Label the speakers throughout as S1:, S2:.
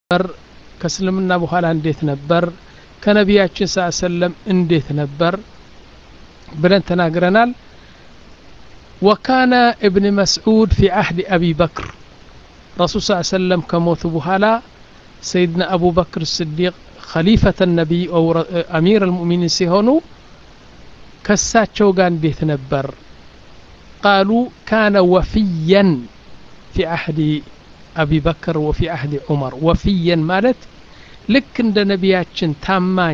S1: ነበር ከእስልምና በኋላ እንዴት ነበር ከነቢያችን ስ ሰለም እንዴት ነበር ብለን ተናግረናል ወካነ እብን መስዑድ ፊ አህድ አቢ በክር ረሱል ስ ሰለም ከሞቱ በኋላ ሰይድና አቡበክር ስዲቅ ኸሊፈተ ነቢይ አሚር አልሙእሚኒን ሲሆኑ ከሳቸው ጋር እንዴት ነበር ቃሉ ካነ ወፊያን ፊ አህዲ አቢ በክር ወፊ አህዲ ዑመር ወፊየን ማለት ልክ እንደ ነቢያችን ታማኝ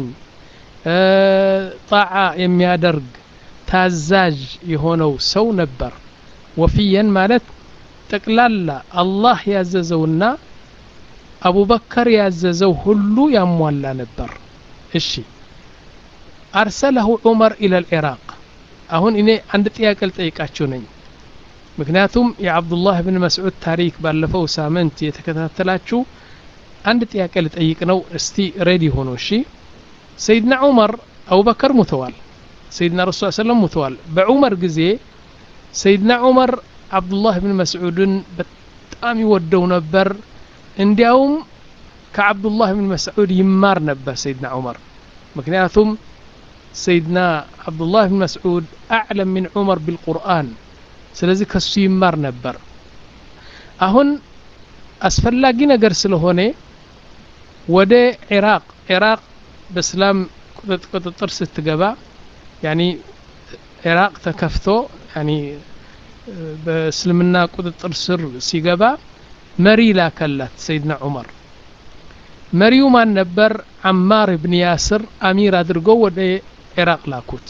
S1: ጣዓ የሚያደርግ ታዛዥ የሆነው ሰው ነበር ወፊየን ማለት ጠቅላላ አላህ ያዘዘውና አቡበከር ያዘዘው ሁሉ ያሟላ ነበር እሺ አርሰለሁ ዑመር ኢለ ልዕራቅ አሁን እኔ አንድ ጥያቄ ልጠይቃችሁ ነኝ ምክንያቱም የአብዱላህ ብን መስዑድ ታሪክ ባለፈው ሳምንት የተከታተላችሁ አንድ ጥያቄ ልጠይቅ ነው እስቲ ሬዲ ሆኖ እሺ ሰይድና ዑመር አቡበከር ሙተዋል ሰይድና ረሱ ሰለም ሙተዋል በዑመር ጊዜ ሰይድና ዑመር አብዱላህ ብን መስዑድን በጣም ይወደው ነበር እንዲያውም ከአብዱላህ ብን መስዑድ ይማር ነበር ሰይድና ዑመር ምክንያቱም ሰይድና አብዱላህ ብን መስዑድ አዕለም ምን ዑመር ቢልቁርአን ስለዚህ ከሱ ይማር ነበር አሁን አስፈላጊ ነገር ስለሆነ ወደ ኢራቅ ኢራቅ በእስላም ቁጥጥር ስትገባ ያኒ ኢራቅ ተከፍቶ ያኒ በእስልምና ቁጥጥር ስር ሲገባ መሪ ላከላት ሰይድና ዑመር መሪው ማን ነበር አማር ብን ያስር አሚር አድርጎ ወደ ኢራቅ ላኩት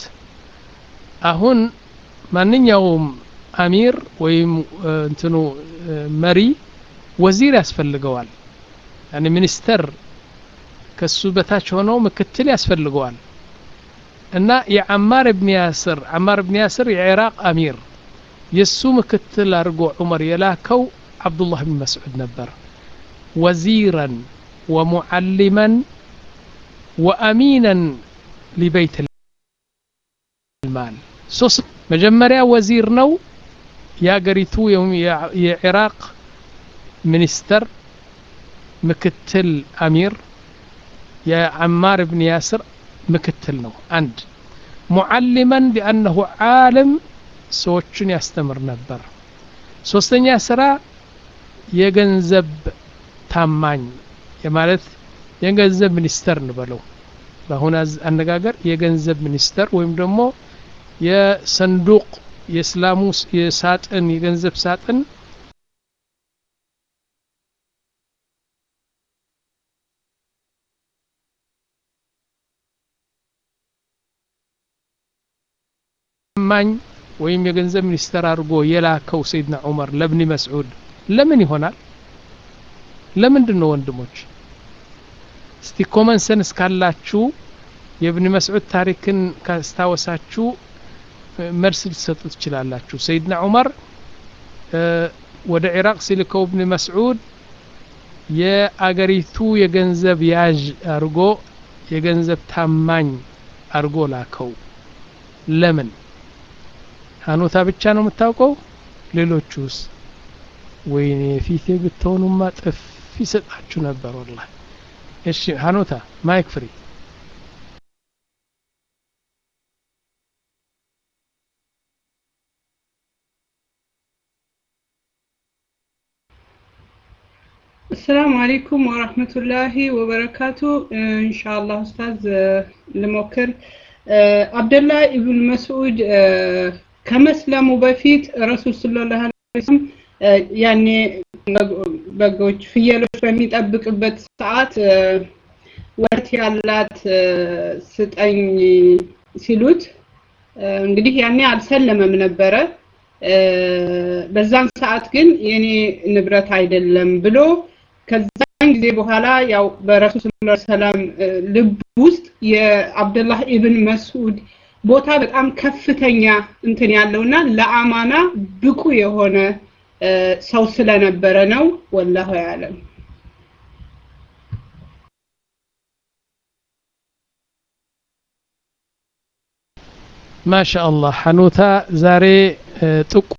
S1: አሁን ማንኛውም አሚር ወይም እንትኑ መሪ ወዚር ያስፈልገዋል ያኒ ሚኒስተር ከሱ በታች ሆነው ምክትል ያስፈልገዋል እና የአማር ብን ያስር አማር ብን ያስር የኢራቅ አሚር የሱ ምክትል አድርጎ ዑመር የላከው አብዱላህ ብን መስዑድ ነበር ወዚረን ወሙዓሊመን ወአሚነን ሊበይት ልማል ሶስት መጀመሪያ ወዚር ነው የአገሪቱ የኢራቅ ሚኒስተር ምክትል አሚር የአማር ብን ያስር ምክትል ነው አንድ ሙዓሊመን ሊአነሁ ዓለም ሰዎችን ያስተምር ነበር ሶስተኛ ስራ የገንዘብ ታማኝ የማለት የገንዘብ ሚኒስተር እንበለው በአሁን አነጋገር የገንዘብ ሚኒስተር ወይም ደግሞ የሰንዱቅ የእስላሙ የሳጥን የገንዘብ ሳጥን ታማኝ ወይም የገንዘብ ሚኒስተር አድርጎ የላከው ሰይድና ዑመር ለብኒ መስዑድ ለምን ይሆናል ለምንድን ነው ወንድሞች እስቲ ኮመን ሰንስ ካላችሁ የብኒ መስዑድ ታሪክን ካስታወሳችሁ መልስ ልትሰጡ ትችላላችሁ ሰይድና ዑመር ወደ ኢራቅ ሲልከው ብኒ መስዑድ የአገሪቱ የገንዘብ ያዥ አድርጎ የገንዘብ ታማኝ አድርጎ ላከው ለምን ሀኖታ ብቻ ነው የምታውቀው ሌሎቹስ ወይኔ ፊቴ ብትሆኑማ ጥፍ ይሰጣችሁ ነበር ወላ እሺ ሀኖታ ማይክ ፍሪ
S2: السلام عليكم ورحمة الله وبركاته إن شاء الله أستاذ لموكر عبد الله ابن مسعود ከመስለሙ በፊት ረሱል ሰለላሁ ዐለይሂ ወሰለም ያኔ በጎች ፍየሎች በሚጠብቅበት ሰዓት ወተት ያላት ስጠኝ ሲሉት እንግዲህ ያኔ አልሰለመም ነበረ በዛን ሰዓት ግን የኔ ንብረት አይደለም ብሎ ከዛን ጊዜ በኋላ ያው በረሱል ሰለላሁ ዐለይሂ ወሰለም ልብ ውስጥ የአብደላህ ኢብን መስዑድ ቦታ በጣም ከፍተኛ እንትን ያለውና ለአማና ብቁ የሆነ ሰው ስለነበረ ነው ወላሁ ያለም
S1: ማሻ አላህ ሐኑታ ዛሬ ጥቁ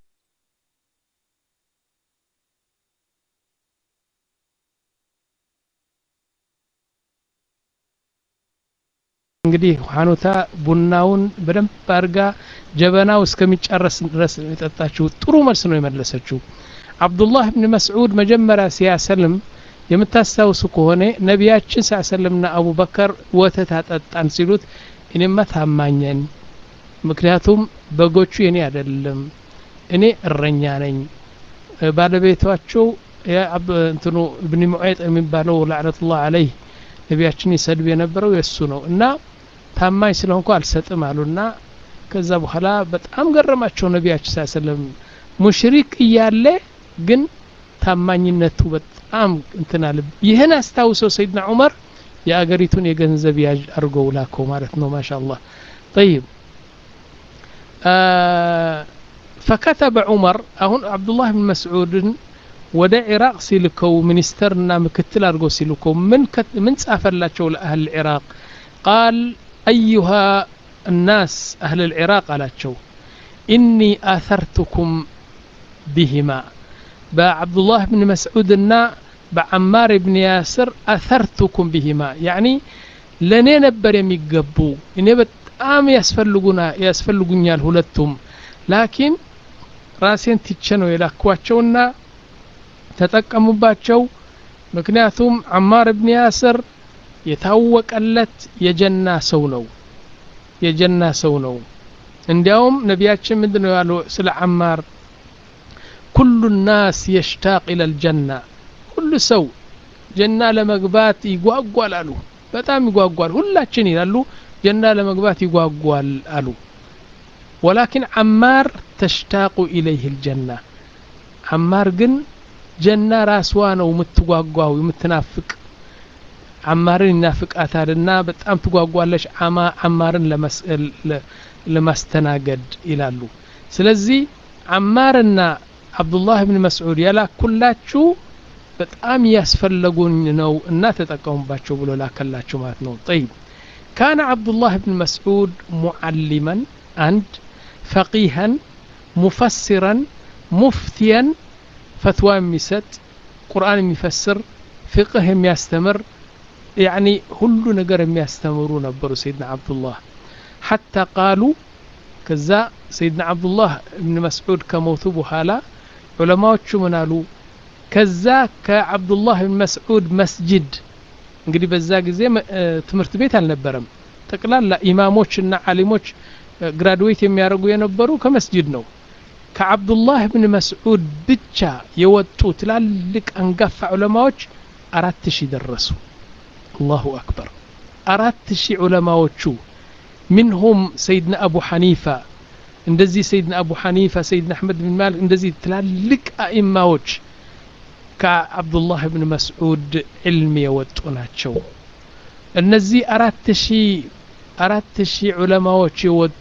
S1: እንግዲህ ሀኑታ ቡናውን በደንብ አድርጋ ጀበናው እስከሚጨረስ ድረስ ነው የጠጣችው ጥሩ መልስ ነው የመለሰችው አብዱላህ ብን መስዑድ መጀመሪያ ሲያሰልም የምታስታውሱ ከሆነ ነቢያችን ሳሰልምና አቡበከር ወተት አጠጣን ሲሉት እኔማ ታማኘን ምክንያቱም በጎቹ የኔ አይደለም እኔ እረኛ ነኝ ባለቤቷቸው እንትኑ እብን ሙዐይጥ የሚባለው ላዕነቱላህ አለይህ ነቢያችን ይሰድብ የነበረው የእሱ ነው እና ታማኝ ስለሆንኩ አልሰጥም አሉና ከዛ በኋላ በጣም ገረማቸው ነቢያችን ሳሰለም ሙሽሪክ እያለ ግን ታማኝነቱ በጣም እንትን አለ ይህን አስታውሰው ሰይድና ዑመር የአገሪቱን የገንዘብ ያዥ አድርገው ላከው ማለት ነው ማሻ አላህ ጠይብ ፈከተበ ዑመር አሁን አብዱላህ ብን መስዑድን ወደ ኢራቅ ሲልከው ሚኒስተርና ምክትል አድርገው ሲልከው ምን ጻፈላቸው ለአህል ኢራቅ ቃል አዩሃ الناس أهل العراق አላቸው ኢኒ አተርቱኩም ቢሂማ በዓብድ ላህ ብን መስዑድና በዓማር ብን ያስር አተርቱኩም ቢሂማ ያኒ ለእኔ ነበር የሚገቡ እኔ በጣም ያስፈልጉኛል ሁለቱም ላኪን ራሴን ትቼ ነው የላኳቸውና ተጠቀሙባቸው ምክንያቱም አማር ብን ያስር የታወቀለት የጀና ሰው ነው የጀና ሰው ነው እንዲያውም ነቢያችን ምንድን ነው ያሉ ስለ አማር ኩሉ ናስ የሽታቅ ኢለል ጀና ሁሉ ሰው ጀና ለመግባት ይጓጓል አሉ በጣም ይጓጓል ሁላችን ይላሉ ጀና ለመግባት ይጓጓል አሉ ወላኪን አማር ተሽታቁ ኢለይህ ልጀና አማር ግን ጀና ራስዋ ነው የምትጓጓው የምትናፍቅ አማርን ይናፍቃታልና በጣም ትጓጓለች አማርን ለማስተናገድ ይላሉ ስለዚህ አማርና አብዱላህ ብን መስዑድ ያላኩላችሁ በጣም ያስፈለጉኝ ነው እና ተጠቀሙባቸው ብሎ ላከላቸው ማለት ነው ጠይብ ካነ አብዱላህ ብን መስዑድ ሙዓሊመን አንድ ፈቂሃን ሙፈሲረን ሙፍቲያን ፈትዋ የሚሰጥ ቁርአን የሚፈስር ፍቅህ የሚያስተምር ያኒ ሁሉ ነገር የሚያስተምሩ ነበሩ ሰይድና አብዱላህ ሐታ ቃሉ ከዛ ሰይድና አብዱላህ እብን መስዑድ ከሞቱ በኋላ ዑለማዎቹ ምን አሉ ከዛ ከአብዱላህ ብን መስዑድ መስጅድ እንግዲህ በዛ ጊዜ ትምህርት ቤት አልነበረም ጠቅላላ ኢማሞችና አሊሞች ግራድዌት የሚያደርጉ የነበሩ ከመስጅድ ነው ከአብዱላህ ብን መስዑድ ብቻ የወጡ ትላልቅ አንጋፋ ዑለማዎች አራት ሺህ ደረሱ አላሁ አክበር አራት ሺህ ዑለማዎቹ ምንሁም ሰይድና አቡ ሐኒፋ እንደዚህ ሰይድና አቡ ሐኒፋ ሰይድና አሕመድ ብን ማሊክ እንደዚህ ትላልቅ አኢማዎች ከአብዱላህ ብን መስዑድ ዕልም የወጡ ናቸው እነዚህ አራት ሺህ አራት ሺህ ዑለማዎች የወጡ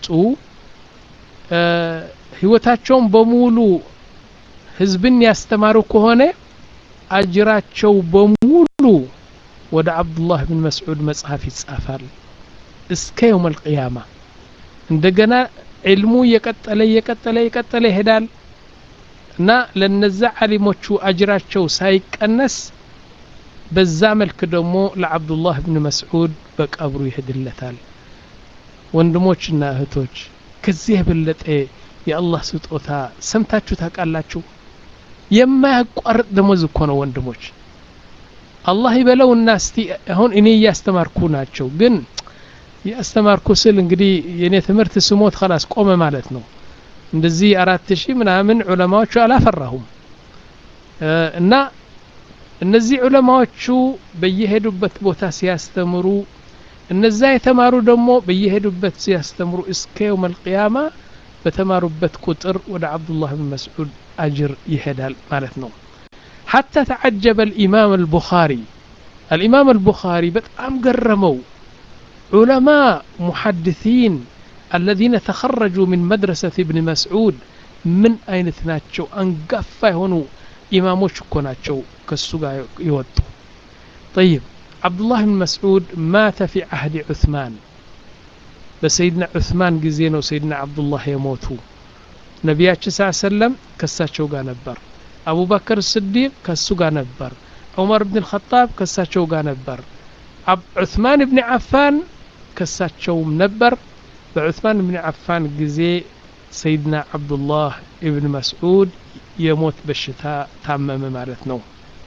S1: ህይወታቸውን በሙሉ ህዝብን ያስተማሩ ከሆነ አጅራቸው በሙሉ ወደ አብዱላህ ብን መስዑድ መጽሐፍ ይጻፋል እስከ የውም አልቅያማ እንደገና ዕልሙ እየቀጠለ እየቀጠለ እየቀጠለ ይሄዳል እና ለነዛ ዓሊሞቹ አጅራቸው ሳይቀነስ በዛ መልክ ደግሞ ለአብዱላህ ብን መስዑድ በቀብሩ ይሄድለታል ወንድሞችና እህቶች ከዚህ የበለጠ የአላህ ስጦታ ሰምታችሁ ታውቃላችሁ የማያቋርጥ ደሞዝ እኮ ነው ወንድሞች አላህ ይበለውና እስቲ አሁን እኔ እያስተማርኩ ናቸው ግን ያስተማርኩ ስል እንግዲህ የእኔ ትምህርት ስሞት ከላስ ቆመ ማለት ነው እንደዚህ አራት ሺህ ምናምን ዑለማዎቹ አላፈራሁም እና እነዚህ ዑለማዎቹ በየሄዱበት ቦታ ሲያስተምሩ እነዛ የተማሩ ደግሞ በየሄዱበት ሲያስተምሩ እስከ የውም አልቅያማ በተማሩበት ቁጥር ወደ አብዱላህ ብን መስዑድ አጅር ይሄዳል ማለት ነው حتى تعجب الإمام البخاري الإمام البخاري بتأم قرموا علماء محدثين الذين تخرجوا من مدرسة ابن مسعود من أين تناتشو أنقفا هنو إمامو شكوناتشو كالسوغا يودو طيب عبد الله بن مسعود مات في عهد عثمان بسيدنا عثمان جزينو سيدنا عبد الله يموتوا ነቢያችን ስ ሰለም ከሳቸው ጋር ነበር አቡበክር ስዲቅ ከሱ ጋር ነበር ዑመር ብን ልኸጣብ ከሳቸው ጋር ነበር ዑስማን ብን ዓፋን ከሳቸውም ነበር በዑስማን ብን አፋን ጊዜ ሰይድና ዓብዱላህ እብን መስዑድ የሞት በሽታ ታመመ ማለት ነው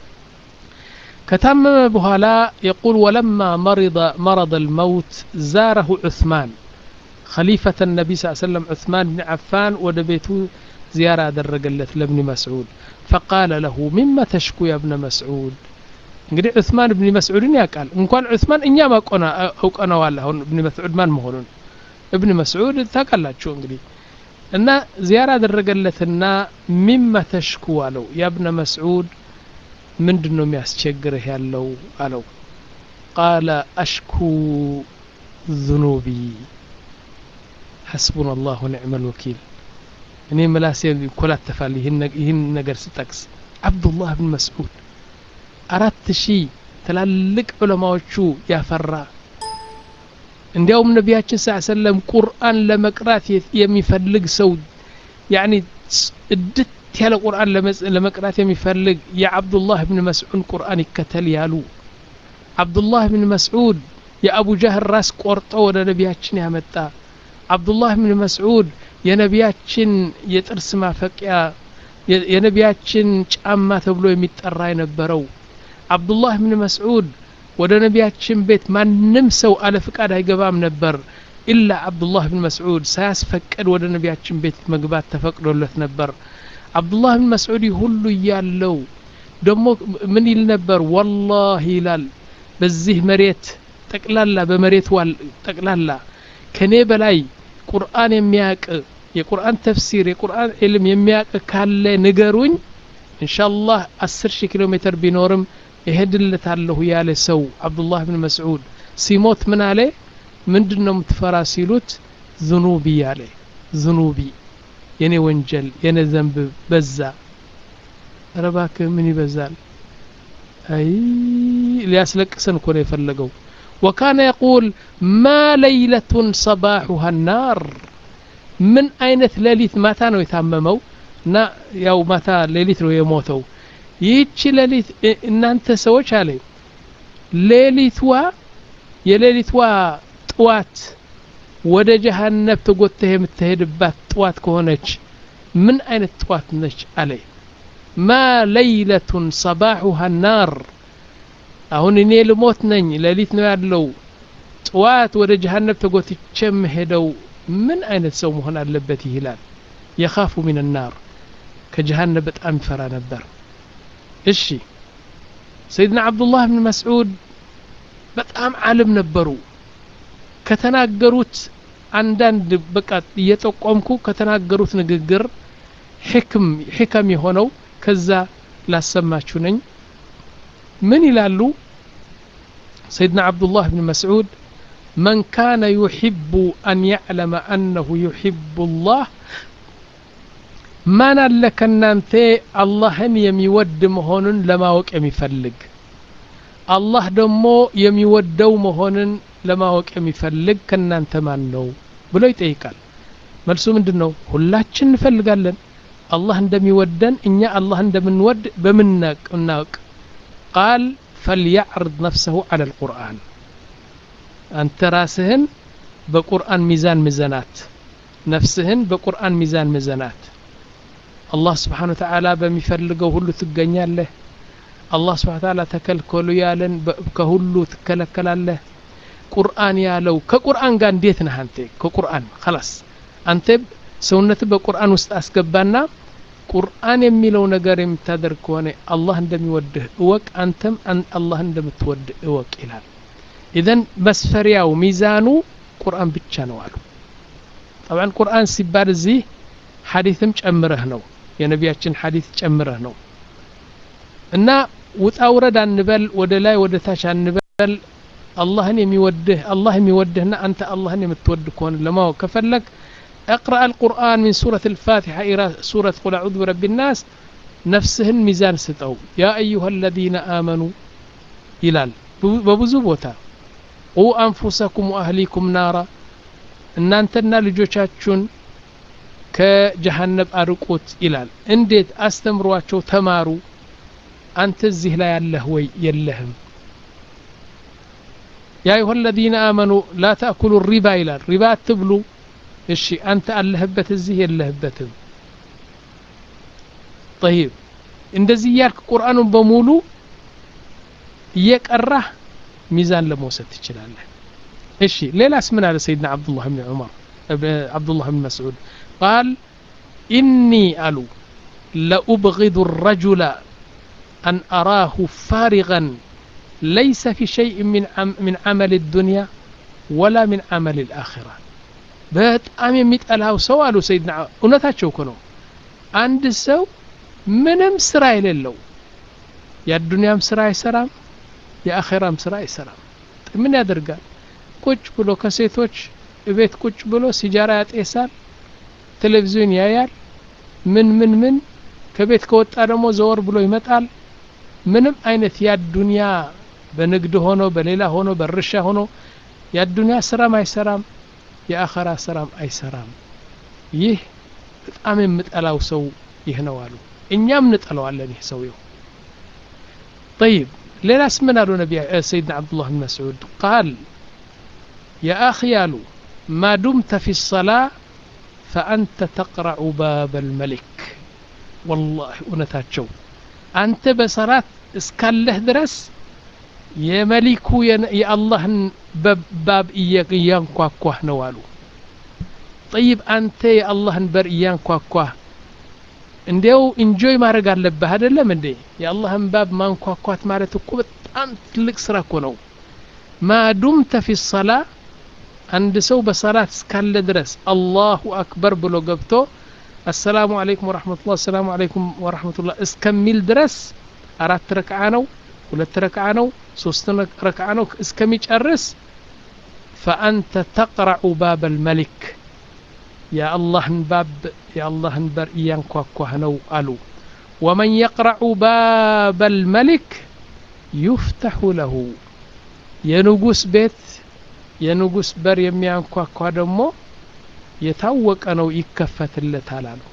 S1: ከታመመ በኋላ የቁል ወለማ መረض ልመውት ዛረሁ ዑስማን خليفة النبي صلى الله عليه وسلم عثمان بن عفان ودبيته زيارة درجلت لابن مسعود فقال له مما تشكو يا ابن مسعود እንግዲህ ዑስማን እብኒ መስዑድን ያውቃል እንኳን ዑስማን እኛም አውቀነዋል አሁን እብኒ መስዑድ ማን መሆኑን እብኒ መስዑድ ታውቃላችሁ እንግዲህ እና ዚያራ አደረገለትና ሚማ ተሽኩ አለው ያብነ መስዑድ ምንድን ነው የሚያስቸግርህ ያለው አለው ቃለ አሽኩ ذኑቢ ሐስቡና አላሁ ኒዕመ ልወኪል እኔ ምላሴ ይኮላተፋል ይህን ነገር ስጠቅስ አብዱላህ ብን መስዑድ አራት ሺህ ትላልቅ ዑለማዎቹ ያፈራ እንዲያውም ነቢያችን ስ ሰለም ቁርአን ለመቅራት የሚፈልግ ሰው ያኒ እድት ያለ ቁርአን ለመቅራት የሚፈልግ የአብዱላህ ብን መስዑድ ቁርአን ይከተል ያሉ አብዱላህ ብን መስዑድ የአቡ ጃህል ራስ ቆርጦ ወደ ነቢያችን ያመጣ አብዱላህ ብን መስዑድ የነቢያችን የጥርስ ማፈቂያ የነቢያችን ጫማ ተብሎ የሚጠራ የነበረው አብዱላህ ብን መስዑድ ወደ ነቢያችን ቤት ማንም ሰው አለ ፍቃድ አይገባም ነበር ኢላ አብዱላህ ብን መስዑድ ሳያስፈቅድ ወደ ነቢያችን ቤት መግባት ተፈቅዶለት ነበር አብዱላህ ብን መስዑድ ሁሉ እያለው ደግሞ ምን ይል ነበር ወላሂ ይላል በዚህ መሬት ጠቅላላ በመሬት ዋል ጠቅላላ ከኔ በላይ ቁርአን የሚያቅ የቁርአን ተፍሲር የቁርአን ዕልም የሚያቅ ካለ ንገሩኝ ኢንሻአላህ አስር ሺህ ኪሎ ሜትር ቢኖርም እሄድለታለሁ ያለ ሰው አብዱላህ ብን መስዑድ ሲሞት ምን አለ ምንድን ነው የምትፈራ ሲሉት ዝኑቢ አለ ዝኑቢ የኔ ወንጀል የኔ ዘንብ በዛ ረባክ ምን ይበዛል አይ ሊያስለቅሰን እኮ ነው የፈለገው ወካነ የቁል ማ ለይለቱን ሰባሑሃ ናር ምን አይነት ሌሊት ማታ ነው የታመመው እና ያው ማታ ሌሊት ነው የሞተው ይህቺ ሌሊት እናንተ ሰዎች አለ ሌሊትዋ የሌሊትዋ ጥዋት ወደ ጀሃነብ ተጎተህ የምትሄድባት ጥዋት ከሆነች ምን አይነት ጥዋት ነች አለ ማ ለይለቱን ሰባሑሃ ናር አሁን እኔ ልሞት ነኝ ሌሊት ነው ያለው ጥዋት ወደ ጀሃነብ ተጎትቼ የምሄደው ምን አይነት ሰው መሆን አለበት ይላል የኻፉ ሚን ናር ከጀሃነብ በጣም ይፈራ ነበር እሺ ሰይድና አብዱላህ ብን መስዑድ በጣም ዓለም ነበሩ ከተናገሩት አንዳንድ በቃ እየጠቆምኩ ከተናገሩት ንግግር ሕክም ሕከም የሆነው ከዛ ላሰማችሁ ነኝ ምን ይላሉ ሰይድና አብዱላህ ብን መስዑድ من كان يحب أن يعلم أنه يحب الله ማን አለ ከናንተ አላህን የሚወድ መሆኑን ለማወቅ የሚፈልግ አላህ ደግሞ የሚወደው መሆንን ለማወቅ የሚፈልግ ከናንተ ማን ነው ብሎ ይጠይቃል መልሱ ምንድን ነው ሁላችን እንፈልጋለን አላህ እንደሚወደን እኛ አላህ እንደምንወድ በምናቅ እናውቅ ቃል ፈልያዕርድ ነፍሰሁ አለ ልቁርአን አንተ ራስህን በቁርአን ሚዛን ምዘናት ነፍስህን በቁርአን ሚዛን ምዘናት አላህ ስብሓን ወተዓላ በሚፈልገው ሁሉ ትገኛለህ አላህ ስብሓን ወተዓላ ተከልከሉ ያለን ከሁሉ ትከለከላለህ ቁርአን ያለው ከቁርአን ጋር እንዴት ነህ አንተ ከቁርአን ከላስ አንተ ሰውነት በቁርአን ውስጥ አስገባና ቁርአን የሚለው ነገር የምታደርግ ከሆነ አላህ እንደሚወድህ እወቅ አንተም አላህ እንደምትወድ እወቅ ይላል ኢዘን መስፈሪያው ሚዛኑ ቁርአን ብቻ ነው አሉ ጠብዓን ቁርአን ሲባል እዚህ ሐዲትም ጨምረህ ነው የነቢያችን ሐዲት ጨምረህ ነው እና ውጣ ውረድ አንበል ወደ ላይ ወደ ታች አንበል አላህን የሚወድህ አላህ የሚወድህና አንተ አላህን የምትወድ ከሆነ ለማወቅ ከፈለግ اقرأ القرآن من سورة الفاتحة إلى سورة قل أعوذ برب الناس نفسهن ميزان ستو يا أيها الذين آمنوا ይላል በብዙ ቦታ ቁ አንፉሰኩም ወአህሊኩም ናራ እናንተና ልጆቻችሁን ከጀሃነብ አርቁት ይላል እንዴት አስተምሯቸው ተማሩ አንተ እዚህ ላይ ያለህ ወይ የለህም ያ አዩሃ አለዚነ አመኑ ላ ተእኩሉ ሪባ ይላል ሪባ አትብሉ እሺ አንተ አለህበት እዚህ የለህበትም ጠይብ እንደዚህ እያልክ ቁርአኑን በሙሉ እየቀራህ ሚዛን ለመውሰድ ትችላለህ እሺ ሌላስ ምን አለ ሰይድና አብዱላህ ብን ዑመር አብዱላህ ብን መስዑድ ቃል ኢኒ አሉ ለኡብغض الرجل أن أراه فارغا ليس في شيء من عم من عمل الدنيا ولا من عمل الآخرة በጣም የሚጠላው ሰው አሉ ሰይድና እውነታቸው እኮ ነው አንድ ሰው ምንም ስራ የሌለው የአዱንያም ስራ አይሰራም የአኼራም ስራ አይሰራም ምን ያደርጋል ቁጭ ብሎ ከሴቶች እቤት ቁጭ ብሎ ሲጃራ ያጤሳል ቴሌቪዥን ያያል ምን ምን ምን ከቤት ከወጣ ደግሞ ዘወር ብሎ ይመጣል ምንም አይነት የአዱንያ በንግድ ሆኖ በሌላ ሆኖ በእርሻ ሆኖ የአዱንያ ስራም አይሰራም የአኸራ ስራም አይሰራም ይህ በጣም የምጠላው ሰው ይህ ነው አሉ እኛም እንጠለዋለን ይህ ሰውየው طيب ሌላስ ምን አሉ ነቢ ሰይድና አብዱላህ ብን መስዑድ ቃል የአኺ አሉ ማ ዱምተ ፊ ሰላ ፈአንተ ተቅረዑ ባብ አልመሊክ ወላሂ እውነታቸው አንተ በሰላት እስካለህ ድረስ የመሊኩ የአላህን ባብ እያንኳኳህ ነው አሉ ጠይብ አንተ የአላህን በር እያንኳኳህ እንዲያው ኢንጆይ ማድረግ አለብህ አይደለም እንዴ የአላህን ባብ ማንኳኳት ማለት እኮ በጣም ትልቅ ስራ እኮ ነው ማዱምተ ፊ ሰላ አንድ ሰው በሰላት እስካለ ድረስ አላሁ አክበር ብሎ ገብቶ አሰላሙ አለይኩም ወረሕመቱላህ አሰላሙ አለይኩም ወረሕመቱላህ እስከሚል ድረስ አራት ረክዓ ነው ሁለት ረክዓ ነው ሶስት ረክዓ ነው እስከሚጨርስ ፈአንተ ተቅረዑ ባብ አልመሊክ የአላህን ባብ የአላህን በር እያንኳኳህ ነው አሉ ወመን የቅረዑ ባብ አልመሊክ ዩፍተሑ ለሁ የንጉስ ቤት የንጉስ በር የሚያንኳኳ ደግሞ የታወቀ ነው ይከፈትለታል አሉ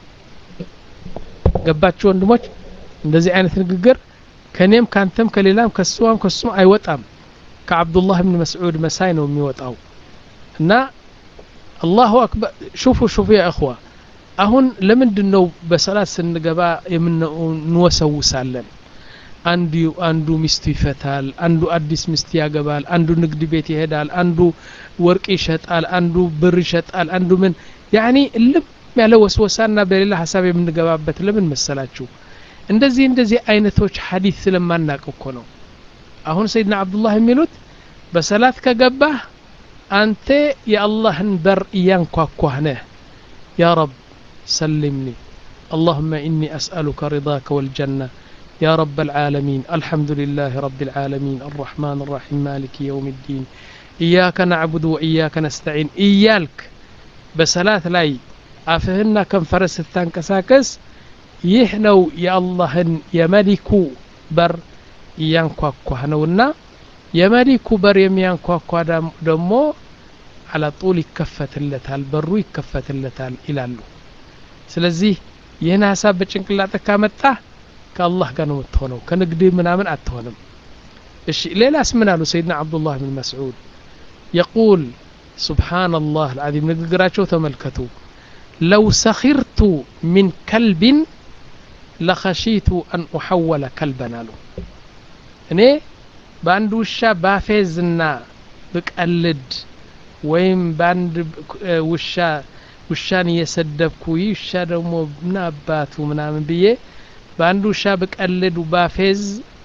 S1: ገባችሁ ወንድሞች እንደዚህ አይነት ንግግር ከኔም ካንተም ከሌላም ከሱዋም ከሱም አይወጣም ከአብዱላህ ብን መስዑድ መሳይ ነው የሚወጣው እና አላሁ አክበር ሹፉ ሹፉ ያ እኽዋ አሁን ለምንድን ነው በሰላት ስንገባ እንወሰውሳለን አንዱ አንዱ ሚስቱ ይፈታል አንዱ አዲስ ሚስት ያገባል አንዱ ንግድ ቤት ይሄዳል አንዱ ወርቅ ይሸጣል አንዱ ብር ይሸጣል አንዱ ምን ያኒ ልም ያለ ወስወሳና በሌላ ሀሳብ የምንገባበት ለምን መሰላችሁ እንደዚህ እንደዚህ አይነቶች ሀዲት ስለማናቅ እኮ ነው አሁን ሰይድና አብዱላህ የሚሉት በሰላት ከገባህ አንተ የአላህን በር እያንኳኳህ ነህ ያ ረብ ሰልምኒ اللهم إني أسألك رضاك والجنة يا رب العالمين الحمد لله رب العالمين الرحمن الرحيم مالك يوم الدين إياك نعبد وإياك نستعين إيالك بسلات لاي أفهنا كم فرس التنكساكس ይህ ነው የአላህን የመሊኩ በር እያንኳኳህ ነውና የመሊኩ በር የሚያንኳኳ ደግሞ አላ ጡል ይከፈትለታል በሩ ይከፈትለታል ይላሉ ስለዚህ ይህን ሀሳብ በጭንቅላጥ ካመጣ ከአላህ ጋር ነው የምትሆነው ከንግድ ምናምን አትሆንም እሺ ሌላስ ምን አሉ ሰይድና አብዱላህ ብን መስዑድ የቁል ሱብሓነላህ አልዓዚም ንግግራቸው ተመልከቱ ለው ሰኺርቱ ሚን ከልቢን ለኸሺቱ አን ኡሐወለ ከልበን አሉ እኔ በአንድ ውሻ ባፌዝና ብቀልድ ወይም በአንድ ውሻ ውሻን እየሰደብኩ ይህ ውሻ ደግሞ ምን አባቱ ምናምን ብዬ በአንድ ውሻ ብቀልድ ባፌዝ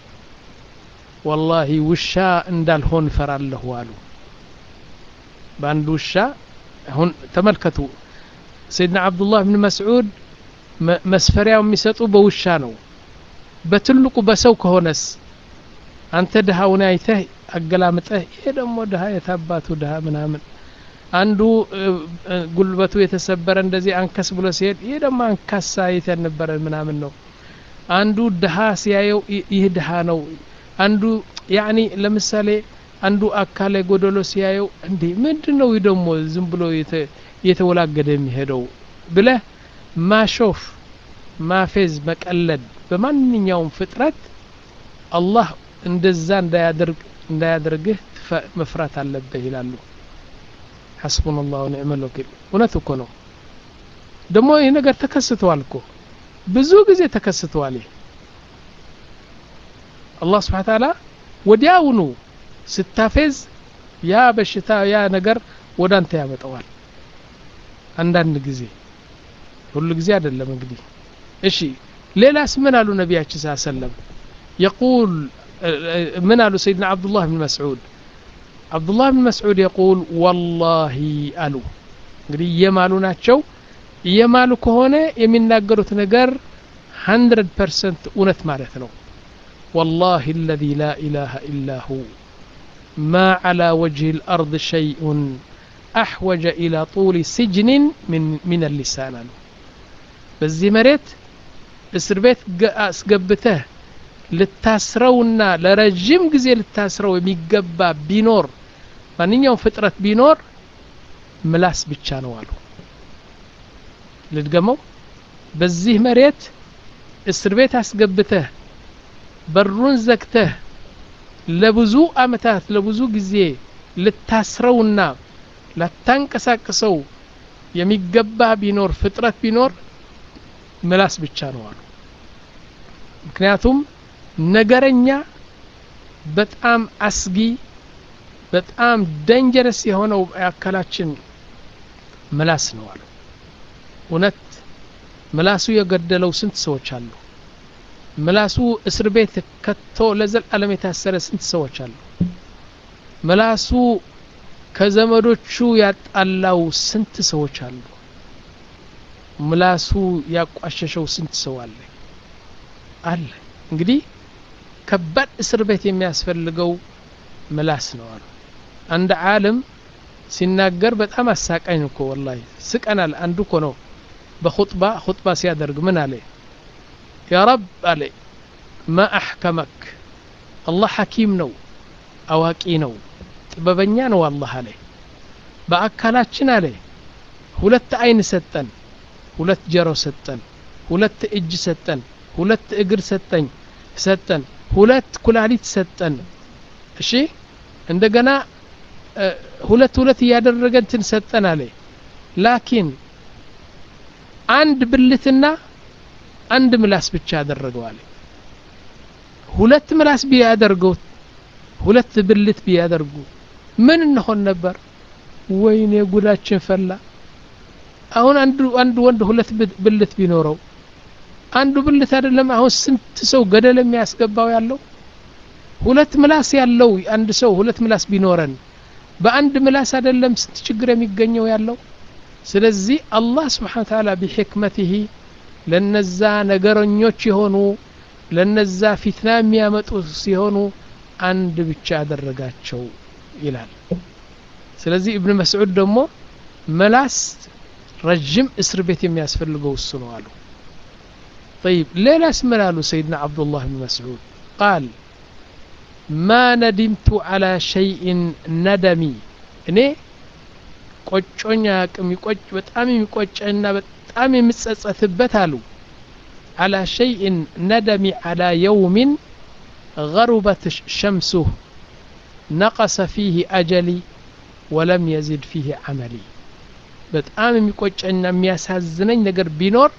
S1: ወላሂ ውሻ እንዳልሆን እፈራለሁ አሉ በአንድ ውሻ አሁን ተመልከቱ ሰይድና አብዱላህ ብን መስዑድ መስፈሪያው የሚሰጡ በውሻ ነው በትልቁ በሰው ከሆነስ አንተ ድሃውን አይተህ አገላምጠህ ይሄ ደግሞ ድሃ የታባቱ ድሃ ምናምን አንዱ ጉልበቱ የተሰበረ እንደዚህ አንከስ ብሎ ሲሄድ ይሄ ደግሞ አንካሳ አይተን ነበረ ምናምን ነው አንዱ ድሃ ሲያየው ይህ ድሃ ነው አንዱ ያኒ ለምሳሌ አንዱ አካለ ጎደሎ ሲያየው እንዴ ምንድን ነው ደግሞ ዝም ብሎ እየተወላገደ የሚሄደው ብለህ ማሾፍ ማፌዝ መቀለድ በማንኛውም ፍጥረት አላህ እንደዛ እንዳያደርግ እንዳያደርግህ መፍራት አለብህ ይላሉ ሐስቡና ላሁ ኒዕመል ወኪል እውነት እኮ ነው ደግሞ ይህ ነገር ተከስተዋል እኮ ብዙ ጊዜ ተከስተዋል ይህ አላህ ስብሓን ታላ ወዲያውኑ ስታፌዝ ያ በሽታ ያ ነገር ወደ አንተ ያመጣዋል አንዳንድ ጊዜ ሁሉ ጊዜ አይደለም እንግዲህ እሺ ሌላስ ምን አሉ ነቢያችን ስ ሰለም የቁል ምን አሉ ሰይድና አብዱላህ ብን መስዑድ አብዱላህ ብን መስዑድ የቁል ወላሂ አሉ እንግዲህ እየማሉ ናቸው እየማሉ ከሆነ የሚናገሩት ነገር 100 ፐርሰንት እውነት ማለት ነው والله الذي لا إله إلا هو ما على وجه الأرض شيء أحوج إلى طول سجن من, من اللسان له በዚህ መሬት እስር ቤት አስገብተህ ልታስረውና ለረዥም ጊዜ ልታስረው የሚገባ ቢኖር ማንኛውም ፍጥረት ቢኖር ምላስ ብቻ ነው አሉ ልድገመው በዚህ መሬት እስር ቤት አስገብተህ በሩን ዘግተህ ለብዙ አመታት ለብዙ ጊዜ ልታስረውና ላታንቀሳቅሰው የሚገባ ቢኖር ፍጥረት ቢኖር ምላስ ብቻ ነው አሉ ምክንያቱም ነገረኛ በጣም አስጊ በጣም ደንጀረስ የሆነው አካላችን ምላስ ነው አሉ እውነት ምላሱ የገደለው ስንት ሰዎች አሉ ምላሱ እስር ቤት ከቶ ለዘላለም የታሰረ ስንት ሰዎች አሉ ምላሱ ከዘመዶቹ ያጣላው ስንት ሰዎች አሉ ምላሱ ያቋሸሸው ስንት ሰው አለ አለ እንግዲህ ከባድ እስር ቤት የሚያስፈልገው ምላስ ነው አሉ አንድ ዓለም ሲናገር በጣም አሳቃኝ እኮ ወላሂ ስቀናል አንዱ እኮ ነው በኹጥባ ኹጥባ ሲያደርግ ምን አለ ያ ረብ አለ ማ አሕከመክ አላህ ሐኪም ነው አዋቂ ነው ጥበበኛ ነው አላህ አለ በአካላችን አለ ሁለት አይን ሰጠን ሁለት ጀሮ ሰጠን ሁለት እጅ ሰጠን ሁለት እግር ሰጠኝ ሰጠን ሁለት ኩላሊት ሰጠን እሺ እንደገና ሁለት ሁለት እያደረገ እንትን ሰጠን አለ ላኪን አንድ ብልትና አንድ ምላስ ብቻ ያደረገው አለ ሁለት ምላስ ቢያደርገው ሁለት ብልት ቢያደርጉ ምን እንሆን ነበር ወይኔ ጉዳችን ፈላ አሁን አንዱ አንዱ ወንድ ሁለት ብልት ቢኖረው አንዱ ብልት አይደለም አሁን ስንት ሰው ገደል የሚያስገባው ያለው ሁለት ምላስ ያለው አንድ ሰው ሁለት ምላስ ቢኖረን በአንድ ምላስ አይደለም ስንት ችግር የሚገኘው ያለው ስለዚህ አላህ ስብሓን ተዓላ ቢሕክመትህ ለነዛ ነገረኞች የሆኑ ለነዛ ፊትና የሚያመጡ ሲሆኑ አንድ ብቻ ያደረጋቸው ይላል ስለዚህ እብን መስዑድ ደግሞ መላስ ረጅም እስር ቤት የሚያስፈልገው እሱ ነው አሉ طيب ليلة اسمنا سيدنا عبد الله بن مسعود قال ما ندمت على شيء ندمي እኔ ቆጮኛ የሚቆጭ በጣም የሚቆጨና በጣም የምጸጸትበት አሉ على شيء ندمي على يوم غربت شمسه نقص فيه أجلي ولم يزد فيه عملي በጣም የሚቆጨና የሚያሳዝነኝ ነገር ቢኖር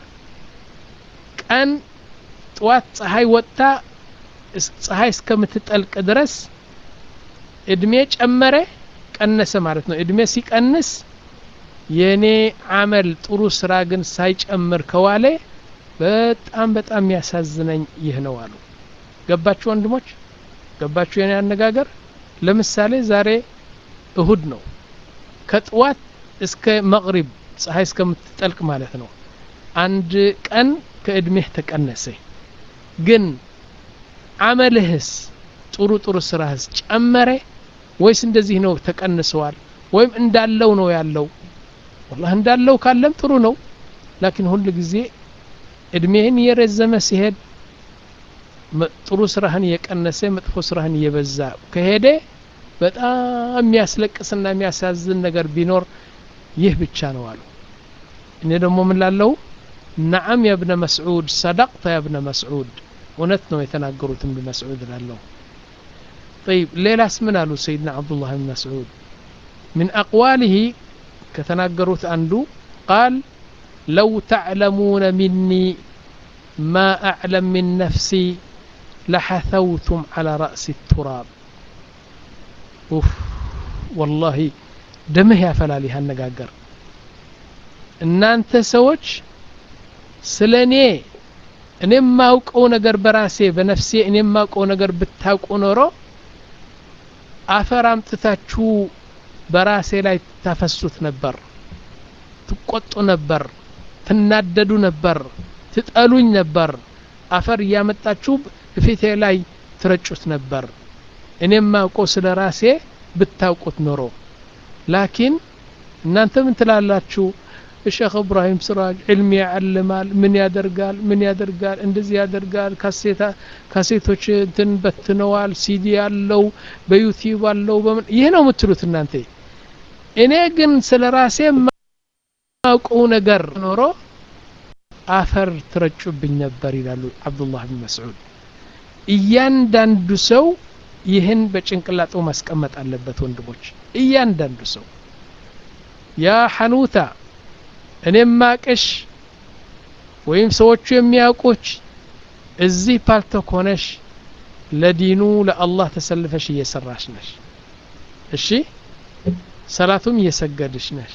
S1: ቀን ጠዋት ፀሐይ ወጥታ ፀሐይ እስከምትጠልቅ ድረስ እድሜ ጨመረ ቀነሰ ማለት ነው እድሜ ሲቀንስ የእኔ አመል ጥሩ ስራ ግን ሳይጨምር ከዋለ በጣም በጣም የሚያሳዝነኝ ይህ ነው አሉ ገባችሁ ወንድሞች ገባችሁ የኔ አነጋገር ለምሳሌ ዛሬ እሁድ ነው ከጥዋት እስከ መቅሪብ ፀሐይ እስከምትጠልቅ ማለት ነው አንድ ቀን ከእድሜህ ተቀነሰ ግን አመልህስ ጥሩ ጥሩ ስራህስ ጨመረ ወይስ እንደዚህ ነው ተቀንሰዋል ወይም እንዳለው ነው ያለው ወላህ እንዳለው ካለም ጥሩ ነው ላኪን ሁል ጊዜ እድሜህን እየረዘመ ሲሄድ ጥሩ ስራህን እየቀነሰ መጥፎ ስራህን እየበዛ ከሄደ በጣም የሚያስለቅስና የሚያሳዝን ነገር ቢኖር ይህ ብቻ ነው አሉ እኔ ደግሞ ምን ላለው ነዓም የብነ መስዑድ ሰደቅተ የብነ መስዑድ እውነት ነው የተናገሩት እብን መስዑድ ላለሁ طيب ሌላስ ምን አሉ ሰይድና አብዱላህ ብን መስዑድ من أقواله كتناقروت أندو قال لو تعلمون مني ما أعلم من نفسي لحثوتم على رأس التراب أوف والله دمه يا فلالي هالنقاقر እናንተ ሰዎች ስለ እኔ እኔ የማውቀው ነገር በራሴ በነፍሴ እኔ የማውቀው ነገር ብታውቁ ኖሮ አፈር አምጥታችሁ በራሴ ላይ ታፈሱት ነበር ትቆጡ ነበር ትናደዱ ነበር ትጠሉኝ ነበር አፈር እያመጣችሁ ፊቴ ላይ ትረጩት ነበር እኔ የማውቀው ስለ ራሴ ብታውቁት ኖሮ ላኪን እናንተ ምን ትላላችሁ الشيخ ابراهيم سراج علمي يعلمال من ያደርጋል ምን ያደርጋል እንደዚህ ያደርጋል ካሴታ ካሴቶች እንትን በትነዋል ሲዲ ያለው በዩቲዩብ አለው በምን ይህ ነው የምትሉት እናንተ እኔ ግን ስለ ራሴ ማውቀው ነገር ኖሮ አፈር ትረጩብኝ ነበር ይላሉ አብዱላህ ብን መስዑድ እያንዳንዱ ሰው ይህን በጭንቅላጡ ማስቀመጥ አለበት ወንድሞች እያንዳንዱ ሰው ያ ሐኑታ እኔም ማቅሽ ወይም ሰዎቹ የሚያውቁች እዚህ ፓልቶክ ሆነሽ ለዲኑ ለአላህ ተሰልፈሽ እየሰራሽ ነሽ እሺ ሰላቱም እየሰገድሽ ነሽ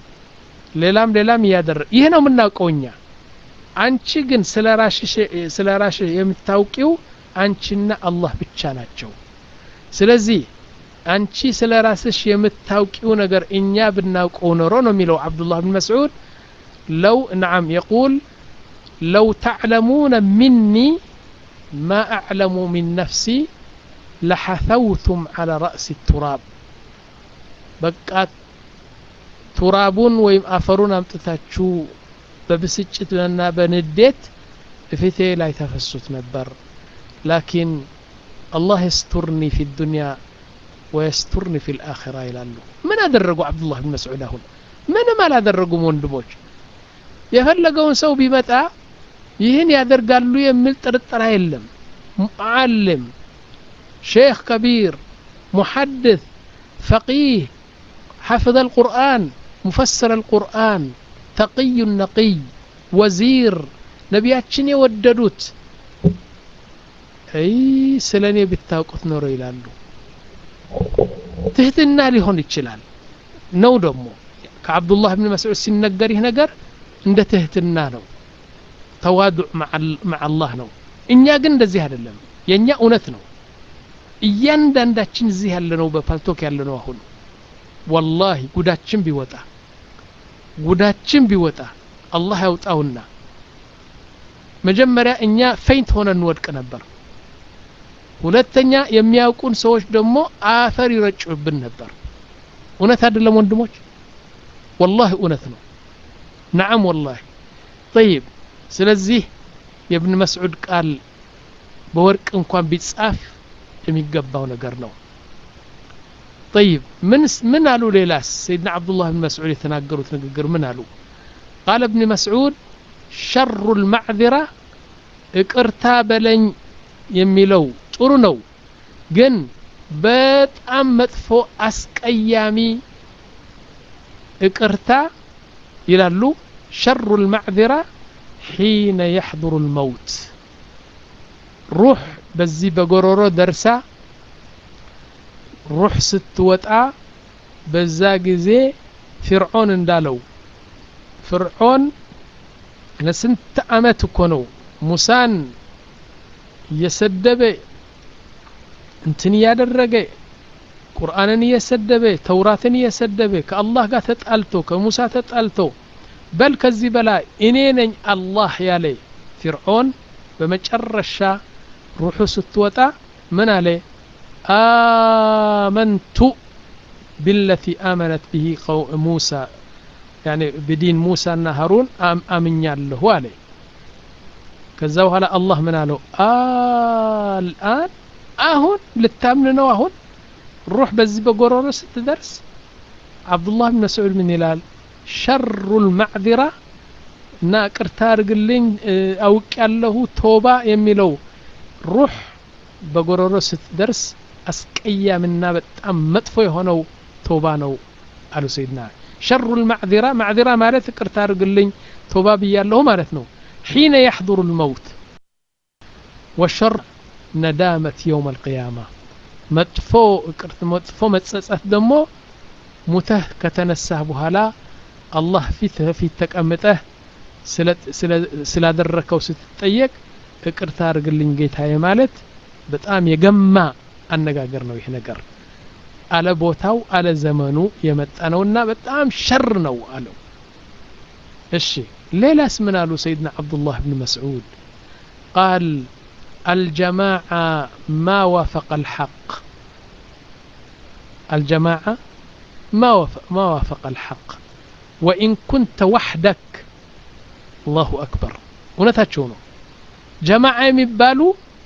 S1: ሌላም ሌላም እያደረ ይህ ነው የምናውቀው እኛ አንቺ ግን ስለ ራሽሽ የምታውቂው አንቺና አላህ ብቻ ናቸው ስለዚህ አንቺ ስለ ራስሽ የምታውቂው ነገር እኛ ብናውቀው ኖሮ ነው የሚለው አብዱላህ ብን መስዑድ ለው ነዓም የቁል ለው ተዕለሙነ ሚኒ ማ አዕለሙ ሚን ነፍሲ ለሐተውቱም ዓላ ረእሲ ቱራብ በቃ ቱራቡን ወይም አፈሩን አምጥታችሁ በብስጭትና በንዴት እፊቴ ላይ ተፈሱት ነበር ላኪን አላህ የስቱርኒ ፊ ዱንያ ወየስቱርኒ ፊ ልአኺራ ይላሉ ምን አደረጉ አብዱላህ ብን መስዑድ አሁን ምንም አላደረጉም ወንድሞች የፈለገውን ሰው ቢመጣ ይህን ያደርጋሉ የሚል ጥርጥር የለም ሙዓልም ሼክ ከቢር ሙሐድث ፈቂህ حفظ القرآن مفسر القرآن تقي نقي وزير ነቢያችን የወደዱት አይ ስለ እኔ ብታውቁት ኖሮ ይላሉ ትህትና ሊሆን ይችላል ነው ደግሞ ከአብዱላህ ብን መስዑድ ሲነገር ይህ ነገር እንደ ትህትና ነው ተዋዱዕ መዓ አላህ ነው እኛ ግን እንደዚህ አይደለም የእኛ እውነት ነው እያንዳንዳችን እዚህ ያለነው በፓልቶክ ያለነው አሁን ወላሂ ጉዳችን ቢወጣ ጉዳችን ቢወጣ አላህ ያውጣውና መጀመሪያ እኛ ፌንት ሆነን እንወድቅ ነበር ሁለተኛ የሚያውቁን ሰዎች ደግሞ አፈር ይረጩብን ነበር እውነት አይደለም ወንድሞች ወላሂ እውነት ነው ነዓም ወላሂ ጠይብ ስለዚህ የእብን መስዑድ ቃል በወርቅ እንኳን ቢጻፍ የሚገባው ነገር ነው طيب من من قالوا ليلاس سيدنا عبد الله بن مسعود يتناقروا تنقر من قالوا قال ابن مسعود شر المعذرة اقرتا بلن يميلو ጥሩ ነው ግን በጣም መጥፎ አስቀያሚ እቅርታ ይላሉ ሸሩ ልማዕذራ ሒነ የሕضሩ ልመውት ሩሕ በዚህ በጎሮሮ ደርሳ ሩሕ ስትወጣ በዛ ጊዜ ፊርዖን እንዳለው ፍርዖን ለስንት አመት እኮ ነው ሙሳን እየሰደበ እንትን እያደረገ ቁርአንን እየሰደበ ተውራትን እየሰደበ ከአላህ ጋር ተጣልቶ ከሙሳ ተጣልቶ በል ከዚህ በላይ እኔ ነኝ አላህ ያለ ፊርዖን በመጨረሻ ሩሑ ስትወጣ ምን አለ አመንቱ ቢለቲ አመነት ብሂ ሙሳ ያኒ ብዲን ሙሳና ሀሩን አምኛለሁ አለ ከዛ በኋላ አላህ ምን አለው አልአን አሁን ልታምን ነው አሁን ሩህ በዚህ በጎሮሮ ስትደርስ አብዱላህ ብን መስዑድ ምን ይላል ሸሩ ልማዕذራ እና ቅርታ አድርግልኝ አውቅ ያለሁ ቶባ የሚለው ሩህ በጎሮሮ ስትደርስ አስቀያምና በጣም መጥፎ የሆነው ቶባ ነው አሉ ሰይድና ሸሩ ልማዕዚራ ማዕዚራ ማለት ይቅርታ አድርግልኝ ቶባ ብያለሁ ማለት ነው ሒነ ያሕضሩ ልመውት ወሸር ነዳመት የውም አልቅያማ መጥፎ ይቅርት መጥፎ መጸጸት ደግሞ ሙተህ ከተነሳህ በኋላ አላህ ፊት ፊት ተቀምጠህ ስላደረከው ስትጠየቅ ይቅርታ አድርግልኝ ጌታዬ ማለት በጣም የገማ አነጋገር ነው ይህ ነገር አለ ቦታው አለ ዘመኑ የመጣ ነውና በጣም ሸር ነው አለው እሺ ሌላስ ምን አሉ ሰይድና አብዱላህ ብን መስዑድ ቃል الجماعة ما وافق الحق الجماعة ما وافق, ما وافق الحق وإن كنت وحدك الله أكبر እውነታቸው ነው ጀማዓ የሚባሉ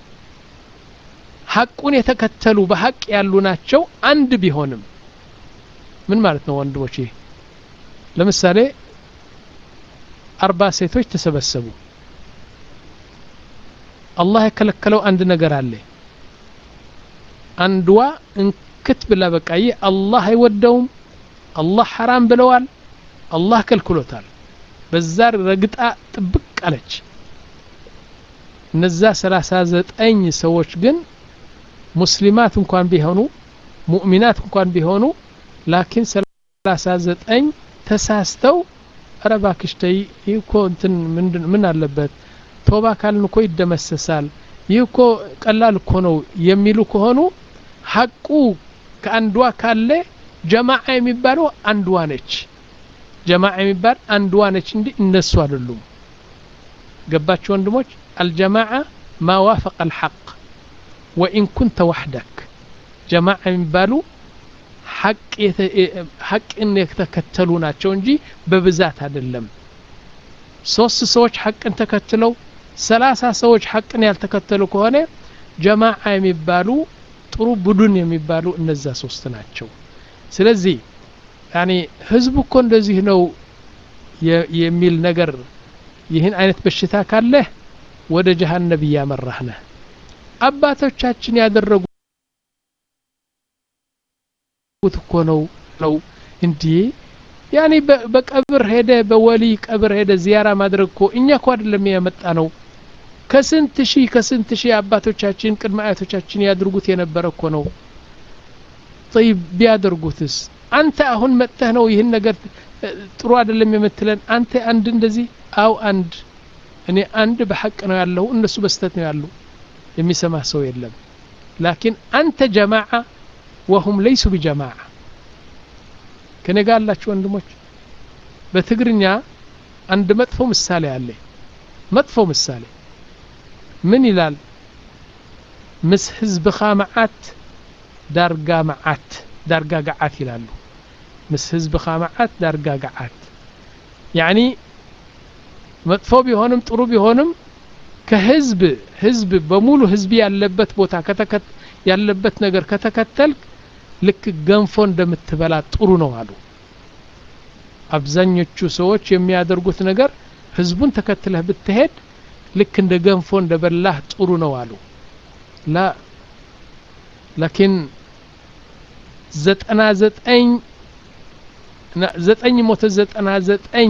S1: ሐቁን የተከተሉ በሐቅ ያሉ ናቸው አንድ ቢሆንም ምን ማለት ነው ወንድሞች ይህ ለምሳሌ አርባ ሴቶች ተሰበሰቡ አላህ የከለከለው አንድ ነገር አለ አንድዋ እንክት ብላ በቃ ይህ አላህ አይወደውም አላህ ሐራም ብለዋል አላህ ከልክሎታል በዛ ረግጣ ጥብቅ አለች እነዛ ሰላሳ ዘጠኝ ሰዎች ግን ሙስሊማት እንኳን ቢሆኑ ሙእሚናት እንኳን ቢሆኑ ላኪን ሰላሳ ዘጠኝ ተሳስተው ኧረ እባክሽ ተይ ይህ እኮ እንትን ምን አለበት ቶባ ካልን እኮ ይደመሰሳል ይህ እኮ ቀላል እኮ ነው የሚሉ ከሆኑ ሐቁ ከአንዷ ካለ ጀማዓ የሚባለው አንዷ ነች ጀማዓ የሚባል አንዷ ነች እንዲ እነሱ አይደሉም ገባችሁ ወንድሞች አልጀማዓ ማ ዋፈቀ አልሐቅ ወኢን ኩንተ ዋሕደክ ጀማዓ የሚባሉ ሐቅን የተከተሉ ናቸው እንጂ በብዛት አይደለም ሶስት ሰዎች ሐቅን ተከትለው ሰላሳ ሰዎች ሐቅን ያልተከተሉ ከሆነ ጀማዓ የሚባሉ ጥሩ ቡድን የሚባሉ እነዛ ሶስት ናቸው ስለዚህ ያኒ ህዝቡ እኮ እንደዚህ ነው የሚል ነገር ይህን አይነት በሽታ ካለህ ወደ ጀሃነብ እያመራህ ነህ አባቶቻችን ያደረጉት እኮ ነው ነው እንዲህ ያኔ በቀብር ሄደ በወሊ ቀብር ሄደ ዚያራ ማድረግ እኮ እኛ እኮ አይደለም ያመጣ ነው ከስንት ሺህ ከስንት ሺህ አባቶቻችን ቅድመ አያቶቻችን ያድርጉት የነበረ እኮ ነው ጠይብ ቢያደርጉትስ አንተ አሁን መጥተህ ነው ይህን ነገር ጥሩ አይደለም የምትለን አንተ አንድ እንደዚህ አው አንድ እኔ አንድ በሐቅ ነው ያለው እነሱ በስተት ነው ያሉ የሚሰማ ሰው የለም ላኪን አንተ ጀማዓ ወሁም ለይሱ ቢጀማዓ ከኔ ጋር አላችሁ ወንድሞች በትግርኛ አንድ መጥፎ ምሳሌ አለ መጥፎ ምሳሌ ምን ይላል ምስ ህዝብኻ መዓት ዳርጋ መዓት ዳርጋ ገዓት ይላሉ ምስ ህዝብኻ መዓት ዳርጋ ገዓት ያኒ መጥፎ ቢሆንም ጥሩ ቢሆንም ከህዝብ ህዝብ በሙሉ ህዝብ ያለበት ቦታ ያለበት ነገር ከተከተልክ ልክ ገንፎ እንደምትበላ ጥሩ ነው አሉ አብዛኞቹ ሰዎች የሚያደርጉት ነገር ህዝቡን ተከትለህ ብትሄድ ልክ እንደ ገንፎ እንደ በላህ ጥሩ ነው አሉ ላ ላኪን ዘጠና ዘጠኝ ዘጠኝ ሞተ ዘጠና ዘጠኝ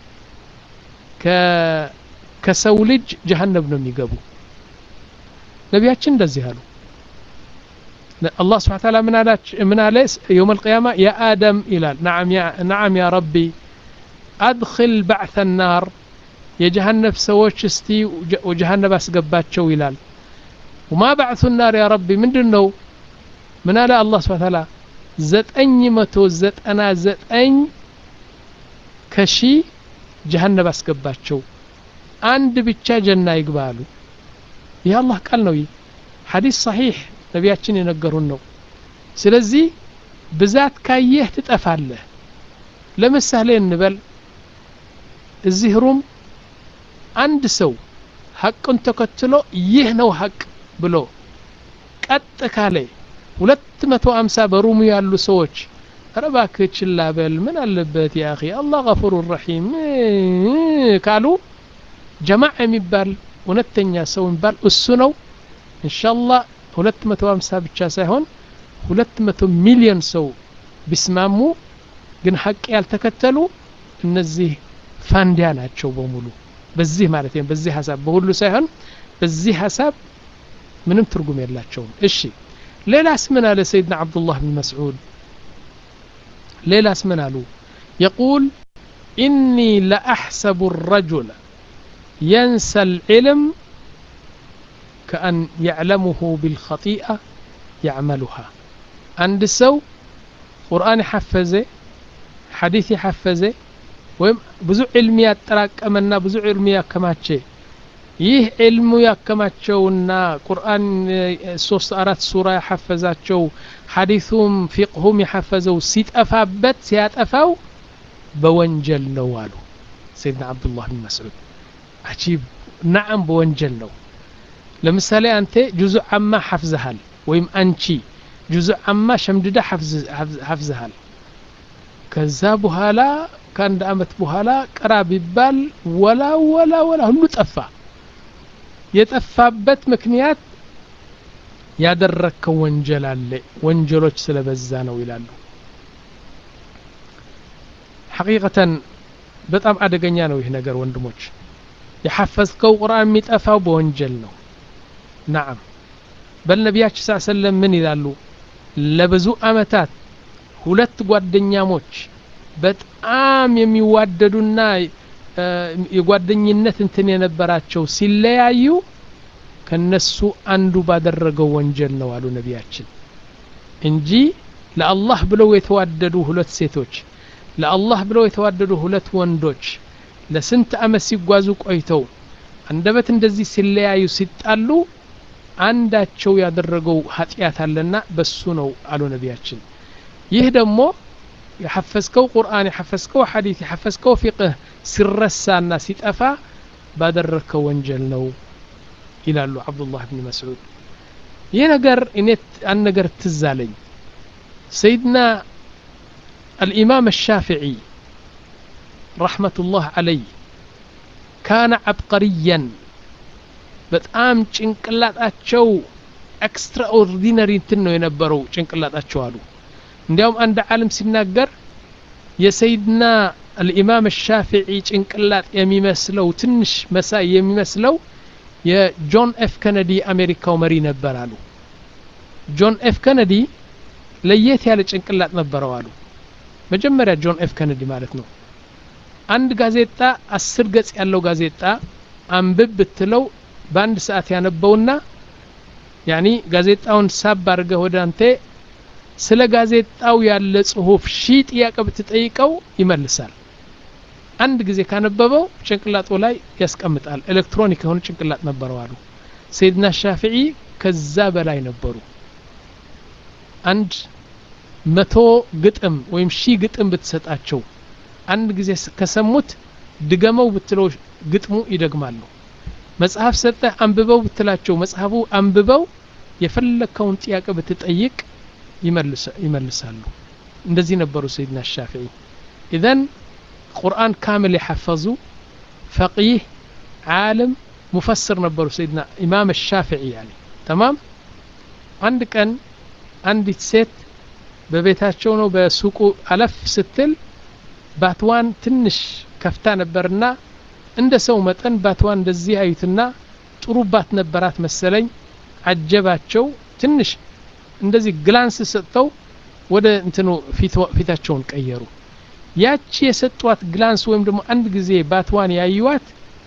S1: ከሰው ልጅ ጀሀነብ ነው የሚገቡ ነቢያችን እንደዚህ አሉ الله سبحانه وتعالى من على من على يوم القيامة يا آدم إلى نعم يا نعم يا ربي أدخل بعث النار يا جهنم سووش استي وجهنم أسقبات شو إلال وما بعث النار يا ربي من دنو من على الله سبحانه وتعالى ዘጠኝ መቶ ዘጠና ዘጠኝ ከሺ ጀሀነብ አስገባቸው አንድ ብቻ ጀና ይግባሉ ይህ አላህ ቃል ነው ይህ ሐዲስ ሰሒሕ ነቢያችን የነገሩን ነው ስለዚህ ብዛት ካየህ ትጠፋለህ ለምሳሌ እንበል እዚህ ሩም አንድ ሰው ሐቅን ተከትሎ ይህ ነው ሐቅ ብሎ ቀጥ ካለ ሁለት መቶ አምሳ በሩሙ ያሉ ሰዎች ረባክህ ችላ በል ምን አለበት ያ አኺ አላህ ገፉሩ ረሒም ካሉ ጀማዕ የሚባል እውነተኛ ሰው የሚባል እሱ ነው እንሻላ ሁለት መቶ ሀምሳ ብቻ ሳይሆን ሁለት መቶ ሚሊዮን ሰው ቢስማሙ ግን ሀቅ ያልተከተሉ እነዚህ ፋንዲያ ናቸው በሙሉ በዚህ ማለት ነው በዚህ ሀሳብ በሁሉ ሳይሆን በዚህ ሀሳብ ምንም ትርጉም የላቸውም እሺ ሌላስ ምን አለ ሰይድና አብዱላህ ብን መስዑድ ሌላስ ምን አሉ የቁል ኢኒ ለአሕሰቡ ረጁለ የንሰ ልዕልም ከአን ያዕለሙሁ ቢልኸጢአ ያዕመሉሃ አንድ ሰው ቁርአን የሐፈዘ ሐዲስ የሐፈዘ ወይም ብዙ ዕልሚ ያጠራቀመና ብዙ ዕልሚ ያከማቸ ይህ ዕልሙ ያከማቸውና ቁርአን ሶስት አራት ሱራ ያሐፈዛቸው ሐዲሱም ፊቅሁም የሐፈዘው ሲጠፋበት ሲያጠፋው በወንጀል ነው አሉ ሰይድና አብዱላህ ብን መስዑድ አጂብ ናዓም በወንጀል ነው ለምሳሌ አንተ ጁዙ አማ ሐፍዘሃል ወይም አንቺ ጁዙ አማ ሸምድዳ ሐፍዘሃል ከዛ በኋላ ከአንድ አመት በኋላ ቅራ ቢባል ወላ ወላ ወላ ሁሉ ጠፋ የጠፋበት ምክንያት ያደረግከው ወንጀል አለ ወንጀሎች ስለበዛ ነው ይላሉ ሐቂቀተን በጣም አደገኛ ነው ይህ ነገር ወንድሞች የሐፈዝከው ቁርአን የሚጠፋው በወንጀል ነው ናዓም በል ነቢያችን ስ ሰለም ምን ይላሉ ለብዙ አመታት ሁለት ጓደኛሞች በጣም የሚዋደዱና የጓደኝነት እንትን የነበራቸው ሲለያዩ ከነሱ አንዱ ባደረገው ወንጀል ነው አሉ ነቢያችን እንጂ ለአላህ ብለው የተዋደዱ ሁለት ሴቶች ለአላህ ብለው የተዋደዱ ሁለት ወንዶች ለስንት አመት ሲጓዙ ቆይተው አንደበት እንደዚህ ሲለያዩ ሲጣሉ አንዳቸው ያደረገው ኃጢአት አለና በሱ ነው አሉ ነቢያችን ይህ ደግሞ የሐፈዝከው ቁርአን የሐፈዝከው ሐዲት የሐፈዝከው ፊቅህ ሲረሳና ሲጠፋ ባደረግከው ወንጀል ነው ይላሉ አብዱላህ ብን መስዑድ ይህ ነገር እኔ አንድ ነገር ትዝ አለኝ ሰይድና الإمام الشافعي رحمة الله عليه كان عبقريا በጣም ጭንቅላጣቸው ኤክስትራ ኦርዲነሪ እንትን ነው የነበረው ጭንቅላጣቸው አሉ እንዲያውም አንድ ዓለም ሲናገር የሰይድና አልኢማም ሻፊዒ ጭንቅላጥ የሚመስለው ትንሽ መሳይ የሚመስለው የጆን ኤፍ ከነዲ አሜሪካው መሪ ነበር አሉ ጆን ኤፍ ከነዲ ለየት ያለ ጭንቅላጥ ነበረው አሉ መጀመሪያ ጆን ኤፍ ከነዲ ማለት ነው አንድ ጋዜጣ አስር ገጽ ያለው ጋዜጣ አንብብ ብትለው በአንድ ሰዓት ያነበውና ያኒ ጋዜጣውን ሳብ አድርገህ ወደ አንተ ስለ ጋዜጣው ያለ ጽሁፍ ሺህ ጥያቄ ብትጠይቀው ይመልሳል አንድ ጊዜ ካነበበው ጭንቅላጡ ላይ ያስቀምጣል ኤሌክትሮኒክ የሆነ ጭንቅላጥ ነበረው አሉ ሰይድና ሻፊዒ ከዛ በላይ ነበሩ አንድ መቶ ግጥም ወይም ሺህ ግጥም ብትሰጣቸው አንድ ጊዜ ከሰሙት ድገመው ብትለው ግጥሙ ይደግማሉ መጽሐፍ ሰጠህ አንብበው ብትላቸው መጽሐፉ አንብበው የፈለግከውን ጥያቄ ብትጠይቅ ይመልሳሉ እንደዚህ ነበሩ ሰይድና ሻፊዒ ኢዘን ቁርአን ካምል የሐፈዙ ፈቂህ ዓለም ሙፈስር ነበሩ ሰይድና ኢማም ሻፊዒ ያኒ ተማም አንድ ቀን አንዲት ሴት በቤታቸው ነው በሱቁ አለፍ ስትል ባትዋን ትንሽ ከፍታ ነበርና እንደ ሰው መጠን ባትዋን እንደዚህ አዩትና ጥሩ ባት ነበራት መሰለኝ አጀባቸው ትንሽ እንደዚህ ግላንስ ሰጥተው ወደ እንትኑ ፊታቸውን ቀየሩ ያቺ የሰጧት ግላንስ ወይም ደግሞ አንድ ጊዜ ባትዋን ያዩዋት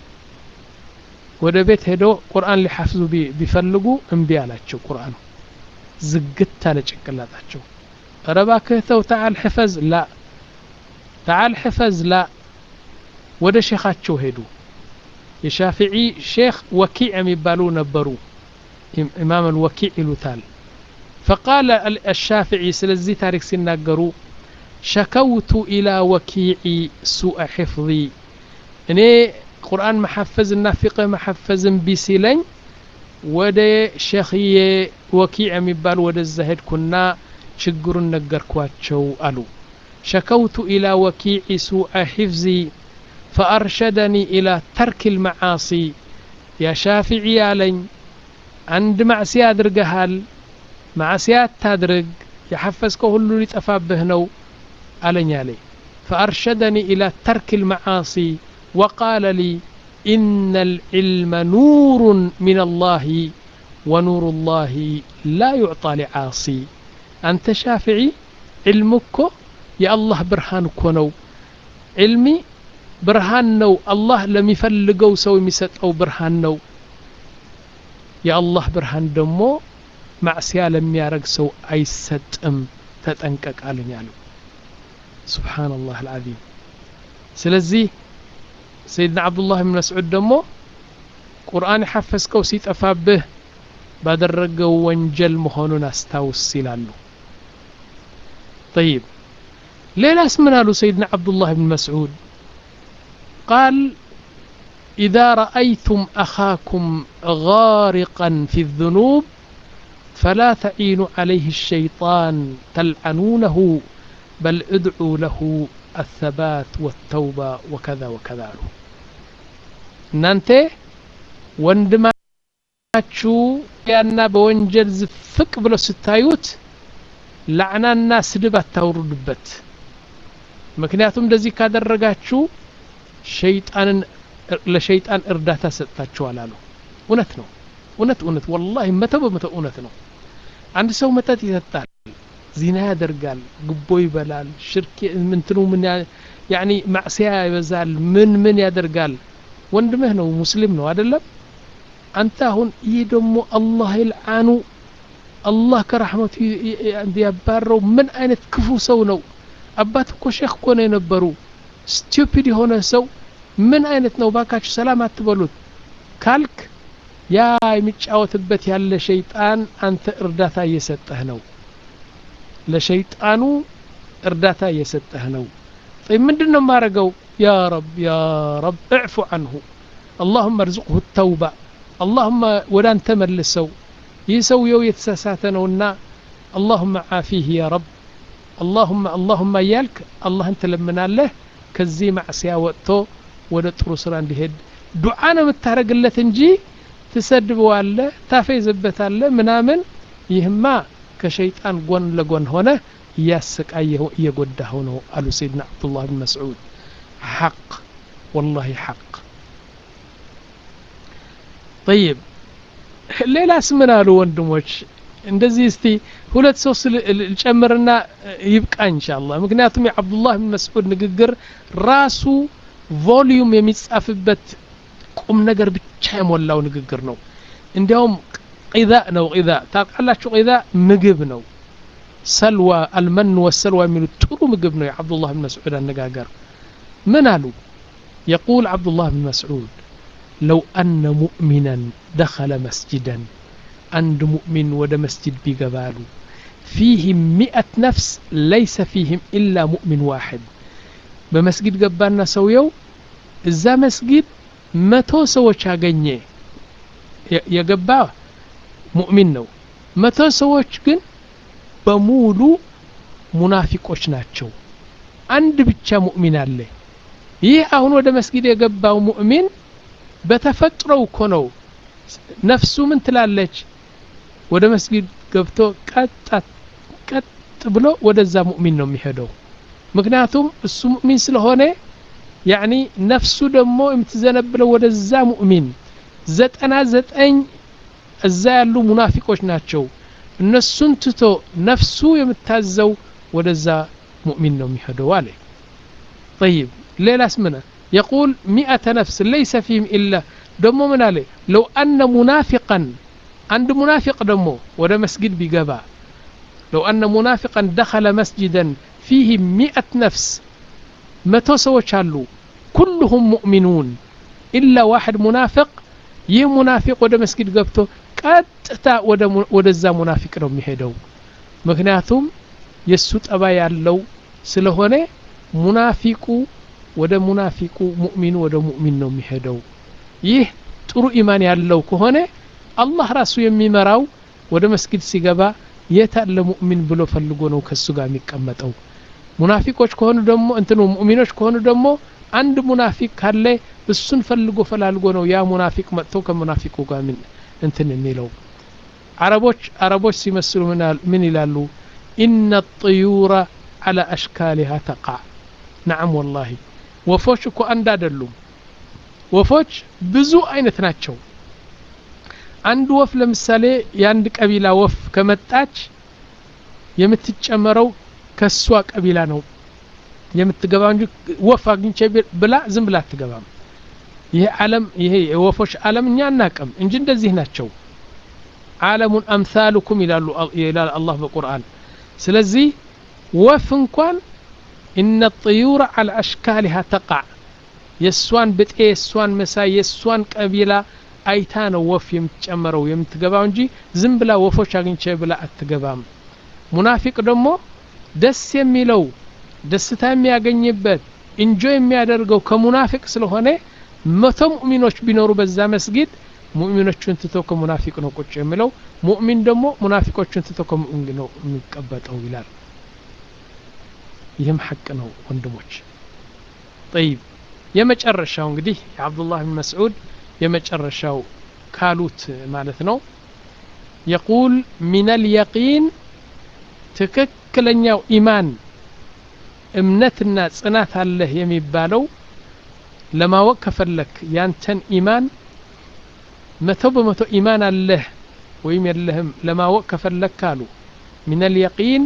S1: ወደ ቤት ሄደው ቁርአን ሊሐፍዙ ቢፈልጉ እምቢ አላቸው ቁርአኑ ዝግት አለ ጭንቅላጣቸው ረባክህ ተው ተዓል ሕፈዝ ላ ተዓል ሕፈዝ ላ ወደ ሼኻቸው ሄዱ የሻፊዒ ሼክ ወኪዕ የሚባሉ ነበሩ ኢማም አልወኪዕ ይሉታል فقال الشافعي سلزي تاريخ سناقرو شكوت إلى وكيعي سوء حفظي እኔ ቁርአን መሐፈዝና ፊቅህ መሐፈዝን ቢሲለኝ ወደ ሸኽዬ ወኪዕ የሚባል ወደዛ ሄድኩና ችግሩን ነገርኳቸው አሉ ሸከውቱ ኢላ ወኪዕ ሱዐ ሒፍዚ ፈአርሸደኒ ኢላ ተርክ ልመዓሲ ያ ሻፊዒ ያለኝ አንድ ማዕስያ አድርገሃል ማዕስያ አታድርግ የሐፈዝከው ሁሉ ሊጠፋብህ ነው አለኝ አለ فأرشدني إلى ترك المعاصي وقال لي إن العلم نور من الله ونور الله لا يعطى لعاصي أنت شافعي علمك يا الله برهان كونو علمي برهان نو الله لم يفلقو سو يمسط أو برهان نو يا الله برهان دمو معسيا لم يارق سو أي ستم تتنكك على سبحان الله العظيم سلزي سيدنا عبد الله بن مسعود دمو ቁርአን የሐፈዝከው ሲጠፋብህ ባደረገው ወንጀል መሆኑን አስታውስ ይላሉ طيب ሌላስ ምን አሉ ሰይድና ዓብዱላህ ብን መስዑድ ቃል إذا رأيتم أخاكم غارقا في الذنوب فلا تعينوا عليه الشيطان تلعنونه بل ادعوا له الثبات والتوبة وكذا وكذا له እናንተ ወንድማችሁ ያና በወንጀል ዝፍቅ ብሎ ስታዩት ላዕናና ስድብ አታውርዱበት ምክንያቱም እንደዚህ ካደረጋችሁ ሸይጣንን ለሸይጣን እርዳታ ሰጥታችኋል አሉ እውነት ነው እውነት እውነት ወላሂ መቶ በመቶ እውነት ነው አንድ ሰው መጠጥ ይጠጣል ዚና ያደርጋል ግቦ ይበላል ሽርክ ምንትኑ ምን ያኒ ማዕስያ ይበዛል ምን ምን ያደርጋል ወንድምህ ነው ሙስሊም ነው አይደለም አንተ አሁን ይህ ደግሞ አላህ ይልዓኑ አላህ ከራሕመቱ ያባረው ምን አይነት ክፉ ሰው ነው አባት እኮ ሼክ እኮ ነው የነበሩ ስቱፒድ የሆነ ሰው ምን አይነት ነው ባካችሁ ሰላም አትበሉት ካልክ ያ የሚጫወትበት ያለ ሸይጣን አንተ እርዳታ እየሰጠህ ነው ለሸይጣኑ እርዳታ እየሰጠህ ነው طيب ምንድን ነው የማረገው يا رب يا رب اعفو عنه اللهم ارزقه التوبة اللهم ወደ አንተ መልሰው ይህ ሰውየው የተሳሳተ ነውና اللهم عافيه يا رب اللهم اللهم እያልክ አላህን ትለምናለህ ከዚህ ማዕስያ ወጥቶ ወደ ጥሩ ስራ እንዲሄድ ዱዓ ነው የምታደረግለት እንጂ ትሰድበዋለህ ታፌዝበታለህ ምናምን ይህማ ከሸይጣን ጎን ለጎን ሆነ እያሰቃየው እየጎዳኸው ነው አሉ ሰይድና አብዱላህ ብን መስዑድ ሐቅ ወላሂ ሐቅ ጠይብ ሌላስ ምን አሉ ወንድሞች እንደዚህ እስቲ ሁለት ሶስት ልጨምርና ይብቃ እንሻአላህ ምክንያቱም የአብዱላህ ብን መስዑድ ንግግር ራሱ ቮሊዩም የሚጻፍበት ቁም ነገር ብቻ የሞላው ንግግር ነው እንዲያውም ቂዛ ነው ቂዛ ታውቃላችሁ ቂዛ ምግብ ነው ሰልዋ አልመን ወሰልዋ የሚሉት ጥሩ ምግብ ነው የዓብዱላህ ብን መስዑድ አነጋገር ምን አሉ يقول عبد الله بن مسعود لو أن مؤمنا دخل مسجدا عند مؤمن ود مسجد بقبالو فيهم مئة نفس ليس فيهم إلا مؤمن واحد بمسجد قبالنا سويو እዛ መስጊድ መቶ ሰዎች አገኘ የገባ ሙእሚን ነው መቶ ሰዎች ግን በሙሉ ሙናፊቆች ናቸው አንድ ብቻ ሙእሚን አለ ይህ አሁን ወደ መስጊድ የገባው ሙእሚን በተፈጥሮው እኮ ነው ነፍሱ ምን ትላለች ወደ መስጊድ ገብቶ ቀጣት ቀጥ ብሎ ወደዛ ሙእሚን ነው የሚሄደው ምክንያቱም እሱ ሙእሚን ስለሆነ ያኒ ነፍሱ ደግሞ የምትዘነብለው ወደዛ ሙእሚን ዘጠና ዘጠኝ እዛ ያሉ ሙናፊቆች ናቸው እነሱን ትቶ ነፍሱ የምታዘው ወደዛ ሙእሚን ነው የሚሄደው አለ طيب ሌላስ ምን يقول مئة نفس ليس فيهم إلا ደሞ ምን አለ لو أن منافقا عند منافق ደሞ ወደ መስጊድ ቢገባ لو أن منافقا دخل مسجدا فيه مئة نفس መቶ ሰዎች አሉ ኩልሁም ሙእሚኑን ኢላ ዋሕድ ሙናፊቅ ይህ ሙናፊቅ ወደ መስጊድ ገብቶ ቀጥታ ወደዛ ሙናፊቅ ነው የሚሄደው ምክንያቱም የእሱ ጠባ ያለው ስለሆነ ሙናፊቁ ወደ ሙናፊቁ ሙእሚኑ ወደ ሙእሚን ነው የሚሄደው ይህ ጥሩ ኢማን ያለው ከሆነ አላህ ራሱ የሚመራው ወደ መስጊድ ሲገባ የት አለ ሙእሚን ብሎ ፈልጎ ነው ከሱ ጋር የሚቀመጠው ሙናፊቆች ከሆኑ ደግሞ እንትኑ ሙእሚኖች ከሆኑ ደግሞ አንድ ሙናፊቅ ካለ እሱን ፈልጎ ፈላልጎ ነው ያ ሙናፊቅ መጥቶ ከሙናፊቁ ጋር ምን እንትን የሚለው አረቦች አረቦች ሲመስሉ ምን ይላሉ ኢነ ጥዩረ አላ አሽካሊሃ ተቃ ነዓም ወላሂ ወፎች እኮ አንድ አይደሉም ወፎች ብዙ አይነት ናቸው አንድ ወፍ ለምሳሌ የአንድ ቀቢላ ወፍ ከመጣች የምትጨመረው ከሷ ቀቢላ ነው የምትገባ እንጂ ወፍ አግኝቼ ብላ ዝም ብላ አትገባም ይሄ ዓለም ይሄ የወፎች ዓለም እኛ አናቅም እንጂ እንደዚህ ናቸው ዓለሙን አምሳሉኩም ይላሉ ይላል አላህ በቁርአን ስለዚህ ወፍ እንኳን ኢነ ጥዩር አላ አሽካሊሃ ተቃዕ የእሷን ብጤ የእሷን መሳይ የእሷን ቀቢላ አይታ ነው ወፍ የምትጨመረው የምትገባው እንጂ ዝም ብላ ወፎች አግኝቼ ብላ አትገባም ሙናፊቅ ደግሞ ደስ የሚለው ደስታ የሚያገኝበት እንጆ የሚያደርገው ከሙናፊቅ ስለሆነ መቶ ሙእሚኖች ቢኖሩ በዛ መስጊድ ሙእሚኖቹን ትቶ ከሙናፊቅ ነው ቁጭ የሚለው ሙእሚን ደግሞ ሙናፊቆቹን ትቶ ከሙእሚን ነው የሚቀበጠው ይላል ይህም ሐቅ ነው ወንድሞች ጠይብ የመጨረሻው እንግዲህ የአብዱላህ ብን መስዑድ የመጨረሻው ካሉት ማለት ነው የቁል ሚን አልየቂን ትክክለኛው ኢማን እምነትና ጽናት አለህ የሚባለው ለማወቅ ከፈለክ ያንተን ኢማን መቶ በመቶ ኢማን አለህ ወይም የለህም ለማወቅ ከፈለክ አሉ ሚን አልየቂን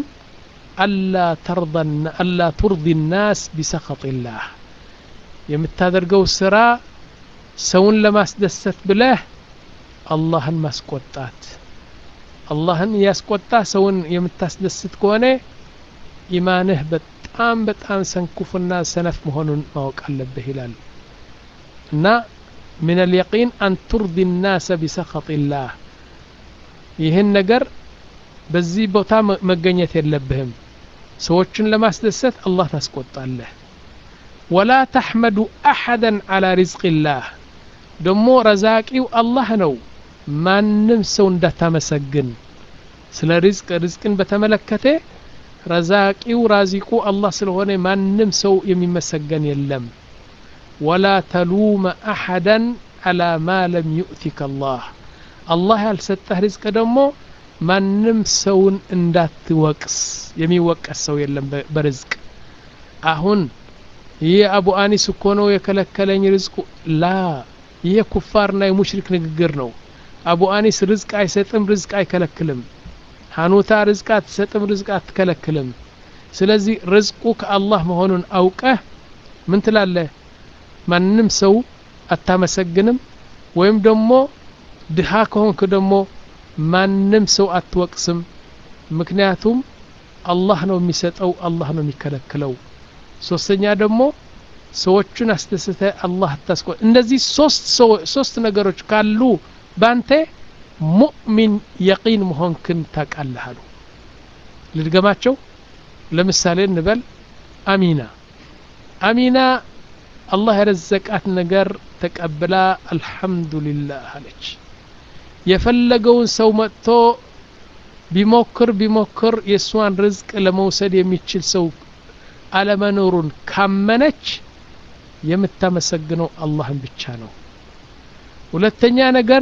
S1: አላ ቱርዲ ናስ ቢሰኸጢላህ የምታደርገው ስራ ሰውን ለማስደሰት ብለህ አላህን ማስቆጣት አላህን እያስቆጣ ሰውን የምታስደስት ከሆነ ኢማንህ በጣም በጣም ሰንኩፍና ሰነፍ መሆኑን ማወቅ አለብህ ይላል እና ምን አልየቂን አን ቱርዲ ናሰ ቢሰኸጢላህ ይህን ነገር በዚህ ቦታ መገኘት የለብህም ሰዎችን ለማስደሰት አላህ ታስቆጣለህ ወላ ተሕመዱ አሐደን አላ ሪዝቅላህ ደሞ ረዛቂው አላህ ነው ማንም ሰው እንዳታመሰግን ስለ ሪዝቅ ሪዝቅን በተመለከተ ረዛቂው ራዚቁ አላህ ስለሆነ ማንም ሰው የሚመሰገን የለም ወላ ተሉመ አሐደን አላ ማ ለም ዩእቲከ አላህ አላህ ያልሰጠህ ሪዝቅ ደግሞ ማንም ሰውን እንዳትወቅስ የሚወቀስ ሰው የለም በርዝቅ አሁን ይህ አቡ አኒስ እኮ ነው የከለከለኝ ርዝቁ ላ ይህ ኩፋርና የሙሽሪክ ንግግር ነው አቡ አኒስ ርዝቅ አይሰጥም ርዝቅ አይከለክልም ሀኑታ ርዝቅ አትሰጥም ርዝቅ አትከለክልም ስለዚህ ርዝቁ ከአላህ መሆኑን አውቀህ ምን ትላለህ ማንም ሰው አታመሰግንም ወይም ደግሞ ድሃ ከሆንክ ደግሞ ማንም ሰው አትወቅስም ምክንያቱም አላህ ነው የሚሰጠው አላህ ነው የሚከለክለው ሶስተኛ ደግሞ ሰዎቹን አስደስተ አላህ አታስቆ እንደዚህ ሶስት ሶስት ነገሮች ካሉ ባንተ ሙእሚን የቂን መሆንክን ታውቃለህ አሉ ልድገማቸው ለምሳሌ እንበል አሚና አሚና አላህ የረዘቃት ነገር ተቀብላ አልሐምዱሊላህ አለች የፈለገውን ሰው መጥቶ ቢሞክር ቢሞክር የእሷን ርዝቅ ለመውሰድ የሚችል ሰው አለመኖሩን ካመነች የምታመሰግነው አላህን ብቻ ነው ሁለተኛ ነገር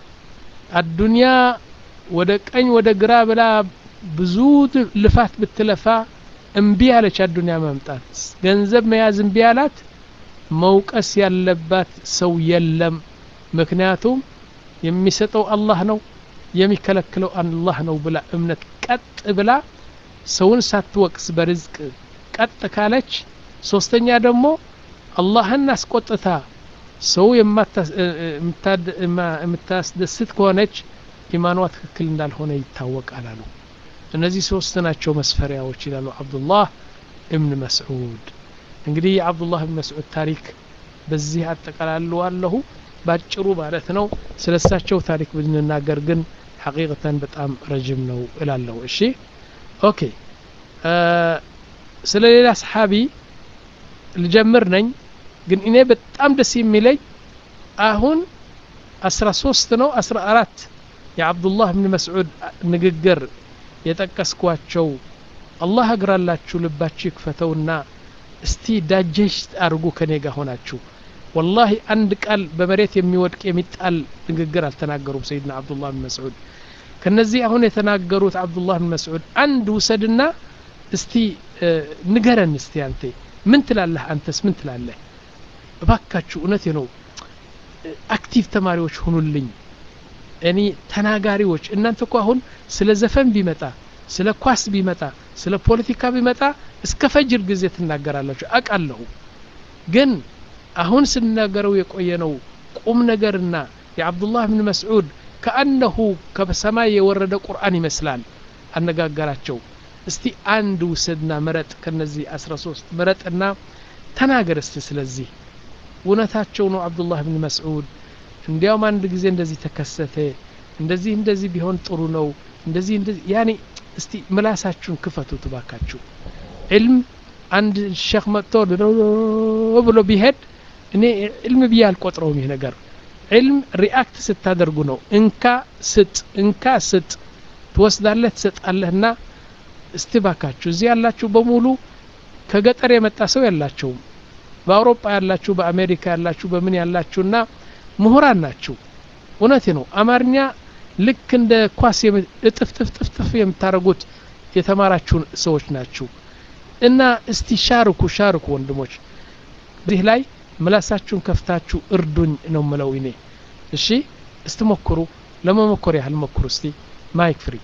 S1: አዱንያ ወደ ቀኝ ወደ ግራ ብላ ብዙ ልፋት ብትለፋ እምቢ አለች አዱንያ መምጣት ገንዘብ መያዝ እምቢ አላት መውቀስ ያለባት ሰው የለም ምክንያቱም የሚሰጠው አላህ ነው የሚከለክለው አላህ ነው ብላ እምነት ቀጥ ብላ ሰውን ሳትወቅስ በርዝቅ ቀጥ ካለች ሶስተኛ ደግሞ አላህን አስቆጥታ ሰው የምታስደስት ከሆነች ኢማኗ ትክክል እንዳልሆነ ይታወቃል አሉ እነዚህ ሶስት ናቸው መስፈሪያዎች ይላሉ አብዱላህ እብን መስዑድ እንግዲህ የአብዱላህ እብን መስዑድ ታሪክ በዚህ አጠቃላለዋለሁ ባጭሩ ማለት ነው ስለ እሳቸው ታሪክ ብንናገር ግን ሐቂቀተን በጣም ረጅም ነው እላለሁ እሺ ኦኬ ስለ ሌላ ሰሓቢ ልጀምር ነኝ ግን እኔ በጣም ደስ የሚለኝ አሁን አስራ ሶስት ነው አስራ አራት የአብዱላህ ብን መስዑድ ንግግር የጠቀስኳቸው አላህ እግራላችሁ ልባችሁ ይክፈተውና እስቲ ዳጀስት አድርጉ ከኔ ጋር ሆናችሁ ወላሂ አንድ ቃል በመሬት የሚወድቅ የሚጣል ንግግር አልተናገሩም ሰይድና አብዱላህ ብን መስዑድ ከነዚህ አሁን የተናገሩት አብዱላህ ብን መስዑድ አንድ ውሰድና እስቲ ንገረን እስቲ አንተ ምን ትላለህ አንተስ ምን ትላለህ እባካችሁ እውነቴ ነው አክቲቭ ተማሪዎች ሁኑልኝ እኔ ተናጋሪዎች እናንተ እኮ አሁን ስለ ዘፈን ቢመጣ ስለ ኳስ ቢመጣ ስለ ፖለቲካ ቢመጣ እስከ ፈጅር ጊዜ ትናገራላችሁ አቃለሁ ግን አሁን ስንናገረው የቆየ ነው ቁም ነገርና የአብዱላህ ብን መስዑድ ከአነሁ ከሰማይ የወረደ ቁርአን ይመስላል አነጋገራቸው እስቲ አንድ ውሰድና ምረጥ ከነዚህ አስራ ሶስት ምረጥና ተናገር እስቲ ስለዚህ እውነታቸው ነው አብዱላህ ብን መስዑድ እንዲያውም አንድ ጊዜ እንደዚህ ተከሰተ እንደዚህ እንደዚህ ቢሆን ጥሩ ነው እንደዚህ እንደዚህ ያኔ እስቲ ምላሳችሁን ክፈቱ ትባካችሁ ዕልም አንድ ሸክ መጥቶ ብሎ ቢሄድ እኔ ዕልም ብዬ አልቆጥረውም ይህ ነገር ዕልም ሪአክት ስታደርጉ ነው እንካ ስጥ እንካ ስጥ ትወስዳለህ ትሰጣለህና እስቲ ባካችሁ እዚህ ያላችሁ በሙሉ ከገጠር የመጣ ሰው ያላቸውም በአውሮፓ ያላችሁ በአሜሪካ ያላችሁ በምን ያላችሁና ምሁራን ናችሁ እውነቴ ነው አማርኛ ልክ እንደ ኳስ እጥፍጥፍጥፍጥፍ የምታደርጉት የተማራችሁ ሰዎች ናችሁ እና እስቲ ሻርኩ ሻርኩ ወንድሞች እዚህ ላይ ምላሳችሁን ከፍታችሁ እርዱኝ ነው ምለው እኔ እሺ እስቲ ሞክሩ ለመሞከር ያህል ሞክሩ እስቲ ማይክ ፍሪ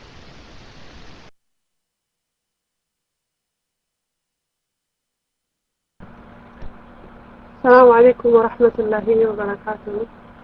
S3: السلام عليكم ورحمة الله وبركاته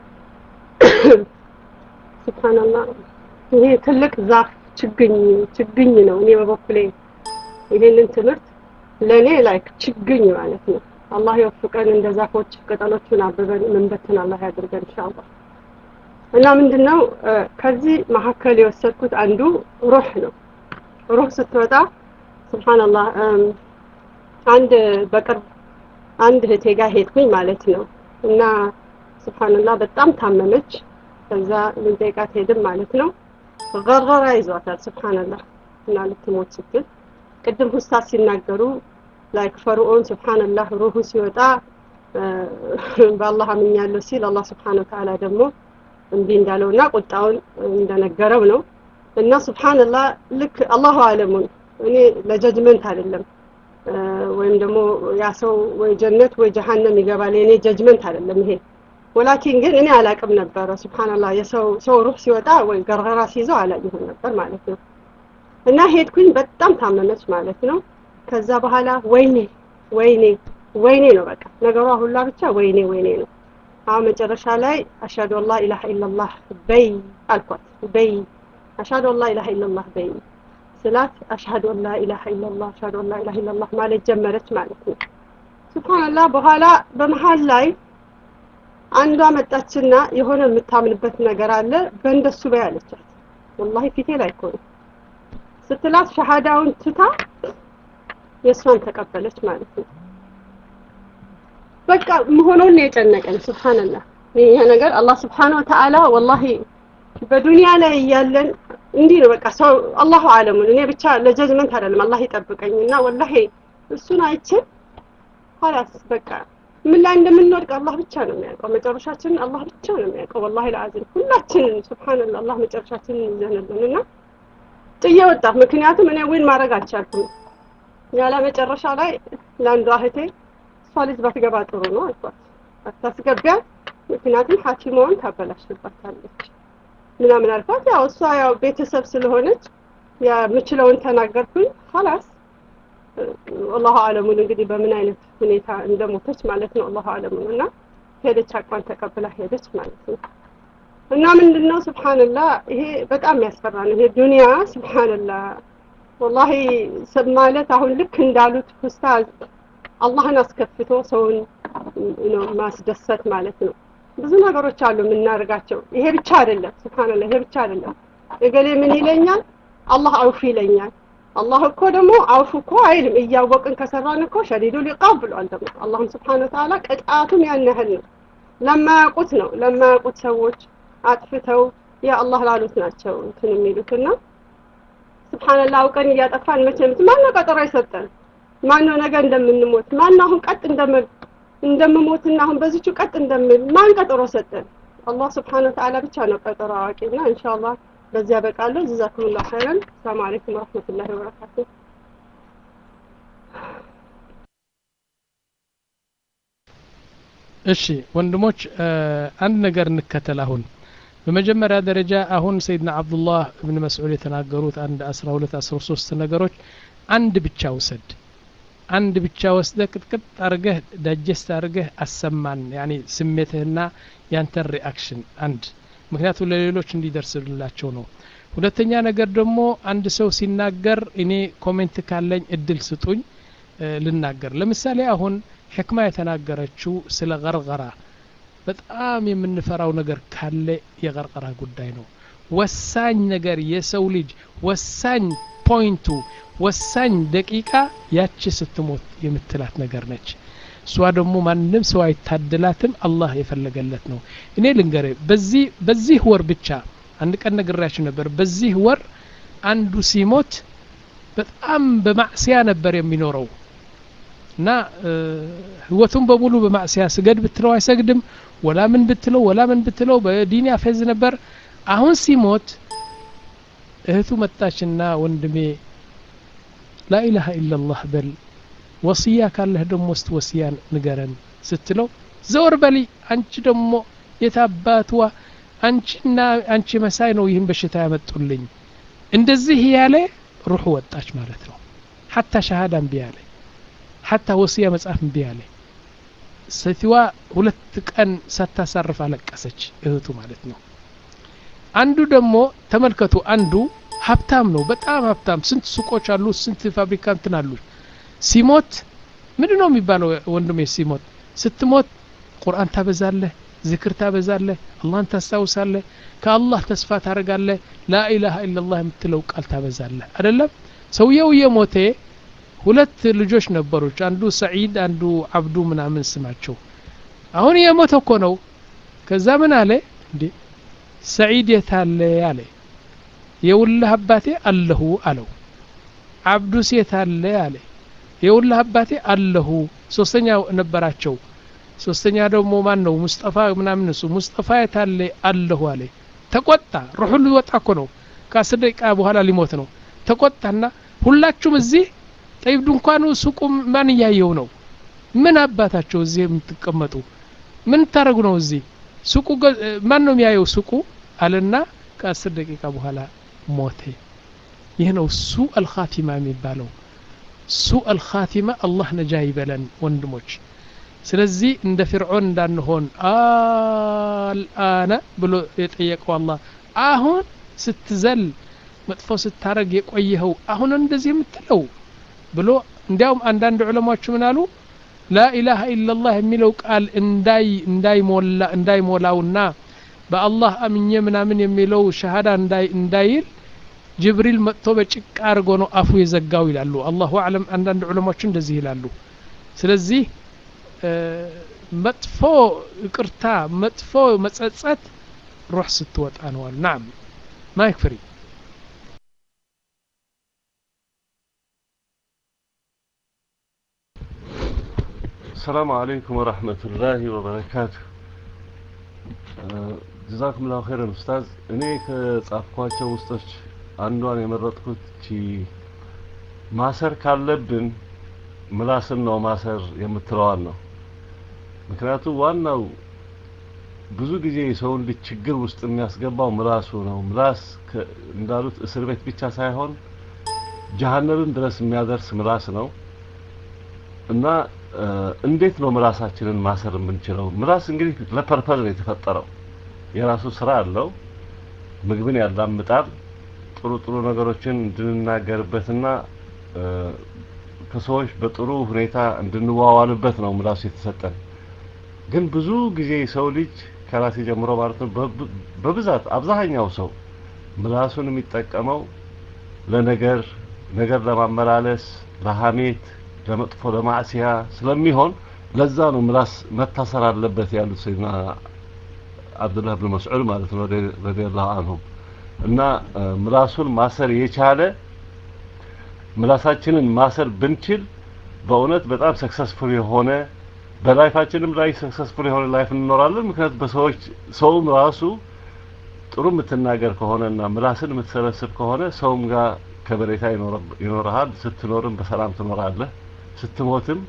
S3: سبحان الله ይሄ ትልቅ ዛፍ ችግኝ ችግኝ ነው እኔ በበኩሌ ይሄንን ትምህርት ለእኔ ላይክ ችግኝ ማለት ነው አላህ ይወፍቀን እንደ ዛፎች ቅጠሎቹን አብበን መንበትን አላህ ያድርገን ኢንሻአላህ እና ምንድነው ከዚህ መካከል የወሰድኩት አንዱ ሩህ ነው ሩህ ስትወጣ ስብሓንላህ አንድ በቅርብ አንድ እህቴ ጋር ሄድኩኝ ማለት ነው እና ስብሓንላህ በጣም ታመመች ከዛ ልንጠይቃት ሄድም ማለት ነው ገረራ ይዟታል ስብሓንላህ እና ልትሞት ስትል ቅድም ሁስታት ሲናገሩ ላይክ ፈርዖን ስብሓንላህ ሩሁ ሲወጣ በአላህ አምኛለሁ ሲል አላህ ስብሓን ወተዓላ ደግሞ እምቢ እንዳለውና ቁጣውን እንደነገረው ነው እና ስብሓንላህ ልክ አላሁ አለሙን እኔ ለጀጅመንት አይደለም ወይም ደግሞ ያ ሰው ወይ ጀነት ወይ ጀሃነም ይገባል የኔ ጀጅመንት አይደለም ይሄ ወላኪን ግን እኔ አላቅም ነበረ ስብሓንላህ የሰው ሰው ሩህ ሲወጣ ወይ ገርገራ ሲይዘው አላየሁም ነበር ማለት ነው እና ሄድኩኝ በጣም ታመመች ማለት ነው ከዛ በኋላ ወይኔ ወይኔ ወይኔ ነው በቃ ነገሯ ሁላ ብቻ ወይኔ ወይኔ ነው አሁን መጨረሻ ላይ አሻዱ አላ ኢላሃ ኢላላህ በይ አልኳት በይ አሻዱ አላ ኢላሃ ኢላላህ በይ ስላት አሽሀዱ አን ላ ኢላሃ ኢላላህ አሽሀዱ አን ላ ኢላሃ ኢላላህ ማለት ጀመረች ማለት ነው ሱብሃንአላህ በኋላ በመሀል ላይ አንዷ መጣችና የሆነ የምታምንበት ነገር አለ በእንደሱ በይ አለቻት ወላሂ ፊቴ ላይ እኮ ነው ስትላት ሸሃዳውን ትታ የእሷን ተቀበለች ማለት ነው በቃ መሆኑን የጨነቀኝ ስብሓንላህ ይሄ ነገር አላህ ስብሓን ወተዓላ ወላሂ በዱንያ ላይ እያለን እንዲህ ነው በቃ ሰው አላሁ አለሙን እኔ ብቻ ለጀጅመንት አይደለም አላህ ይጠብቀኝ እና ወላሂ እሱን አይቼ ኋላስ በቃ ምን ላይ እንደምንወድቅ አላህ ብቻ ነው የሚያውቀው መጨረሻችንን አላህ ብቻ ነው የሚያውቀው ወላሂ ለአዚም ሁላችንን ስብሓንላህ አላህ መጨረሻችንን ይዘንልን እና ጥዬ ወጣሁ ምክንያቱም እኔ ዊን ማድረግ አልቻልኩም ያለ መጨረሻ ላይ ለአንዷ እህቴ እሷ ልጅ ባትገባ ጥሩ ነው አልኳት አታስገቢያት ምክንያቱም ሀኪሟን ታበላሽባታለች ምናምን አልኳት ያው እሷ ያው ቤተሰብ ስለሆነች የምችለውን ተናገርኩኝ ሀላስ አላሁ አለሙን እንግዲህ በምን አይነት ሁኔታ እንደሞተች ማለት ነው አላሁ አለሙን እና ሄደች አቋን ተቀብላ ሄደች ማለት ነው እና ምንድነው ስብሓንላህ ይሄ በጣም ያስፈራ ነው ይሄ ዱንያ ስብሓንላህ ወላሂ ማለት አሁን ልክ እንዳሉት ኡስታዝ አላህን አስከፍቶ ሰውን ነው ማስደሰት ማለት ነው ብዙ ነገሮች አሉ የምናደርጋቸው ይሄ ብቻ አይደለም ስብሓንላህ ይሄ ብቻ አይደለም እገሌ ምን ይለኛል አላህ አውፍ ይለኛል አላህ እኮ ደግሞ አውፍ እኮ አይልም እያወቅን ከሰራን እኮ ሸዲዱ ሊቃብ ብሏል ደግሞ አላህም ስብሓን ወተዓላ ቅጣቱም ያን ያህል ነው ለማያውቁት ነው ለማያውቁት ሰዎች አጥፍተው ያ አላህ ላሉት ናቸው እንትን የሚሉትና ስብሓንላህ አውቀን እያጠፋን መቼም ማነው ቀጠሮ የሰጠን ማነው ነገ እንደምንሞት ማነው አሁን ቀጥ እንደምል እንደምሞትና አሁን በዚቹ ቀጥ እንደምል ማን ቀጠሮ ሰጠን አላህ ስብሓን ወተዓላ ብቻ ነው ቀጠሮ አዋቂና ኢንሻአላህ በዚህ ያበቃለሁ። ጀዛኩሙላሁ ኸይረን። ሰላም አለይኩም ወራህመቱላሂ ወበረካቱ።
S1: እሺ ወንድሞች አንድ ነገር እንከተል አሁን በመጀመሪያ ደረጃ አሁን ሰይድና አብዱላህ እብን መስዑድ የተናገሩት አንድ አስራ ሁለት አስራ ሶስት ነገሮች አንድ ብቻ ውሰድ አንድ ብቻ ወስደ ቅጥቅጥ አርገህ ዳጀስት አርገህ አሰማን ያኒ ስሜትህና ያንተን ሪአክሽን አንድ ምክንያቱም ለሌሎች እንዲደርስላቸው ነው ሁለተኛ ነገር ደግሞ አንድ ሰው ሲናገር እኔ ኮሜንት ካለኝ እድል ስጡኝ ልናገር ለምሳሌ አሁን ሕክማ የተናገረችው ስለ ገርገራ በጣም የምንፈራው ነገር ካለ የቀርቀራ ጉዳይ ነው ወሳኝ ነገር የሰው ልጅ ወሳኝ ፖይንቱ ወሳኝ ደቂቃ ያቺ ስትሞት የምትላት ነገር ነች እሷ ደግሞ ማንም ሰው አይታደላትም አላህ የፈለገለት ነው እኔ ልንገር በዚህ በዚህ ወር ብቻ አንድ ቀን ነግራችሁ ነበር በዚህ ወር አንዱ ሲሞት በጣም በማዕስያ ነበር የሚኖረው እና ህይወቱን በሙሉ በማዕስያ ስገድ ብትለው አይሰግድም ወላ ምን ብትለው ወላ ምን ብትለው በዲን ያፌዝ ነበር አሁን ሲሞት እህቱ መጣችና ወንድሜ ላኢላሃ ኢላላህ በል ወስያ ካለህ ደግሞ ውስጥ ወስያ ንገረን ስትለው ዘወር በሊ አንቺ ደግሞ የታባትዋ አንቺና አንቺ መሳይ ነው ይህን በሽታ ያመጡልኝ እንደዚህ ያለ ሩሑ ወጣች ማለት ነው ሐታ ሸሃዳ እምቢ ያለ ሐታ ወስያ መጽሐፍ እምቢ ያለ ሴትዋ ሁለት ቀን ሳታሳርፍ አለቀሰች እህቱ ማለት ነው አንዱ ደግሞ ተመልከቱ አንዱ ሀብታም ነው በጣም ሀብታም ስንት ሱቆች አሉ ስንት ፋብሪካ እንትን አሉ ሲሞት ምንድን ነው የሚባለው ወንድሜ ሲሞት ስትሞት ቁርአን ታበዛለህ ዝክር ታበዛለህ አላህን ታስታውሳለህ ከአላህ ተስፋ ታደርጋለህ ላኢላሃ ኢላላህ የምትለው ቃል ታበዛለህ አደለም ሰውየው የሞቴ ሁለት ልጆች ነበሩች አንዱ ሰዒድ አንዱ አብዱ ምናምን ስማቸው አሁን የሞተ እኮ ነው ከዛ ምን አለ እንዴ ሰዒድ የታለ አለ የውላህ አባቴ አለሁ አለው አብዱስ የታለ አለ የውላህ አባቴ አለሁ ሶስተኛ ነበራቸው ሶስተኛ ደግሞ ማን ነው ሙስጠፋ ምናምን እሱ ሙስጠፋ የታለ አለሁ አለ ተቆጣ ሩሑ ሊወጣ እኮ ነው ከአስር ደቂቃ በኋላ ሊሞት ነው ተቆጣና ሁላችሁም እዚህ ጠይብ ድንኳኑ ሱቁ ማን እያየው ነው ምን አባታቸው እዚህ የምትቀመጡ ምን ታደረጉ ነው እዚህ ሱቁ ማን ነው የሚያየው ሱቁ አለና ከአስር ደቂቃ በኋላ ሞቴ ይህ ነው ሱ አልኻቲማ የሚባለው ሱ አልኻቲማ አላህ ነጃ ይበለን ወንድሞች ስለዚህ እንደ ፍርዖን እንዳንሆን አልአነ ብሎ የጠየቀው አላህ አሁን ስትዘል መጥፎ ስታረግ የቆየኸው አሁን እንደዚህ የምትለው ብሎ እንዲያውም አንዳንድ ዑለማዎች ምን አሉ ላኢላሃ ኢላላህ የሚለው ቃል እንዳይ እንዳይሞላ እንዳይሞላውና በአላህ አምኜ ምናምን የሚለው ሸሃዳ እንዳይል ጅብሪል መጥቶ በጭቃ አድርጎ ነው አፉ የዘጋው ይላሉ አላሁ አለም አንዳንድ ዑለማዎች እንደዚህ ይላሉ ስለዚህ መጥፎ ይቅርታ መጥፎ መጸጸት ሩህ ስትወጣ ነዋል ናም ማይክ ፍሪ
S4: السلام عليكم ورحمة الله وبركاته ጀዛኩም ላሁ ኸይረን ኡስታዝ እኔ ከጻፍኳቸው ውስጦች አንዷን የመረጥኩት ቺ ማሰር ካለብን ምላስን ነው ማሰር የምትለዋን ነው ምክንያቱም ዋናው ብዙ ጊዜ የሰውን ልጅ ችግር ውስጥ የሚያስገባው ምላሱ ነው ምላስ እንዳሉት እስር ቤት ብቻ ሳይሆን ጀሀነብን ድረስ የሚያደርስ ምላስ ነው እና እንዴት ነው ምላሳችንን ማሰር የምንችለው ምላስ እንግዲህ ለፐርፐዝ ነው የተፈጠረው የራሱ ስራ አለው ምግብን ያላምጣል ጥሩ ጥሩ ነገሮችን እንድንናገርበትና ከሰዎች በጥሩ ሁኔታ እንድንዋዋልበት ነው ምላሱ የተሰጠን ግን ብዙ ጊዜ ሰው ልጅ ከራሴ ጀምሮ ማለት ነው በብዛት አብዛኛው ሰው ምላሱን የሚጠቀመው ለነገር ነገር ለማመላለስ ለሀሜት ለመጥፎ ለማዕሲያ ስለሚሆን ለዛ ነው ምላስ መታሰር አለበት ያሉት ሰይድና አብዱላህ ብን መስዑድ ማለት ነው ረዲየላሁ አንሁም እና ምላሱን ማሰር የቻለ ምላሳችንን ማሰር ብንችል በእውነት በጣም ሰክሰስፉል የሆነ በላይፋችንም ላይ ሰክሰስፉል የሆነ ላይፍ እንኖራለን ምክንያቱም በሰዎች ሰውም ራሱ ጥሩ የምትናገር ከሆነና ምላስን የምትሰበስብ ከሆነ ሰውም ጋር ከበሬታ ይኖርሃል። ስትኖርም በሰላም ትኖራለህ። ስትሞትም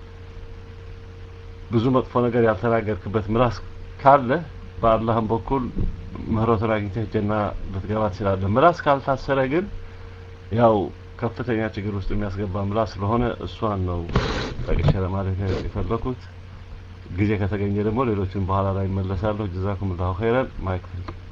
S4: ብዙ መጥፎ ነገር ያልተናገርክበት ምላስ ካለ በአላህም በኩል ምህረቱን አግኝተህ ጀና ልትገባ ትችላለህ። ምላስ ካልታሰረ ግን ያው ከፍተኛ ችግር ውስጥ የሚያስገባ ምላስ ስለሆነ እሷን ነው ጠቅሼ ለማለት የፈለኩት። ጊዜ ከተገኘ ደግሞ ሌሎችን በኋላ ላይ ይመለሳለሁ። ጀዛኩም ላሁ ኸይረን። ማይክ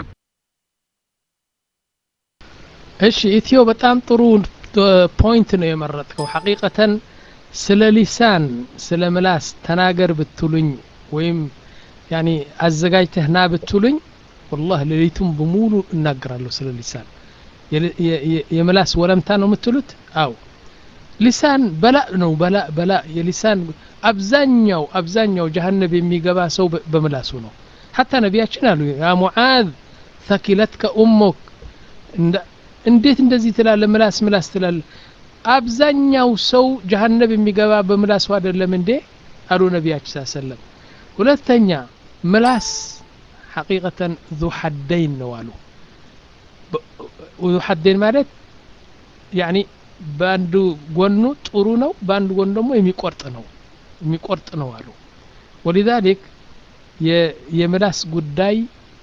S1: እሺ ኢትዮ በጣም ጥሩ ፖይንት ነው የመረጥከው። ሐቂቀተን ስለ ሊሳን ስለ ምላስ ተናገር ብትሉኝ ወይም ያኒ አዘጋጅተህ ና ብትሉኝ ወላህ ሌሊቱን በሙሉ እናገራለሁ ስለ ሊሳን። የምላስ ወለምታ ነው የምትሉት? አው ሊሳን በላ ነው በላ በላ የሊሳን አብዛኛው አብዛኛው ጀሀነብ የሚገባ ሰው በምላሱ ነው። ሐታ ነቢያችን አሉ ያ ሙዓዝ ተኪለትከ ኡሙክ እንዴት እንደዚህ ትላለ? ምላስ ምላስ ትላለ? አብዛኛው ሰው ጀሀነብ የሚገባ በምላሱ አይደለም እንዴ አሉ ነቢያችን ሰለም። ሁለተኛ ምላስ ሐቂቀተን ዙ ሐደይን ነው አሉ። ዙ ሐደይን ማለት ያኒ በአንዱ ጎኑ ጥሩ ነው፣ በአንዱ ጎኑ ደግሞ የሚቆርጥ ነው የሚቆርጥ ነው አሉ። ወሊዛሊክ የምላስ ጉዳይ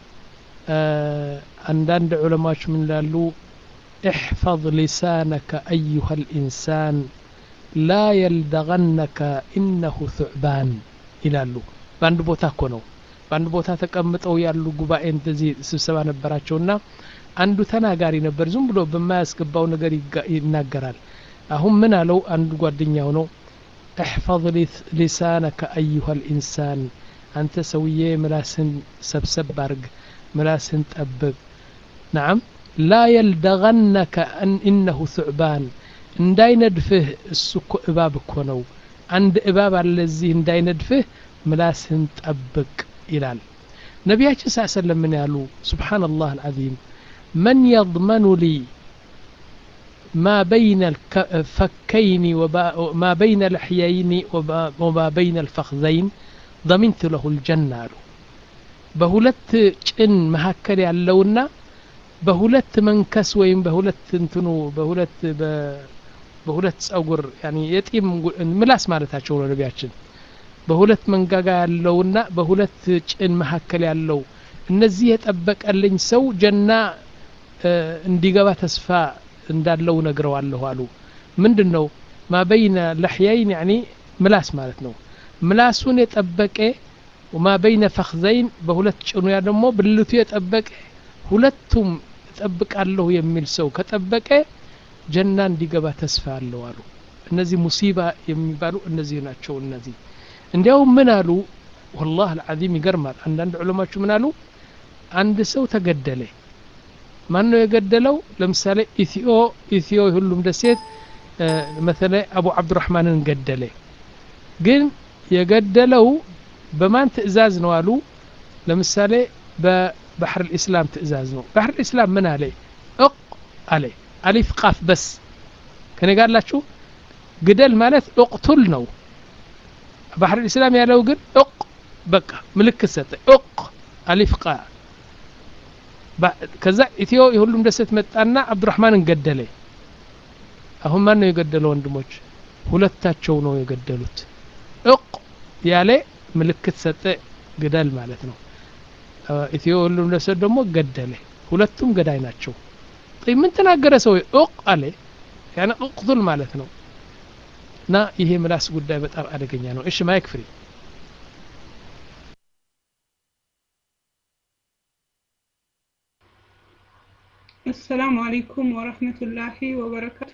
S1: አንዳንድ ዑለማዎች ምን ይላሉ? احفظ لسانك أيها الإنسان لا يلدغنك إنه ثعبان ይላሉ። በአንድ ቦታ እኮ ነው በአንድ ቦታ ተቀምጠው ያሉ ጉባኤ እንደዚህ ስብሰባ ነበራቸውና አንዱ ተናጋሪ ነበር። ዝም ብሎ በማያስገባው ነገር ይናገራል። አሁን ምን አለው? አንዱ ጓደኛው ነው احفظ لسانك أيها الإنسان አንተ ሰውዬ ምላስን ሰብሰብ አርግ፣ ምላስን ጠብቅ። ነዓም ላ የልደገነከ ኢነሁ ሱዕባን እንዳይነድፍህ እሱ እኮ እባብ እኮ ነው። አንድ እባብ አለ እዚህ እንዳይነድፍህ ምላስህን ጠብቅ ይላል። ነቢያችን ስ ሰለም ምን ያሉ ሱብሓነላህ አልዓዚም መን የضመኑ ሊ ما بين الفكين وما بين الحيين وما بين الفخذين ضمنت له الجنة አሉ በሁለት ጭን መካከል ያለውና በሁለት መንከስ ወይም በሁለት እንትኑ በሁለት በሁለት ጸጉር ያኒ የጢም ምላስ ማለታቸው ነው ነቢያችን በሁለት መንጋጋ ያለውና በሁለት ጭን መካከል ያለው እነዚህ የጠበቀልኝ ሰው ጀና እንዲገባ ተስፋ እንዳለው ነግረዋለሁ አሉ ምንድን ነው ማበይነ ለሕያይን ያኒ ምላስ ማለት ነው ምላሱን የጠበቀ ወማ በይነ ፈክዘይን በሁለት ጭኑ ያ ደግሞ ብልቱ የጠበቀ ሁለቱም እጠብቃለሁ የሚል ሰው ከጠበቀ ጀና እንዲገባ ተስፋ አለው አሉ እነዚህ ሙሲባ የሚባሉ እነዚህ ናቸው እነዚህ እንዲያውም ምን አሉ ወላህ አልዓዚም ይገርማል አንዳንድ ዑለማችሁ ምን አሉ አንድ ሰው ተገደለ ማን ነው የገደለው ለምሳሌ ኢትዮ ኢትዮ ሁሉም ደሴት መተለ አቡ አብዱራህማንን ገደለ ግን የገደለው በማን ትእዛዝ ነው አሉ ለምሳሌ በባሕር ልእስላም ትእዛዝ ነው ባሕር ልእስላም ምን አለ እቅ አለ አሊፍ ቃፍ በስ ከኔ ጋላችሁ ግደል ማለት እቅቱል ነው ባሕር ልእስላም ያለው ግን እቅ በቃ ምልክት ሰጠ እቅ አሊፍ ቃ ከዛ ኢትዮ የሁሉም ደሴት መጣና አብዱራህማንን ገደለ አሁን ማን ነው የገደለው ወንድሞች ሁለታቸው ነው የገደሉት እቅ ያለ ምልክት ሰጠ ግደል ማለት ነው ኢትዮ ሁሉም ደሴት ደግሞ ገደለ ሁለቱም ገዳይ ናቸው ምን ተናገረ ሰው እቅ አለ ያነ እቅቱል ማለት ነው እና ይሄ ምላስ ጉዳይ በጣም አደገኛ ነው እሺ ማይክ ፍሪ
S2: አሰላሙ አለይኩም ወረህመቱላሂ ወበረካቱ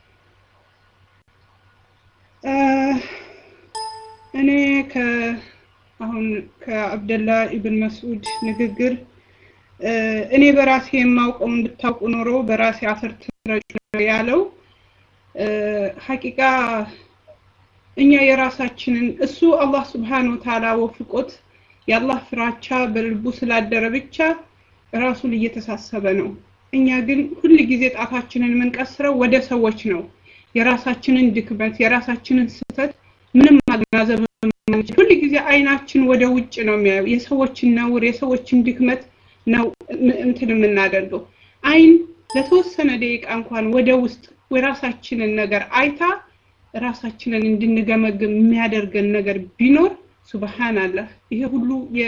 S2: እኔ አሁን ከአብደላ ኢብን መስዑድ ንግግር እኔ በራሴ የማውቀው እንድታውቁ ኖሮ በራሴ አፈር ትረጩ ያለው ሀቂቃ እኛ የራሳችንን እሱ አላህ ስብሓን ወተዓላ ወፍቆት የአላህ ፍራቻ በልቡ ስላደረ ብቻ ራሱን እየተሳሰበ ነው። እኛ ግን ሁል ጊዜ ጣታችንን የምንቀስረው ወደ ሰዎች ነው። የራሳችንን ድክመት፣ የራሳችንን ስህተት ምንም ማገናዘብ ሁል ጊዜ አይናችን ወደ ውጭ ነው የሚያየው። የሰዎችን ነውር፣ የሰዎችን ድክመት ነው እንትን የምናደርገው። አይን ለተወሰነ ደቂቃ እንኳን ወደ ውስጥ የራሳችንን ነገር አይታ ራሳችንን እንድንገመግም የሚያደርገን ነገር ቢኖር ሱብሃንአላህ ይሄ ሁሉ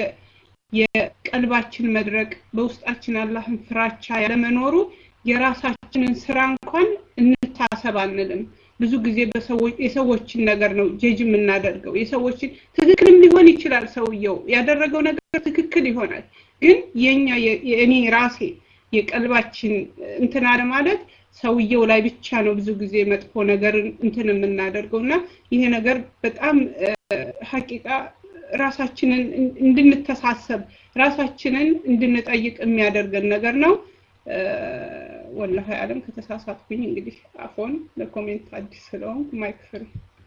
S2: የቀልባችን መድረቅ በውስጣችን አላህን ፍራቻ ያለመኖሩ የራሳችንን ስራ እንኳን እንታሰብ አንልም። ብዙ ጊዜ የሰዎችን ነገር ነው ጀጅ የምናደርገው። የሰዎችን ትክክልም ሊሆን ይችላል፣ ሰውየው ያደረገው ነገር ትክክል ይሆናል። ግን የኛ የእኔ ራሴ የቀልባችን እንትን አለ ማለት ሰውየው ላይ ብቻ ነው ብዙ ጊዜ መጥፎ ነገር እንትን የምናደርገው እና ይሄ ነገር በጣም ሀቂቃ ራሳችንን እንድንተሳሰብ ራሳችንን እንድንጠይቅ የሚያደርገን ነገር ነው። ወላሂ አለም ከተሳሳትኩኝ እንግዲህ አፎን ለኮሜንት አዲስ ስለሆንኩ ማይክ ፍሪ።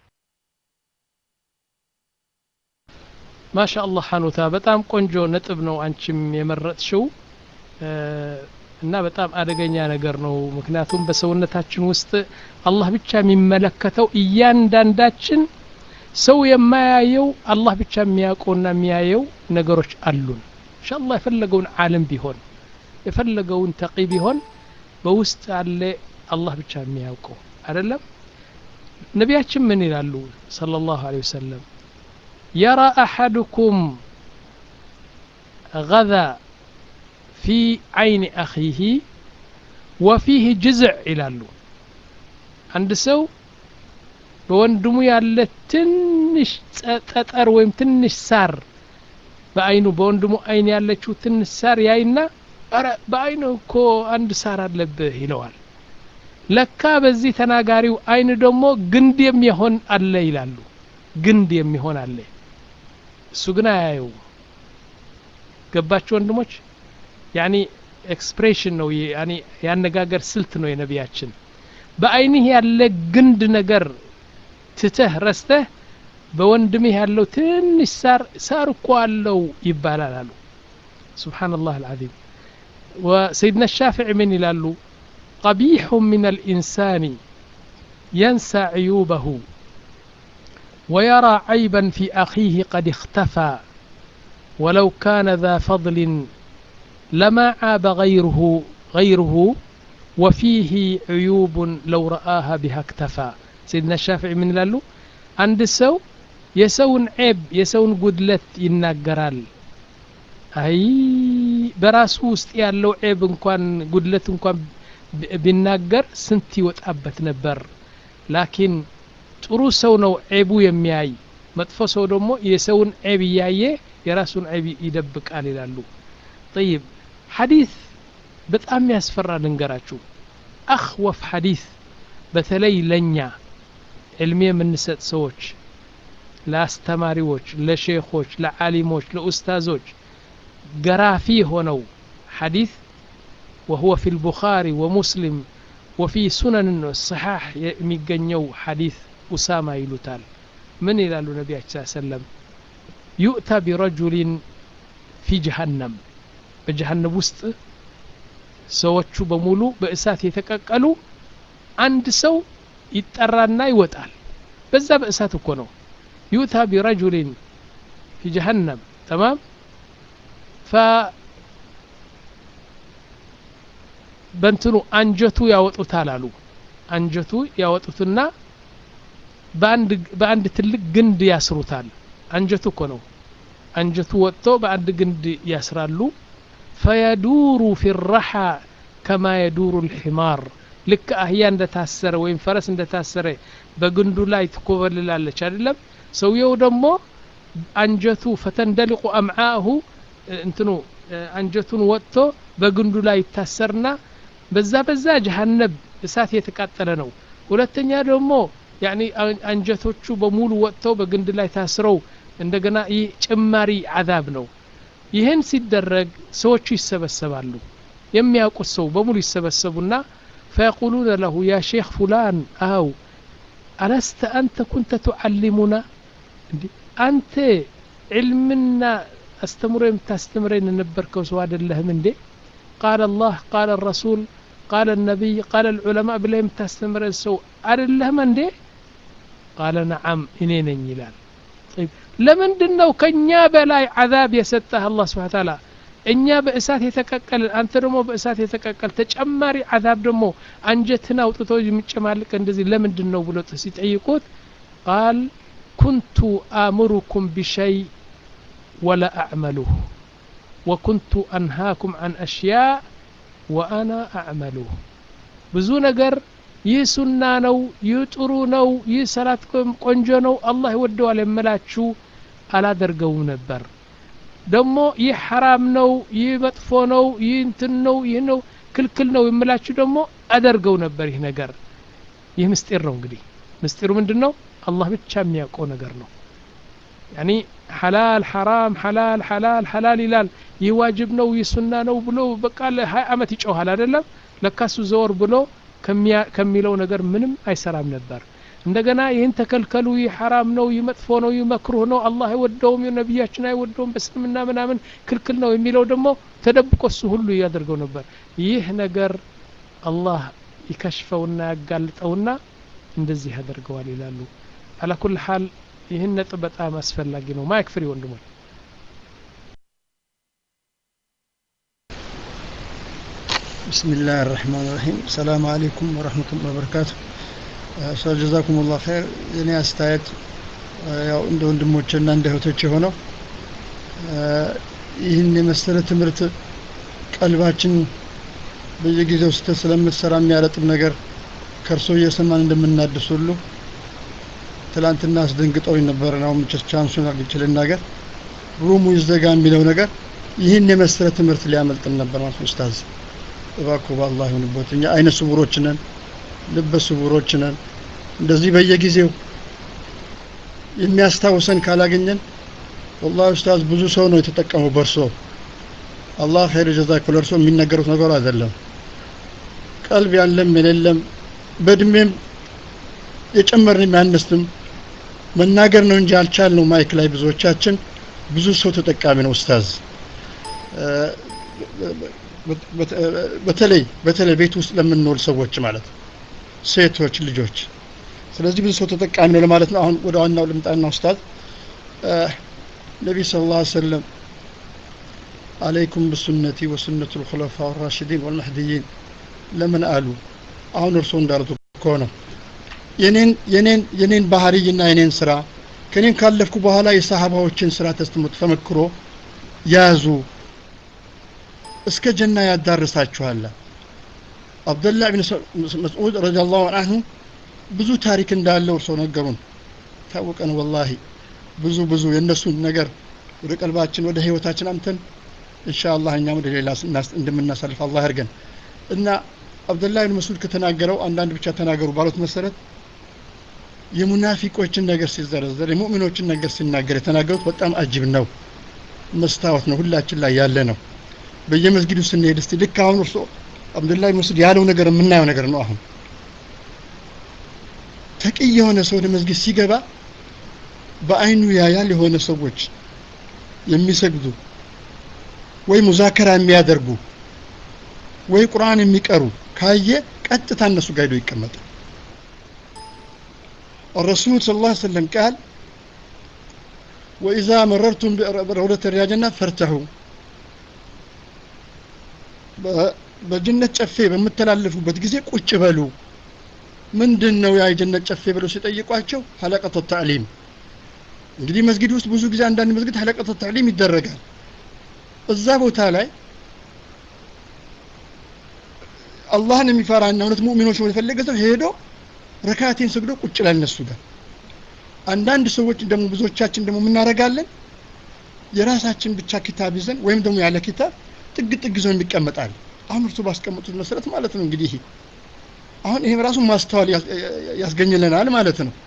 S1: ማሻአላህ ሐኑታ በጣም ቆንጆ ነጥብ ነው አንቺም የመረጥሽው እና በጣም አደገኛ ነገር ነው። ምክንያቱም በሰውነታችን ውስጥ አላህ ብቻ የሚመለከተው እያንዳንዳችን ሰው የማያየው አላህ ብቻ የሚያውቀውና የሚያየው ነገሮች አሉን። ኢንሻአላህ የፈለገውን ዓለም ቢሆን የፈለገውን ተቂ ቢሆን በውስጥ አለ አላህ ብቻ የሚያውቀው አይደለም። ነቢያችን ምን ይላሉ ሰለላሁ ዐለይሂ ወሰለም የራ አሐዱኩም ገዛ ፊ አይን አኺህ ወፊህ ጅዝዕ ይላሉ። አንድ ሰው በወንድሙ ያለ ትንሽ ጠጠር ወይም ትንሽ ሳር በአይኑ በወንድሙ አይን ያለችው ትንሽ ሳር ያይና ኧረ በአይኑ እኮ አንድ ሳር አለብህ ይለዋል። ለካ በዚህ ተናጋሪው አይን ደግሞ ግንድ የሚሆን አለ ይላሉ። ግንድ የሚሆን አለ። እሱ ግን አያየው። ገባችሁ ወንድሞች? ያኒ ኤክስፕሬሽን ነው ያኒ ያነጋገር ስልት ነው የነቢያችን። በአይንህ ያለ ግንድ ነገር ትተህ ረስተህ በወንድምህ ያለው ትንሽ ሳር ሳር እኮ አለው ይባላል አሉ። ሱብሓነላህ አልዓዚም። ወሰይድና ሻፊዒ ምን ይላሉ? ቀቢሑ ምን አልኢንሳኒ የንሳ ዕዩበሁ ወየራ ዐይበን ፊ አኺህ ቀድ እኽተፋ ወለው ካነ ذا ፈضል ለማ ዓበ ገይሩሁ ገይሩሁ ወፊህ ዕዩቡን ለው ረአሃ ቢሃ እክተፋ ሰይድና ሻፊዒ ምን ይላሉ? አንድ ሰው የሰውን ዔብ የሰውን ጉድለት ይናገራል። አይ በራሱ ውስጥ ያለው ዔብ እንኳን ጉድለት እንኳን ቢናገር ስንት ይወጣበት ነበር። ላኪን ጥሩ ሰው ነው ዔቡ የሚያይ፣ መጥፎ ሰው ደግሞ የሰውን ዔብ እያየ የራሱን ዔብ ይደብቃል ይላሉ። ጠይብ ሐዲስ በጣም ያስፈራ ልንገራችሁ። አኽወፍ ሐዲስ በተለይ ለኛ ዕልም የምንሰጥ ሰዎች፣ ለአስተማሪዎች፣ ለሼኾች፣ ለዓሊሞች፣ ለኡስታዞች ገራፊ የሆነው ሐዲስ ወሁወ ፊ ልቡኻሪ ወሙስሊም ወፊ ሱነን ሰሓሕ የሚገኘው ሐዲስ ኡሳማ ይሉታል። ምን ይላሉ ነቢያችን ስ ሰለም ዩእታ ቢረጁሊን ፊ ጀሃነም በጀሃነም ውስጥ ሰዎቹ በሙሉ በእሳት የተቀቀሉ አንድ ሰው ይጠራና ይወጣል። በዛ በእሳት እኮ ነው። ዩታ ቢረጁሊን ፊ ጀሀነም ተማም ፈ በእንትኑ አንጀቱ ያወጡታል አሉ። አንጀቱ ያወጡትና በአንድ ትልቅ ግንድ ያስሩታል። አንጀቱ እኮ ነው። አንጀቱ ወጥቶ በአንድ ግንድ ያስራሉ። ፈየዱሩ ፊ ረሓ ከማ የዱሩ ልሒማር ልክ አህያ እንደታሰረ ወይም ፈረስ እንደታሰረ በግንዱ ላይ ትኮበልላለች አይደለም። ሰውየው ደግሞ አንጀቱ ፈተንደሊቁ አምዓሁ እንትኑ አንጀቱን ወጥቶ በግንዱ ላይ ይታሰርና በዛ በዛ ጀሀነብ እሳት የተቃጠለ ነው። ሁለተኛ ደግሞ ያኒ አንጀቶቹ በሙሉ ወጥተው በግንድ ላይ ታስረው እንደገና ይህ ጭማሪ አዛብ ነው። ይህን ሲደረግ ሰዎቹ ይሰበሰባሉ። የሚያውቁት ሰው በሙሉ ይሰበሰቡና ፈየቁሉነ ለሁ ያ ሼክ ፉላን አው አለስተ አንተ ኩንተ ቱዓሊሙና እንዲ አንተ ዕልምና አስተምሮ የምታስተምረን የነበርከው ሰው አይደለህም እንዴ? ቃለ አላህ ቃለ ረሱል ቃለ ነቢይ ቃለ ልዑለማ ብለህ የምታስተምረን ሰው አይደለህም እንዴ? ቃለ ነዓም እኔ ነኝ ይላል። ለምንድን ነው ከእኛ በላይ ዓዛብ የሰጠህ አላህ ስብሓን ታላ እኛ በእሳት የተቀቀልን አንተ ደግሞ በእሳት የተቀቀል ተጨማሪ አዛብ ደግሞ አንጀትን አውጥቶ የሚጨማልቅ እንደዚህ ለምንድን ነው ብሎ ሲጠይቁት ቃል ኩንቱ አእምሩኩም ቢሸይ ወላ አዕመሉህ ወኩንቱ አንሃኩም አን አሽያእ ወአና አዕመሉህ ብዙ ነገር ይህ ሱና ነው ይህ ጥሩ ነው ይህ ሰላት ቆንጆ ነው አላህ ይወደዋል የምላችሁ አላደርገውም ነበር ደግሞ ይህ ሐራም ነው ይህ መጥፎ ነው ይህ እንትን ነው ይህ ነው ክልክል ነው የምላችሁ ደግሞ አደርገው ነበር ይህ ነገር ይህ ምስጢር ነው እንግዲህ ምስጢሩ ምንድን ነው አላህ ብቻ የሚያውቀው ነገር ነው ያኒ ሐላል ሐራም ሐላል ሐላል ሐላል ይላል ይህ ዋጅብ ነው ይህ ሱና ነው ብሎ በቃ ለሀያ አመት ይጮሃል አይደለም ለካሱ ዘወር ብሎ ከሚለው ነገር ምንም አይሰራም ነበር እንደገና ይህን ተከልከሉ ይህ ሐራም ነው ይህ መጥፎ ነው ይህ መክሩህ ነው አላህ አይወደውም ነቢያችን አይወደውም በእስልምና ምናምን ክልክል ነው የሚለው ደግሞ ተደብቆ እሱ ሁሉ እያደርገው ነበር ይህ ነገር አላህ ይከሽፈውና ያጋልጠውና እንደዚህ ያደርገዋል ይላሉ አላኩል ሐል ይህን ነጥብ በጣም አስፈላጊ ነው ማይክ ፍሪ ወንድሞች
S5: بسم الله الرحمن الرحيم السلام عليكم ورحمة الله وبركاته ኡስታዝ ጀዛኩም ላህ ኸይር የኔ አስተያየት ያው እንደ ወንድሞችና እንደ እህቶች የሆነው ይህን የመሰለ ትምህርት ቀልባችን በየጊዜው ስህተት ስለምትሰራ የሚያረጥብ ነገር ከእርሶ እየሰማን እንደምናድስ ሁሉ ትላንትና አስደንግጠውኝ ነበር ነው ቻንሱን አግኝቼ ልናገር ሩሙ ይዘጋ የሚለው ነገር ይህን የመሰለ ትምህርት ሊያመልጥን ነበር ማለት ኡስታዝ እባክዎ በአላህ ይሁንቦት እኛ አይነ ስውሮች ነን ልበ ስውሮች ነን እንደዚህ በየጊዜው የሚያስታውሰን ካላገኘን ወላሂ ኡስታዝ ብዙ ሰው ነው የተጠቀመው በእርሶ አላህ ኸይር ጀዛክ ለእርሶ የሚነገሩት ነገር አይደለም ቀልብ ያለም የሌለም በእድሜም የጨመርን ያነስንም መናገር ነው እንጂ አልቻል ነው ማይክ ላይ ብዙዎቻችን ብዙ ሰው ተጠቃሚ ነው ኡስታዝ በተለይ በተለይ ቤት ውስጥ ለምንኖር ሰዎች ማለት ሴቶች ልጆች ስለዚህ ብዙ ሰው ተጠቃሚ ነው ለማለት ነው አሁን ወደ ዋናው ልምጣና ኡስታዝ ነቢ ስለ ላ ሰለም አለይኩም ብሱነቲ ወሱነቱ ልኩለፋ ራሽዲን ወልመህድይን ለምን አሉ አሁን እርሶ እንዳሉት ከሆነ የኔን የኔን የኔን ባህርይና የኔን ስራ ከኔን ካለፍኩ በኋላ የሰሃባዎችን ስራ ተስተምት ተመክሮ ያዙ እስከ ጀና ያዳርሳችኋል አብደላህ ብን መስዑድ ረዲየላሁ አንሁ ብዙ ታሪክ እንዳለው እርሶ ነገሩን ታወቀን ወላሂ ብዙ ብዙ የእነሱን ነገር ወደ ቀልባችን ወደ ህይወታችን አምተን ኢንሻአላህ እኛም ወደ ሌላ እንደምናሳልፍ አላህ ያርገን እና አብደላህ ብን መስዑድ ከተናገረው አንዳንድ ብቻ ተናገሩ ባሉት መሰረት የሙናፊቆችን ነገር ሲዘረዘር የሙእሚኖችን ነገር ሲናገር የተናገሩት በጣም አጅብ ነው መስታወት ነው ሁላችን ላይ ያለ ነው በየመስጊዱ ስንሄድ እስቲ ልክ አሁን እርሶ አብዱላህ መስዑድ ያለው ነገር የምናየው ነገር ነው አሁን ተቅይ የሆነ ሰው ወደ መስጊድ ሲገባ በአይኑ ያያል የሆነ ሰዎች የሚሰግዱ ወይ ሙዛከራ የሚያደርጉ ወይ ቁርአን የሚቀሩ ካየ ቀጥታ እነሱ ጋር ሄዶ ይቀመጣል الرسول صلى الله عليه وسلم قال وإذا مررتم بروضة رياض الجنة فارتحوا በጀነት ጨፌ በምተላለፉበት ጊዜ ቁጭ በሉ ምንድን ነው ያ የጀነት ጨፌ ብለው ሲጠይቋቸው ሀለቀተ ታዕሊም እንግዲህ መስጊድ ውስጥ ብዙ ጊዜ አንዳንድ መስጊድ ሀለቀተ ታዕሊም ይደረጋል እዛ ቦታ ላይ አላህን የሚፈራና እውነት ሙእሚኖች የፈለገ ሰው ሄዶ ረካቴን ሰግዶ ቁጭ ላይ እነሱ ጋር አንዳንድ ሰዎች ደግሞ ብዙዎቻችን ደግሞ የምናደርጋለን የራሳችን ብቻ ኪታብ ይዘን ወይም ደግሞ ያለ ኪታብ ጥግ ጥግ ይዘው የሚቀመጣል አሁን እርሱ ባስቀመጡት መሰረት ማለት ነው እንግዲህ አሁን ይሄም ራሱ ማስተዋል ያስገኝልናል ማለት ነው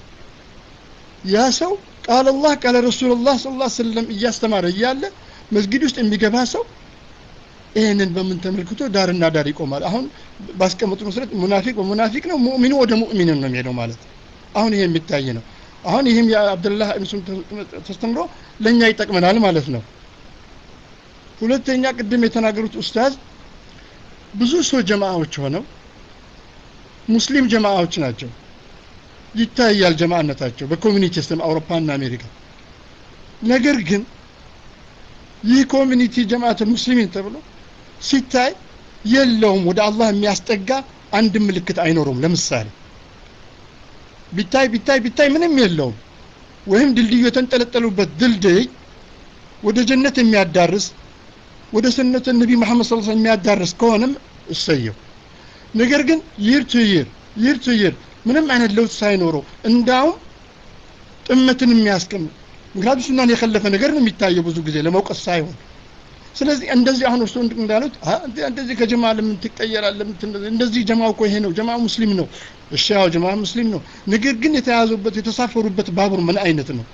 S5: ያ ሰው ቃል አላህ ቃለ ረሱሉላህ ስ ላ ስለም እያስተማረ እያለ መስጊድ ውስጥ የሚገባ ሰው ይህንን በምን ተመልክቶ ዳርና ዳር ይቆማል አሁን ባስቀመጡ መሰረት ሙናፊቅ በሙናፊቅ ነው ሙእሚኑ ወደ ሙእሚንን ነው የሚሄደው ማለት አሁን ይሄ የሚታይ ነው አሁን ይህም የአብደላህ እብን ተስተምሮ ለእኛ ይጠቅመናል ማለት ነው ሁለተኛ ቅድም የተናገሩት ኡስታዝ ብዙ ሰው ጀማዓዎች ሆነው ሙስሊም ጀማዓዎች ናቸው ይታያል ጀማዓነታቸው በኮሚኒቲ ሲስተም አውሮፓና አሜሪካ ነገር ግን ይህ ኮሚኒቲ ጀማዓት ሙስሊሚን ተብሎ ሲታይ የለውም ወደ አላህ የሚያስጠጋ አንድ ምልክት አይኖረውም ለምሳሌ ቢታይ ቢታይ ቢታይ ምንም የለውም ወይም ድልድዩ የተንጠለጠሉበት ድልድይ ወደ ጀነት የሚያዳርስ ወደ ስነተ ነቢ መሐመድ ስ የሚያዳርስ ከሆነም እሰየው ነገር ግን ይር ቱ ይር ይር ቱ ይር ምንም አይነት ለውጥ ሳይኖረው እንዳውም ጥመትን የሚያስቀምጥ ምክንያቱም ሱናን የከለፈ ነገር ነው የሚታየው ብዙ ጊዜ ለመውቀስ ሳይሆን ስለዚህ እንደዚህ አሁን እርስ እንዳሉት እንደዚህ ከጀማ ለምን ትቀየራል እንደዚህ ጀማው እኮ ይሄ ነው ጀማ ሙስሊም ነው እሺ ያው ጀማ ሙስሊም ነው ነገር ግን የተያዙበት የተሳፈሩበት ባቡር ምን አይነት ነው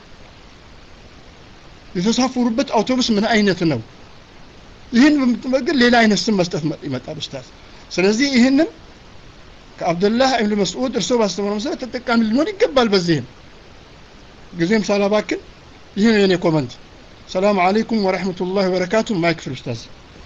S5: የተሳፈሩበት አውቶቡስ ምን አይነት ነው ይህን በምትመግር ሌላ አይነት ስም መስጠት ይመጣል ኡስታዝ ስለዚህ ይህንን ከአብደላህ ኢብኑ መስዑድ እርሶ ባስተማረው መሰረት ተጠቃሚ ልንሆን ይገባል በዚህም ጊዜም ሳላባክን ይህ ነው የኔ ኮመንት ሰላም አለይኩም ወረሕመቱላህ ወበረካቱ ማይክ ፍሪ ኡስታዝ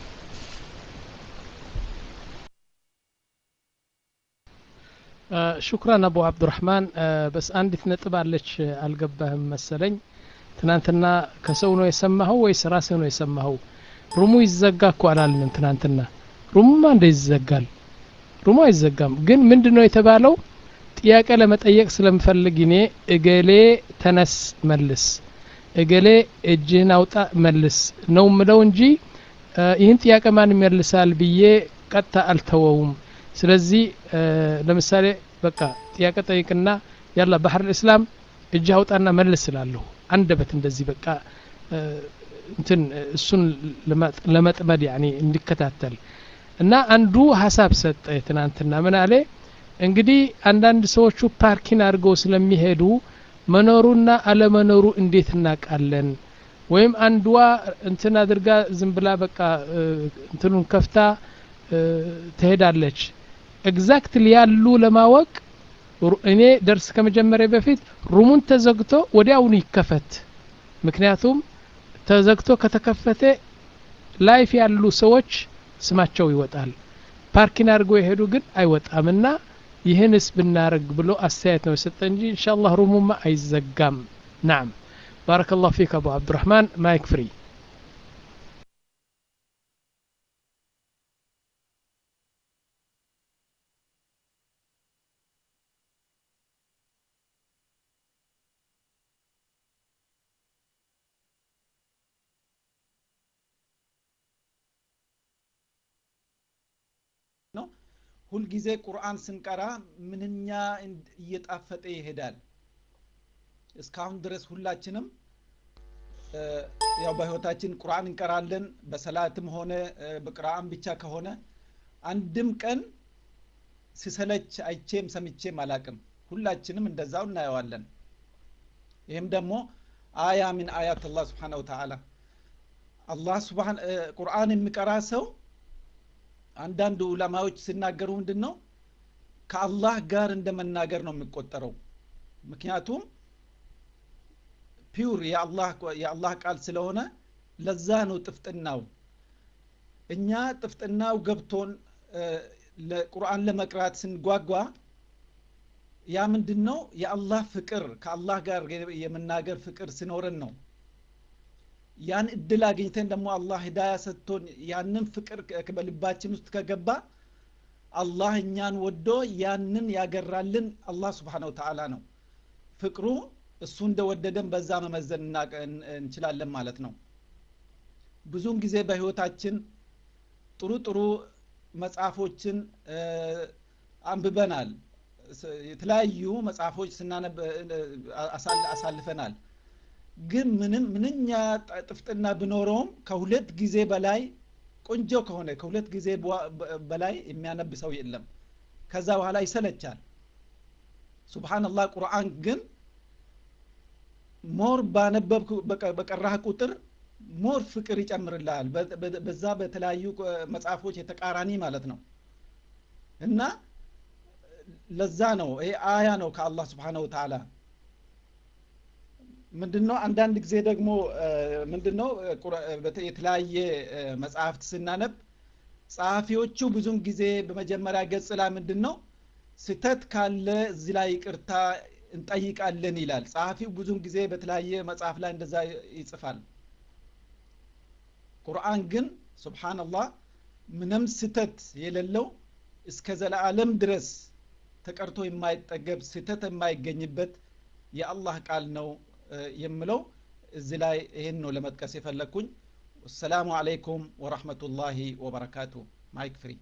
S1: ሹክራን አቡ አብዱራህማን በስ አንዲት ነጥብ አለች አልገባህም መሰለኝ ትናንትና ከሰው ነው የሰማኸው ወይስ ራስህ ነው የሰማኸው ሩሙ ይዘጋ እኮ አላልንም ትናንትና ሩሙማ እንደ ይዘጋል ሩሙ አይዘጋም ግን ምንድን ነው የተባለው ጥያቄ ለመጠየቅ ስለምፈልግ እኔ እገሌ ተነስ መልስ እገሌ እጅህን አውጣ መልስ ነው ምለው እንጂ ይህን ጥያቄ ማን ይመልሳል ብዬ ቀጥታ አልተወውም ስለዚህ ለምሳሌ በቃ ጥያቄ ጠይቅና ያላ ባህር ልእስላም እጅ አውጣና መልስ ስላለሁ አንደበት እንደዚህ በቃ እንትን እሱን ለመጥመድ ያኒ እንዲከታተል እና አንዱ ሀሳብ ሰጠ ትናንትና ምን አለ እንግዲህ አንዳንድ ሰዎቹ ፓርኪን አድርገው ስለሚሄዱ መኖሩና አለመኖሩ እንዴት እናውቃለን ወይም አንዷ እንትን አድርጋ ዝም ብላ በቃ እንትኑን ከፍታ ትሄዳለች ኤግዛክትሊ ያሉ ለማወቅ እኔ ደርስ ከመጀመሪያ በፊት ሩሙን ተዘግቶ ወዲያውኑ ይከፈት ምክንያቱም ተዘግቶ ከተከፈተ ላይፍ ያሉ ሰዎች ስማቸው ይወጣል ፓርኪን አድርገው የሄዱ ግን አይወጣምና ይህንስ ብናረግ ብሎ አስተያየት ነው የሰጠ እንጂ እንሻላህ ሩሙማ አይዘጋም ናም ባረከ ላሁ ፊክ አቡ አብዱራህማን ማይክ ፍሪ
S6: ነው ሁልጊዜ ቁርአን ስንቀራ ምንኛ እየጣፈጠ ይሄዳል እስካሁን ድረስ ሁላችንም ያው በህይወታችን ቁርአን እንቀራለን በሰላትም ሆነ በቅርአን ብቻ ከሆነ አንድም ቀን ሲሰለች አይቼም ሰምቼም አላቅም ሁላችንም እንደዛው እናየዋለን ይህም ደግሞ አያ ምን አያት አላህ ስብሓን ወተዓላ አላህ ስብሓን ቁርአን የሚቀራ ሰው አንዳንድ ዑለማዎች ሲናገሩ ምንድን ነው ከአላህ ጋር እንደ መናገር ነው የሚቆጠረው ምክንያቱም ፒውር የአላህ ቃል ስለሆነ ለዛ ነው ጥፍጥናው እኛ ጥፍጥናው ገብቶን ቁርአን ለመቅራት ስንጓጓ ያ ምንድን ነው የአላህ ፍቅር ከአላህ ጋር የመናገር ፍቅር ሲኖረን ነው ያን እድል አግኝተን ደግሞ አላህ ሂዳያ ሰጥቶን ያንን ፍቅር በልባችን ውስጥ ከገባ አላህ እኛን ወዶ ያንን ያገራልን አላህ ስብሓን ወተዓላ ነው ፍቅሩ እሱ እንደወደደን በዛ መመዘን እንችላለን ማለት ነው ብዙውን ጊዜ በህይወታችን ጥሩ ጥሩ መጽሐፎችን አንብበናል የተለያዩ መጽሐፎች ስናነብ አሳልፈናል ግን ምንም ምንኛ ጥፍጥና ቢኖረውም ከሁለት ጊዜ በላይ ቆንጆ ከሆነ ከሁለት ጊዜ በላይ የሚያነብ ሰው የለም ከዛ በኋላ ይሰለቻል ሱብሃንላህ ቁርአን ግን ሞር ባነበብ በቀራህ ቁጥር ሞር ፍቅር ይጨምርልሃል በዛ በተለያዩ መጽሐፎች የተቃራኒ ማለት ነው እና ለዛ ነው ይሄ አያ ነው ከአላህ ስብሓነ ወተዓላ ምንድነው አንዳንድ ጊዜ ደግሞ ምንድነው የተለያየ መጽሐፍት ስናነብ ጸሐፊዎቹ ብዙን ጊዜ በመጀመሪያ ገጽ ላይ ምንድን ነው ስተት ካለ እዚህ ላይ ይቅርታ እንጠይቃለን ይላል ጸሐፊው ብዙን ጊዜ በተለያየ መጽሐፍ ላይ እንደዛ ይጽፋል ቁርአን ግን ሱብሓነላህ ምንም ስተት የሌለው እስከ ዘላለም ድረስ ተቀርቶ የማይጠገብ ስተት የማይገኝበት የአላህ ቃል ነው የምለው እዚህ ላይ ይህን ነው ለመጥቀስ የፈለግኩኝ ወሰላሙ አለይኩም ወረሕመቱላሂ ወበረካቱ ማይክ ፍሪ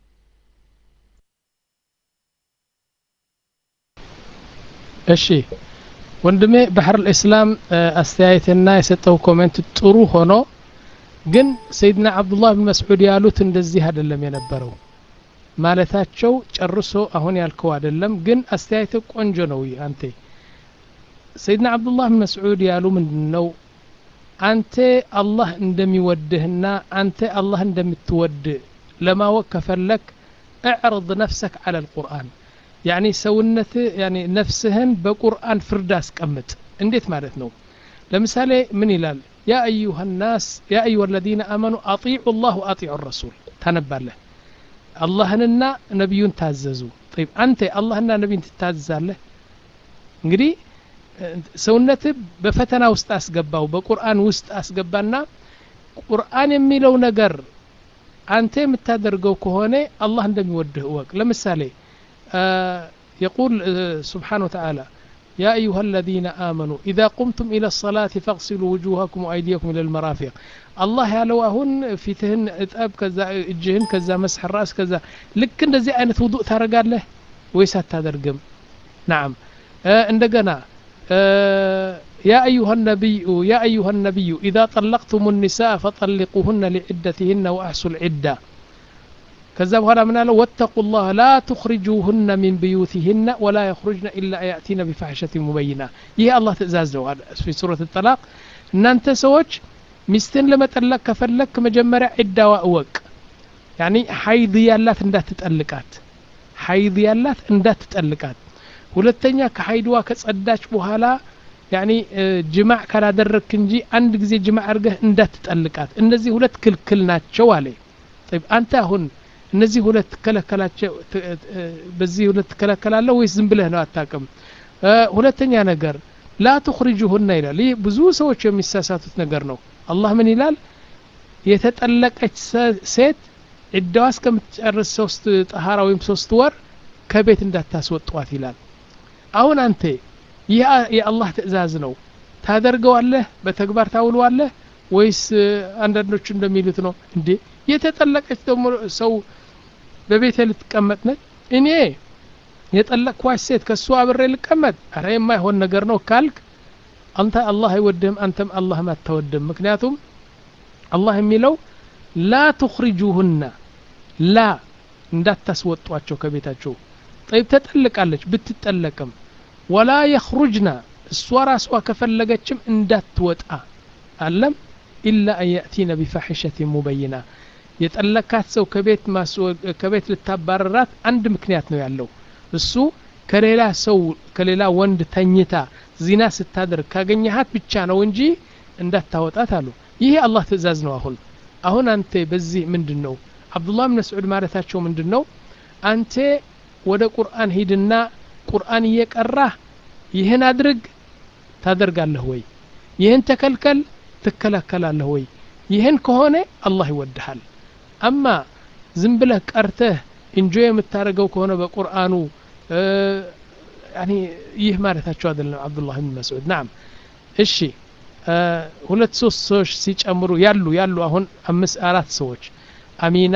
S1: እሺ ወንድሜ ባህር ልእስላም አስተያየትና የሰጠው ኮሜንት ጥሩ ሆኖ ግን ሰይድና አብዱላህ ብን መስዑድ ያሉት እንደዚህ አይደለም የነበረው ማለታቸው ጨርሶ አሁን ያልከው አይደለም ግን አስተያየት ቆንጆ ነው አንተ ሰይድና አብዱላህ ብን መስዑድ ያሉ ምንድን ነው አንተ አላህ እንደሚወድህና አንተ አላህ እንደምትወድ ለማወቅ ከፈለክ እዕርض ነፍሰክ አለ ልቁርአን ያኒ ሰውነት ያኒ ነፍስህን በቁርአን ፍርድ አስቀምጥ እንዴት ማለት ነው ለምሳሌ ምን ይላል ያ አዩሃ ናስ ያ አዩሃ አለዚነ አመኑ አጢዑ ላህ ወአጢዑ ረሱል ታነባለህ አላህንና ነቢዩን ታዘዙ ጠይብ አንተ አላህና ነቢዩን ትታዘዛለህ እንግዲህ ሰውነት በፈተና ውስጥ አስገባው በቁርአን ውስጥ አስገባና ቁርአን የሚለው ነገር አንተ የምታደርገው ከሆነ አላህ እንደሚወድህ እወቅ ለምሳሌ يقول سبحانه وتعالى يا أيها الذين آمنوا إذا قمتم إلى الصلاة فاغسلوا وجوهكم وأيديكم إلى المرافق الله ያለው አሁን ፊትህን እጠብ ከዛ እጅህን ከዛ መስح الراس ከዛ ልክ እንደዚህ አይነት ውዱእ ታደርጋለህ ወይስ አታደርግም ናም እንደገና يا أيها النبي يا أيها النبي إذا طلقتم النساء فطلقوهن لعدتهن وأحصوا العدة كذا بهذا من قال واتقوا الله لا تخرجوهن من بيوتهن ولا يخرجن إلا يأتين بفحشة مبينة ይህ አላህ ትእዛዝ ነው في سورة الطلاق እናንተ ሰዎች ሚስትን ለመጠለቅ ከፈለክ መጀመሪያ ዒዳዋ እወቅ ያኒ ሀይድ ያላት እንዳትጠልቃት ሀይድ ያላት እንዳትጠልቃት ሁለተኛ ከሀይድዋ ከጸዳች በኋላ ያኒ ጅማዕ ካላደረግክ እንጂ አንድ ጊዜ ጅማዕ አድርገህ እንዳትጠልቃት እነዚህ ሁለት ክልክል ናቸው አለ طيب አንተ አሁን እነዚህ ሁለት ትከለከላቸው በዚህ ሁለት ትከለከላለህ ወይስ ዝም ብለህ ነው አታቅም ሁለተኛ ነገር ላ ትኽሪጁሁና ይላል ይህ ብዙ ሰዎች የሚሳሳቱት ነገር ነው አላህ ምን ይላል የተጠለቀች ሴት ዕዳዋ እስከምትጨርስ ሶስት ጠሃራ ወይም ሶስት ወር ከቤት እንዳታስወጧት ይላል አሁን አንተ ይህ የአላህ ትእዛዝ ነው ታደርገዋለህ በተግባር ታውለዋለህ ወይስ አንዳንዶቹ እንደሚሉት ነው እንዴ የተጠለቀች ደግሞ ሰው በቤቴ ልትቀመጥ ነች እኔ የጠለቅኳች ሴት ከእሱ አብሬ ልቀመጥ አረ የማይሆን ነገር ነው ካልክ አንተ አላህ አይወድህም አንተም አላህም አታወድም ምክንያቱም አላህ የሚለው ላ ትኽሪጁሁና ላ እንዳታስወጧቸው ከቤታቸው ጠይብ ተጠልቃለች ብትጠለቅም ወላ የኽሩጅና እሷ ራሷ ከፈለገችም እንዳትወጣ አለም ኢላ አን የእቲነ ቢፋሒሸት ሙበይና የጠለካት ሰው ከቤት ከቤት ልታባረራት አንድ ምክንያት ነው ያለው እሱ ከሌላ ሰው ከሌላ ወንድ ተኝታ ዚና ስታደርግ ካገኘሃት ብቻ ነው እንጂ እንዳታወጣት አሉ ይሄ አላህ ትእዛዝ ነው አሁን አሁን አንተ በዚህ ምንድን ነው አብዱላህ ብን መስዑድ ማለታቸው ምንድን ነው አንተ ወደ ቁርአን ሂድና ቁርአን እየቀራህ ይህን አድርግ ታደርጋለህ ወይ ይህን ተከልከል ትከለከላለህ ወይ ይህን ከሆነ አላህ ይወድሃል አማ ዝም ብለህ ቀርተህ ኢንጆይ የምታደርገው ከሆነ በቁርአኑ ይህ ማለታቸው አይደለም አብዱላህ ብን መስዑድ ናም እሺ ሁለት ሶስት ሰዎች ሲጨምሩ ያሉ ያሉ አሁን አምስት አራት ሰዎች አሚና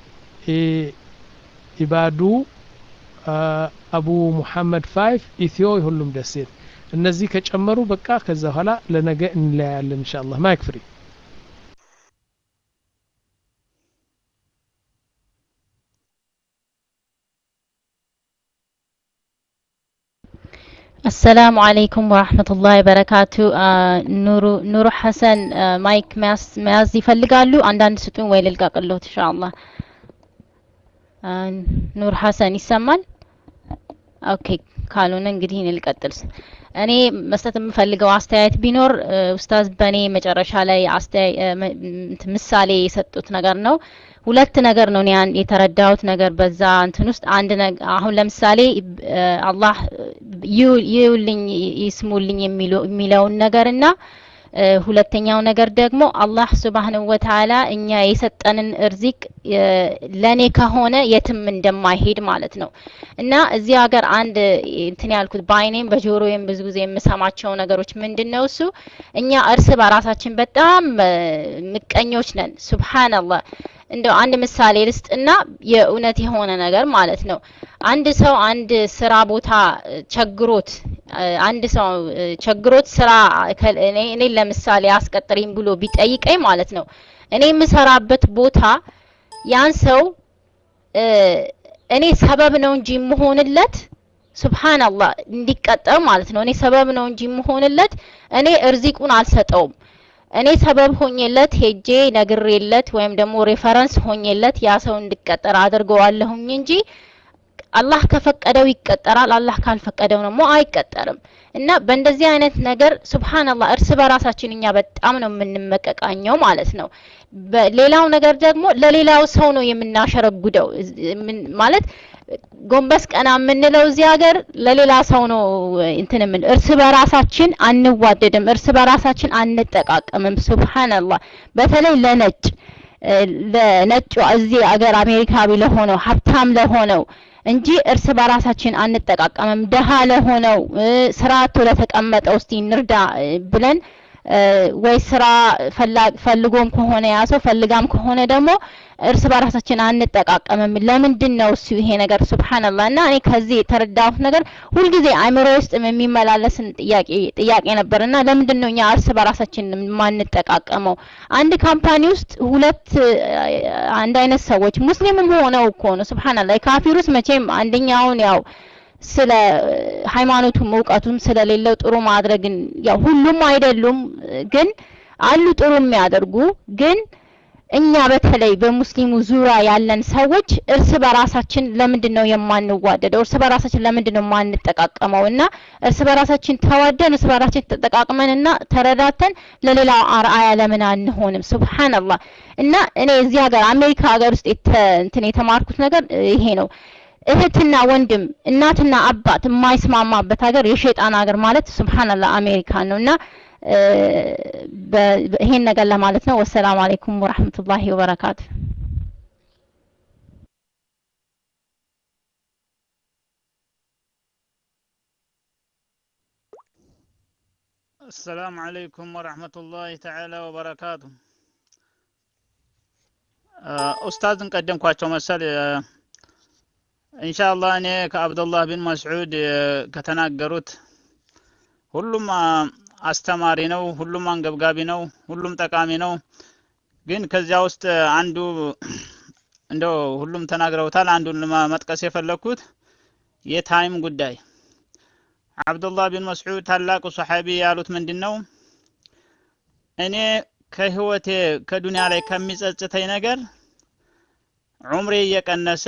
S1: ኢባዱ አቡ ሙሐመድ ፋይፍ ኢትዮ የሁሉም ደሴት እነዚህ ከጨመሩ በቃ ከዛ በኋላ ለነገ እንለያያለን እንሻ አላህ ማይክ ፍሪ
S7: አሰላሙ አለይኩም ወራህመቱላሂ ወበረካቱ ኑሩ ኑሩ ሐሰን ማይክ መያዝ ይፈልጋሉ አንዳንድ ስጡኝ ወይ ልልቀቅሎት ኢንሻአላህ ኑር ሐሰን ይሰማል ኦኬ ካልሆነ እንግዲህ እኔ ልቀጥል እኔ መስጠት የምፈልገው አስተያየት ቢኖር ኡስታዝ በእኔ መጨረሻ ላይ ምሳሌ የሰጡት ነገር ነው ሁለት ነገር ነው እኔ የተረዳሁት ነገር በዛ እንትን ውስጥ አንድ አሁን ለምሳሌ አላህ ይውልኝ ይስሙልኝ የሚለውን ነገርና እ፣ ሁለተኛው ነገር ደግሞ አላህ ሱብሃነሁ ወተዓላ እኛ የሰጠንን እርዚቅ እ፣ ለኔ ከሆነ የትም እንደማይሄድ ማለት ነው እና እዚህ ሀገር አንድ እንትን ያልኩት በአይኔም በጆሮዬም ብዙ ጊዜ የምሰማቸው ነገሮች ምንድን ነው እሱ እኛ እርስ በራሳችን በጣም እ፣ ምቀኞች ነን። ሱብሃንአላህ እንደው አንድ ምሳሌ ልስጥና የእውነት የሆነ ነገር ማለት ነው። አንድ ሰው አንድ ስራ ቦታ እ፣ ቸግሮት እ፣ አንድ ሰው እ፣ ቸግሮት ስራ ከ- እኔ እኔ ለምሳሌ አስቀጥሪኝ ብሎ ቢጠይቀኝ ማለት ነው እኔ የምሰራበት ቦታ ያን ሰው እ፣ እኔ ሰበብ ነው እንጂ የምሆንለት ሱብሃንአላህ እንዲቀጠር ማለት ነው። እኔ ሰበብ ነው እንጂ የምሆንለት እኔ እርዚቁን አልሰጠውም። እኔ ሰበብ ሆኜለት ሄጄ ነግሬለት ወይም ደግሞ ሬፈረንስ ሆኜለት ያ ሰው እንዲቀጠር አድርገዋለሁኝ እንጂ አላህ ከፈቀደው ይቀጠራል፣ አላህ ካልፈቀደው ደግሞ አይቀጠርም። እና በእንደዚህ አይነት ነገር ሱብሃንአላህ እርስ በራሳችን እኛ በጣም ነው የምንመቀቃኘው ማለት ነው። በሌላው ነገር ደግሞ ለሌላው ሰው ነው የምናሸረጉደው እዝ- ምን- ማለት ጎንበስ ቀና የምንለው እዚህ ሀገር ለሌላ ሰው ነው እንትን የምን እርስ በራሳችን አንዋደድም፣ እርስ በራሳችን አንጠቃቀምም። ሱብሃንአላህ በተለይ ለነጭ እ፣ ለነጩ እዚህ ሀገር አሜሪካዊ ለሆነው ሀብታም ለሆነው እንጂ እርስ በራሳችን አንጠቃቀምም። ደሃ ለሆነው እ፣ ስራ አጥቶ ለተቀመጠው እስቲ እንርዳ እ፣ ብለን እ፣ ወይ ስራ ፈላ- ፈልጎም ከሆነ ያ ሰው ፈልጋም ከሆነ ደግሞ እርስ በራሳችን አንጠቃቀምም። ለምንድን ነው እሱ ይሄ ነገር ሱብሃንአላህ። እና እኔ ከዚህ የተረዳሁት ነገር ሁልጊዜ አእምሮ ውስጥ የሚመላለስን ጥያቄ ጥያቄ ነበር እና ለምንድን ነው እኛ እርስ በራሳችን የማንጠቃቀመው? አንድ ካምፓኒ ውስጥ ሁለት እ፣ አንድ አይነት ሰዎች ሙስሊምም ሆነው እኮ ነው ሱብሃንአላህ። የካፊር ውስጥ መቼም አንደኛውን ያው ስለ ሃይማኖቱም እውቀቱም ስለሌለው ጥሩ ማድረግን ያው ሁሉም አይደሉም እ፣ ግን አሉ ጥሩ የሚያደርጉ ግን እኛ በተለይ በሙስሊሙ ዙሪያ ያለን ሰዎች እርስ በራሳችን ለምንድን ነው የማንዋደደው? እርስ በራሳችን ለምንድን ነው የማንጠቃቀመው? እና እርስ በራሳችን ተዋደን እርስ በራሳችን ተጠቃቅመን እና ተረዳተን ለሌላው አርአያ ለምን አንሆንም? ሱብሃንአላህ። እና እኔ እዚህ ሀገር አሜሪካ ሀገር ውስጥ የተ እንትን የተማርኩት ነገር እ፣ ይሄ ነው። እህትና ወንድም እናትና አባት የማይስማማበት ሀገር የሸይጣን ሀገር ማለት ሱብሃንአላህ አሜሪካን ነው እና እ፣ በ- በ- ይሄን ነገር ለማለት ነው። ወሰላሙ አለይኩም ወራህመቱላሂ ወበረካቱ።
S8: السلام عليكم ورحمة الله تعالى وبركاته ኡስታዝን ቀደምኳቸው መሰል ኢንሻአላህ እኔ ከአብዱላህ ቢን መስዑድ እ፣ ከተናገሩት ሁሉም አ፣ አስተማሪ ነው፣ ሁሉም አንገብጋቢ ነው፣ ሁሉም ጠቃሚ ነው። ግን ከዚያ ውስጥ አንዱ እንደው ሁሉም ተናግረውታል። አንዱን ለማ- መጥቀስ የፈለግኩት የታይም ጉዳይ አብዱላህ ቢን መስዑድ ታላቁ ሰሓቢ ያሉት ምንድን ነው? እኔ ከህይወቴ ከዱንያ ላይ ከሚጸጽተኝ ነገር ዑምሬ እየቀነሰ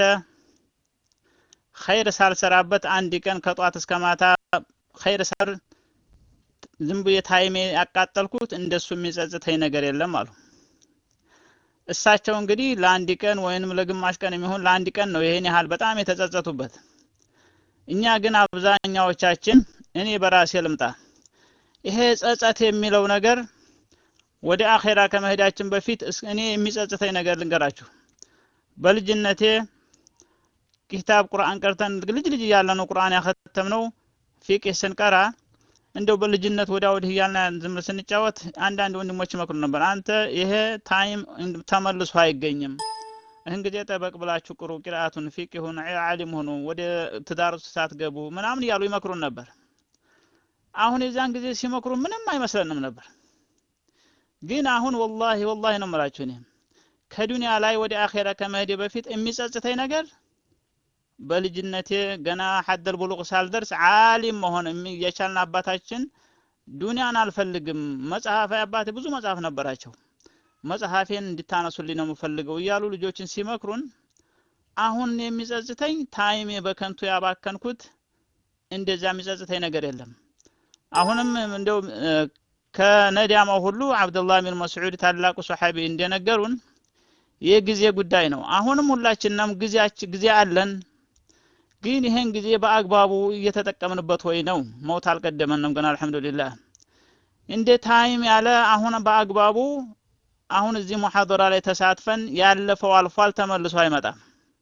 S8: ኸይር ሳልሰራበት አንድ ቀን ከጧት እስከ ማታ ኸይር ሳር ዝም ብዬ ታይሜ ያቃጠልኩት እንደሱ የሚጸጽተኝ ነገር የለም አሉ። እሳቸው እንግዲህ ለአንድ ቀን ወይንም ለግማሽ ቀን የሚሆን ለአንድ ቀን ነው ይሄን ያህል በጣም የተጸጸቱበት። እኛ ግን አብዛኛዎቻችን እኔ በራሴ ልምጣ፣ ይሄ ጸጸት የሚለው ነገር ወደ አኼራ ከመሄዳችን በፊት እስ- እኔ የሚጸጽተኝ ነገር ልንገራችሁ። በልጅነቴ ኪታብ ቁርአን ቀርተን ልጅ ልጅ እያለ ነው ቁርአን ያከተምነው ፊቅህ ስንቀራ እንደው በልጅነት ወዲያ ወዲህ እያልን ዝም ብለን ስንጫወት አንዳንድ ወንድሞች ይመክሩ ነበር። አንተ ይሄ ታይም እንድ- ተመልሶ አይገኝም። ይህን ጊዜ ጠበቅ ብላችሁ ቅሩ፣ ቂርአቱን ፊቅሁን ዓሊም ሆኑ፣ ወደ ትዳር ውስጥ ሳትገቡ ምናምን እያሉ ይመክሩን ነበር። አሁን የዛን ጊዜ ሲመክሩ ምንም አይመስለንም ነበር። ግን አሁን ወላሂ ወላሂ ነው የምላችሁ እኔ ከዱንያ ላይ ወደ አኼራ ከመሄዴ በፊት የሚጸጽተኝ ነገር በልጅነቴ ገና ሐደል ቡሉቅ ሳልደርስ ዓሊም መሆን የሚ- የቻልን አባታችን ዱንያን አልፈልግም መጽሐፍ አባቴ ብዙ መጽሐፍ ነበራቸው መጽሐፌን እንድታነሱልኝ ነው የምፈልገው እያሉ ልጆችን ሲመክሩን አሁን የሚጸጽተኝ ታይሜ በከንቱ ያባከንኩት እንደዛ የሚጸጽተኝ ነገር የለም። አሁንም እንደው እ፣ ከነዲያማው ሁሉ አብዱላህ ቢን መስዑድ ታላቁ ሰሓቢ እንደነገሩን የጊዜ ጉዳይ ነው። አሁንም ሁላችንም ጊዜያችን ጊዜ አለን፣ ግን ይሄን ጊዜ በአግባቡ እየተጠቀምንበት ወይ ነው? ሞት አልቀደመንም ገና አልሐምዱሊላህ። እንደ ታይም ያለ አሁን በአግባቡ አሁን እዚህ ሙሐደራ ላይ ተሳትፈን ያለፈው አልፏል፣ ተመልሶ አይመጣም።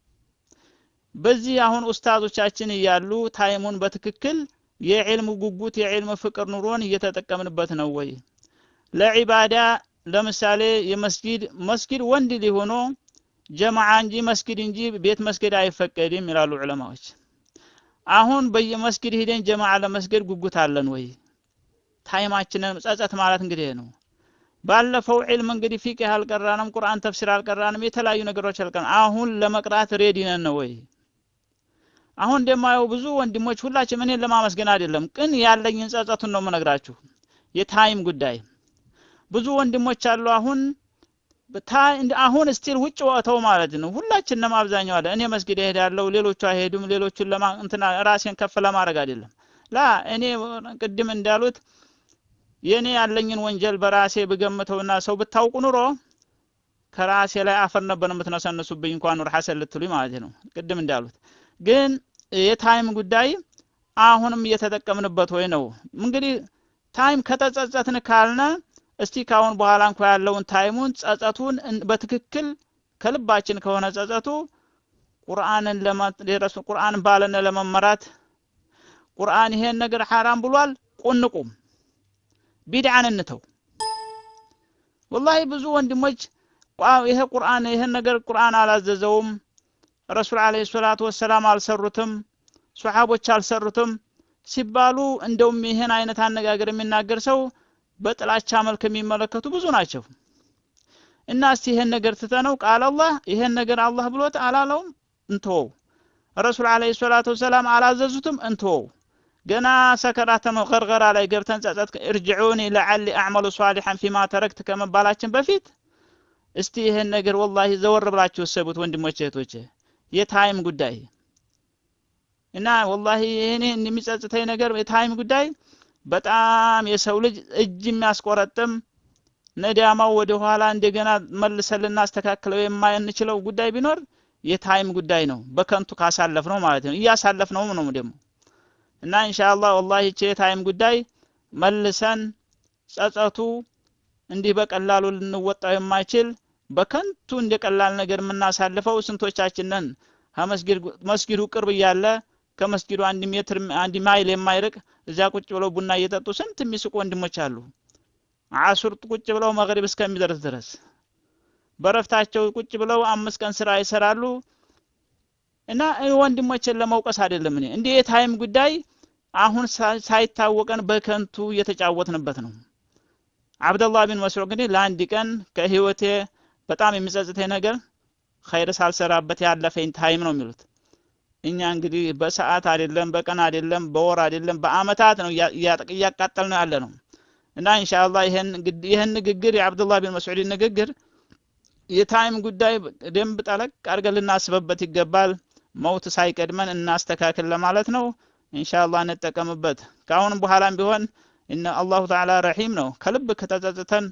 S8: በዚህ አሁን ኡስታዞቻችን እያሉ ታይሙን በትክክል የዕልም ጉጉት የዕልም ፍቅር ኑሮን እየተጠቀምንበት ነው ወይ? ለዒባዳ ለምሳሌ የመስጊድ መስጊድ ወንድ ሊሆኖ ጀማዓ እንጂ መስጊድ እንጂ ቤት መስጊድ አይፈቀድም ይላሉ ዑለማዎች። አሁን በየመስጊድ ሂደን ጀማዓ ለመስገድ ጉጉት አለን ወይ? ታይማችንን ጸጸት ማለት እንግዲህ ነው። ባለፈው ዒልም እንግዲህ ፊቅህ አልቀራንም፣ ቁርአን ተፍሲር አልቀራንም፣ የተለያዩ ነገሮች አልቀራንም። አሁን ለመቅራት ሬዲ ነን ነው ወይ? አሁን እንደማየው ብዙ ወንድሞች ሁላችንም እኔን ለማመስገን አይደለም፣ ቅን ያለኝን ጸጸቱን ነው የምነግራችሁ። የታይም ጉዳይ ብዙ ወንድሞች አሉ አሁን አሁን ስቲል ውጭ ወጥተው ማለት ነው። ሁላችንም አብዛኛው አለ እኔ መስጊድ እሄዳለሁ፣ ሌሎቹ አይሄዱም። ሌሎቹን ለማ እንትና ራሴን ከፍ ለማድረግ አይደለም። ላ እኔ ቅድም እንዳሉት የእኔ ያለኝን ወንጀል በራሴ ብገምተውና ሰው ብታውቁ ኑሮ ከራሴ ላይ አፈር ነበር የምትነሰንሱብኝ እንኳን ኑር ሐሰን ልትሉኝ ማለት ነው። ቅድም እንዳሉት ግን የታይም ጉዳይ አሁንም እየተጠቀምንበት ወይ ነው እንግዲህ ታይም ከተጸጸትን ካልነ እስቲ ካሁን በኋላ እንኳ ያለውን ታይሙን ጸጸቱን በትክክል ከልባችን ከሆነ ጸጸቱ ቁርአንን ለማድረስ ቁርአን ባለነ ለመመራት ቁርአን ይሄን ነገር ሐራም ብሏል፣ ቁንቁም ቢድዓን እንተው። ወላሂ ብዙ ወንድሞች ይሄ ቁርአን ይሄን ነገር ቁርአን አላዘዘውም፣ ረሱል አለይሂ ሰላቱ ወሰላም አልሰሩትም፣ ሱሐቦች አልሰሩትም ሲባሉ እንደውም ይሄን አይነት አነጋገር የሚናገር ሰው በጥላቻ መልክ የሚመለከቱ ብዙ ናቸው። እና እስቲ ይሄን ነገር ትተነው ቃል አላህ ይሄን ነገር አላህ ብሎት አላለውም እንተወው። ረሱል አለይሂ ሰላቱ ወሰላም አላዘዙትም እንተወው። ገና ሰከራተ መቀርቀራ ላይ ገብተን ጸጸት እርጅዑኒ ለዓሊ አዕመሉ ሷሊሐን ፊማ ተረክት ከመባላችን በፊት እስቲ ይሄን ነገር ወላሂ ዘወር ብላችሁ እሰቡት ወንድሞቼ እህቶቼ፣ የታይም ጉዳይ እና ወላሂ ይሄኔ የሚጸጽተኝ ነገር የታይም ጉዳይ በጣም የሰው ልጅ እጅ የሚያስቆረጥም ነዳማው ወደ ኋላ እንደገና መልሰን ልናስተካክለው የማንችለው ጉዳይ ቢኖር የታይም ጉዳይ ነው። በከንቱ ካሳለፍ ነው ማለት ነው። እያሳለፍ ነው ነው ደግሞ እና ኢንሻአላህ ወላሂ ይቺ የታይም ጉዳይ መልሰን ጸጸቱ እንዲህ በቀላሉ ልንወጣው የማይችል በከንቱ እንደ ቀላል ነገር የምናሳልፈው ስንቶቻችን ነን? መስጊዱ ቅርብ እያለ ከመስጊዱ አንድ ሜትር አንድ ማይል የማይርቅ እዚያ ቁጭ ብለው ቡና እየጠጡ ስንት የሚስቁ ወንድሞች አሉ። አሱር ቁጭ ብለው መግሪብ እስከሚደርስ ድረስ በረፍታቸው ቁጭ ብለው አምስት ቀን ስራ ይሰራሉ። እና ወንድሞችን ለመውቀስ አይደለም እኔ እንዲህ የታይም ጉዳይ አሁን ሳይታወቀን በከንቱ እየተጫወትንበት ነው። አብደላህ ቢን መስዑድ እንግዲህ ለአንድ ቀን ከህይወቴ በጣም የሚጸጽተኝ ነገር ኸይር ሳልሰራበት ያለፈኝ ታይም ነው የሚሉት። እኛ እንግዲህ በሰዓት አይደለም፣ በቀን አይደለም፣ በወር አይደለም፣ በአመታት ነው እያቃጠል ነው ያለ ነው። እና ኢንሻአላህ ይሄን ይሄን ንግግር የአብዱላህ ቢን መስዑድ ንግግር የታይም ጉዳይ ደንብ ጠለቅ አድርገን ልናስበበት ይገባል። መውት ሳይቀድመን እናስተካክል ለማለት ነው። ኢንሻአላህ እንጠቀምበት። ከአሁንም በኋላም ቢሆን እነ አላሁ ተዓላ ረሂም ነው። ከልብ ከተጸጽተን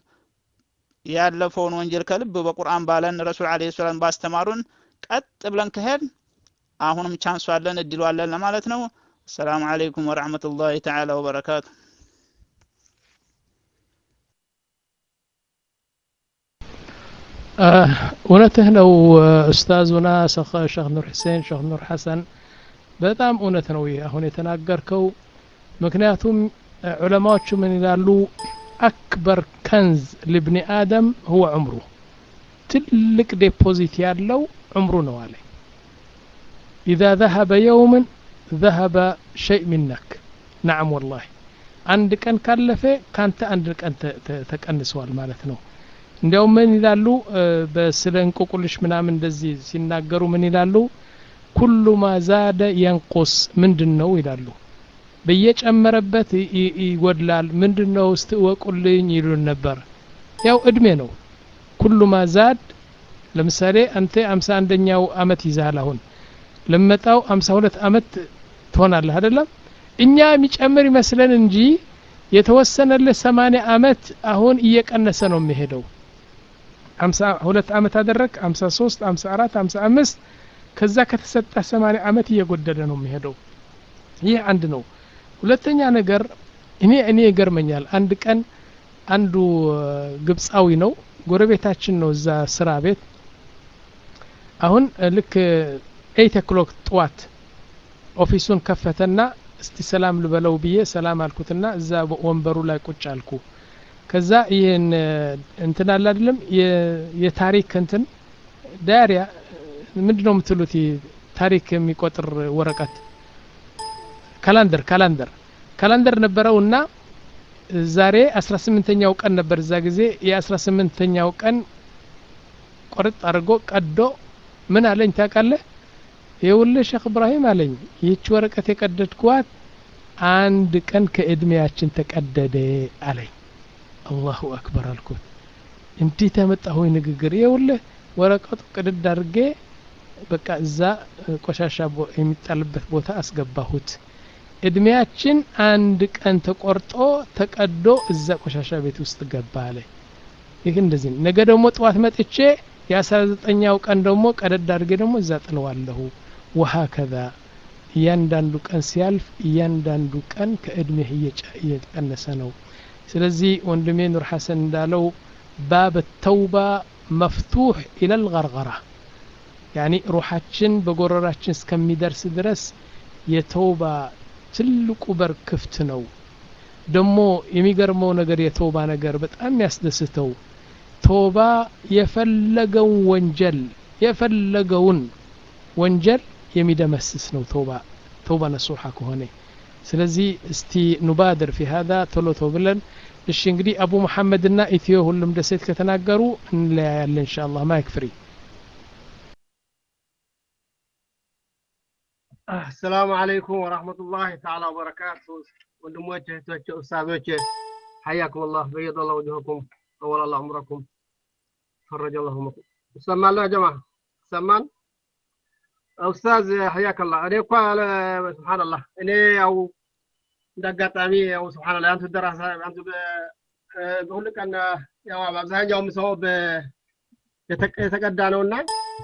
S8: ያለፈውን ወንጀል ከልብ በቁርአን ባለን ረሱል አለይሂ ሰላም ባስተማሩን ቀጥ ብለን ከሄድ አሁንም ቻንሱ አለን እድሉ አለን ለማለት ነው። አሰላሙ አለይኩም ወራህመቱላሂ ተዓላ ወበረካቱ።
S1: እውነትህ ነው ኡስታዙና ሸህ ኑር ሁሴን ሸህ ኑር ሐሰን በጣም እውነት ነው ይህ አሁን የተናገርከው ምክንያቱም ዑለማዎቹ ምን ይላሉ አክበር ከንዝ ልብኒ አደም ሁወ ዑምሩ ትልቅ ዴፖዚት ያለው ዑምሩ ነው አለ ኢዛ ዘሀበ የውምን ዘሀበ ሸይእ ሚነክ ናዓም ወላሂ አንድ ቀን ካለፈ ካንተ አንድ ቀን ተቀንሰዋል ማለት ነው እንዲያውም ምን ይላሉ በስለ እንቆቁልሽ ምናምን እንደዚህ ሲናገሩ ምን ይላሉ ኩሉ ማ ዛደ የንቁስ ምንድን ነው ይላሉ በየጨመረበት ይጎድላል ምንድን ነው እስቲ እወቁልኝ ይሉን ነበር ያው እድሜ ነው ኩሉ ማ ዛድ ለምሳሌ አንተ አምሳ አንደኛው አመት ይዛል አሁን ለመጣው አምሳ ሁለት አመት ትሆናለህ አይደለም እኛ የሚጨምር ይመስለን እንጂ የተወሰነልህ ሰማንያ አመት አሁን እየቀነሰ ነው የሚሄደው አምሳ ሁለት አመት አደረግ አምሳ ሶስት አምሳ አራት አምሳ አምስት ከዛ ከተሰጠ ሰማንያ አመት እየጎደለ ነው የሚሄደው ይህ አንድ ነው ሁለተኛ ነገር እኔ እኔ ይገርመኛል አንድ ቀን አንዱ ግብፃዊ ነው ጎረቤታችን ነው እዛ ስራ ቤት አሁን ልክ ኤይት ኦክሎክ ጠዋት ኦፊሱን ከፈተና እስቲ ሰላም ልበለው ብዬ ሰላም አልኩትና እዛ ወንበሩ ላይ ቁጭ አልኩ ከዛ ይህን እንትን አለ አይደለም የታሪክ እንትን ዳያሪያ ምንድን ነው የምትሉት ታሪክ የሚቆጥር ወረቀት ካላንደር ካላንደር ካላንደር ነበረውና ዛሬ 18ኛው ቀን ነበር እዛ ጊዜ የ18ኛው ቀን ቆርጥ አድርጎ ቀዶ ምን አለኝ ታውቃለህ ይኸውልህ ሼክ እብራሂም አለኝ ይህች ወረቀት የቀደድኳት አንድ ቀን ከእድሜያችን ተቀደደ አለኝ አላሁ አክበር አልኩት እንዴት ያመጣሁኝ ንግግር ይኸውልህ ወረቀቱ ቅድድ አድርጌ በቃ እዛ ቆሻሻ የሚጣልበት ቦታ አስገባሁት እድሜያችን አንድ ቀን ተቆርጦ ተቀዶ እዛ ቆሻሻ ቤት ውስጥ ገባ አለ ይህ እንደዚህ ነገ ደግሞ ጠዋት መጥቼ የአስራ ዘጠኛው ቀን ደግሞ ቀደድ አድርጌ ደግሞ እዛ ጥለዋለሁ ወሀከዛ እያንዳንዱ ቀን ሲያልፍ እያንዳንዱ ቀን ከእድሜህ እየቀነሰ ነው ስለዚህ ወንድሜ ኑር ሐሰን እንዳለው ባብ ተውባ መፍቱሕ ኢለል ገርገራ ያኒ ሩሓችን በጎረራችን እስከሚደርስ ድረስ የተውባ ትልቁ በር ክፍት ነው ደግሞ የሚገርመው ነገር የተውባ ነገር በጣም ያስደስተው ቶባ የፈለገውን ወንጀል የፈለገውን ወንጀል የሚደመስስ ነው ተውባ ተውባ ነሱሓ ከሆነ ስለዚህ እስቲ ኑባድር ፊ ሀዛ ቶሎ ቶ ብለን እሺ እንግዲህ አቡ መሐመድና ኢትዮ ሁሉም ደሴት ከተናገሩ እንለያያለን እንሻ አላህ ማይክ ፍሪ
S9: አሰላሙ አለይኩም ወራህመቱላሂ ተዓላ ወበረካቱ ወንድሞች እህቶች ኡስታዞች ሐያኩም አላህ በየድ አላህ ወጅሁኩም ጠወል አላህ ዑምረኩም ፈረጀ አላሁ መኩም ይሰማል ጀማ ይሰማል ኡስታዝ ሐያከላህ እኔ እኳ ስብሓንላህ እኔ ያው እንደ አጋጣሚ ያው ስብሓንላህ አንቱ ደራሳ አንቱ በሁሉ ቀን ያው አብዛኛው የምሰማው የተቀዳ ነውና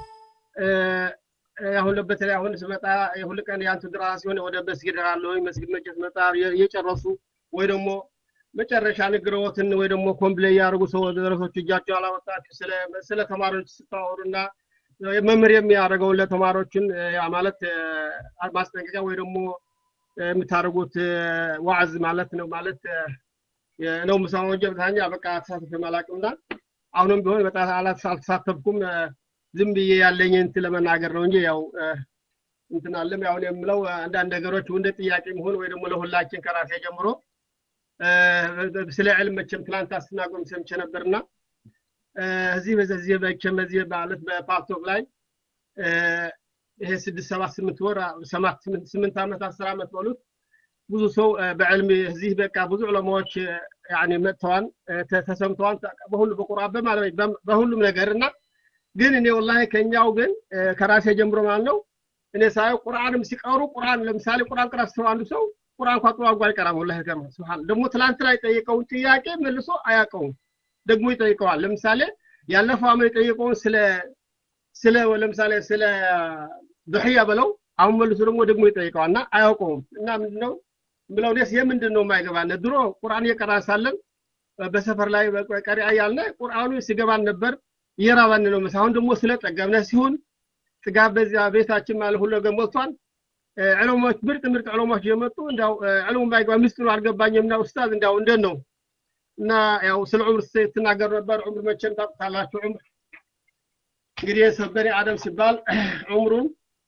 S9: አሁን በተለይ አሁን ስመጣ የሁል ቀን የአንቱ ድራሳ ሲሆን ወደ መስጊድ አለው መስጊድ መቼ ስመጣ እየጨረሱ ወይ ደግሞ መጨረሻ ንግረዎትን ወይ ደግሞ ኮምፕሌ ያደርጉ ሰው ደረሶች እጃቸው አላወጣችሁ ስለ ተማሪዎች ስታወሩና መምህር የሚያደርገውን ለተማሪዎችን ያ ማለት ማስጠንቀቂያ ወይ ደግሞ የምታደርጉት ዋዕዝ ማለት ነው ማለት ነው ምሳው እንጂ በታኛ በቃ ተሳትፌ አላውቅምና አሁንም ቢሆን በጣም አልተሳተፍኩም ዝም ብዬ ያለኝ እንትን ለመናገር ነው እንጂ ያው እንትን አለም ያሁን የምለው አንዳንድ ነገሮች እንደ ጥያቄ መሆን ወይ ደግሞ ለሁላችን ከራሴ ጀምሮ ስለ ዕልም መቼም ትላንት አስተናግሮም ሰምቼ ነበርና እዚህ በዚህ መቼም በዚህ ማለት በፓርቶክ ላይ ይሄ ስድስት ሰባት ስምንት ወር ሰባት ስምንት ዓመት አስር ዓመት በሉት ብዙ ሰው በዕልም እዚህ በቃ ብዙ ዑለማዎች ያኔ መጥተዋል ተሰምተዋል በሁሉ በቁርአን በማለት በሁሉም ነገር እና ግን እኔ ወላሂ ከኛው ግን ከራሴ ጀምሮ ማለት ነው እኔ ሳየው ቁርአንም ሲቀሩ ቁርአን ለምሳሌ ቁርአን ቅራ ስተው አንዱ ሰው ቁርአን እንኳን ጥሩ አድርጎ አይቀራም ወላሂ ገርማ ስብሃን ደግሞ ትላንት ላይ የጠየቀውን ጥያቄ መልሶ አያውቀውም ደግሞ ይጠይቀዋል ለምሳሌ ያለፈው አመት የጠየቀውን ስለ ስለ ለምሳሌ ስለ ዱሕያ በለው አሁን መልሶ ደግሞ ደግሞ ይጠይቀዋል እና አያውቀውም እና ምንድነው ብለው ደስ የምንድን ነው የማይገባን ድሮ ቁርአን እየቀራ ሳለን በሰፈር ላይ ቀሪ እያልን ቁርአኑ ሲገባን ነበር እየራባን ነው መስ አሁን ደግሞ ስለ ጠገብነ ሲሆን ጥጋብ በዚያ ቤታችን ማለት ሁሉ ነገር ሞልቷል ዕለሞች ምርጥ ምርጥ ዕለሞች እየመጡ እንዳው ዕለሙ ባይገባ ምስጢሩ አልገባኝም እና ኡስታዝ እንዳው እንደት ነው እና ያው ስለ ዑምር ስትናገር ነበር ዑምር መቼም ታውቁታላችሁ ዑምር እንግዲህ የሰው በኒ አደም ሲባል ዑምሩን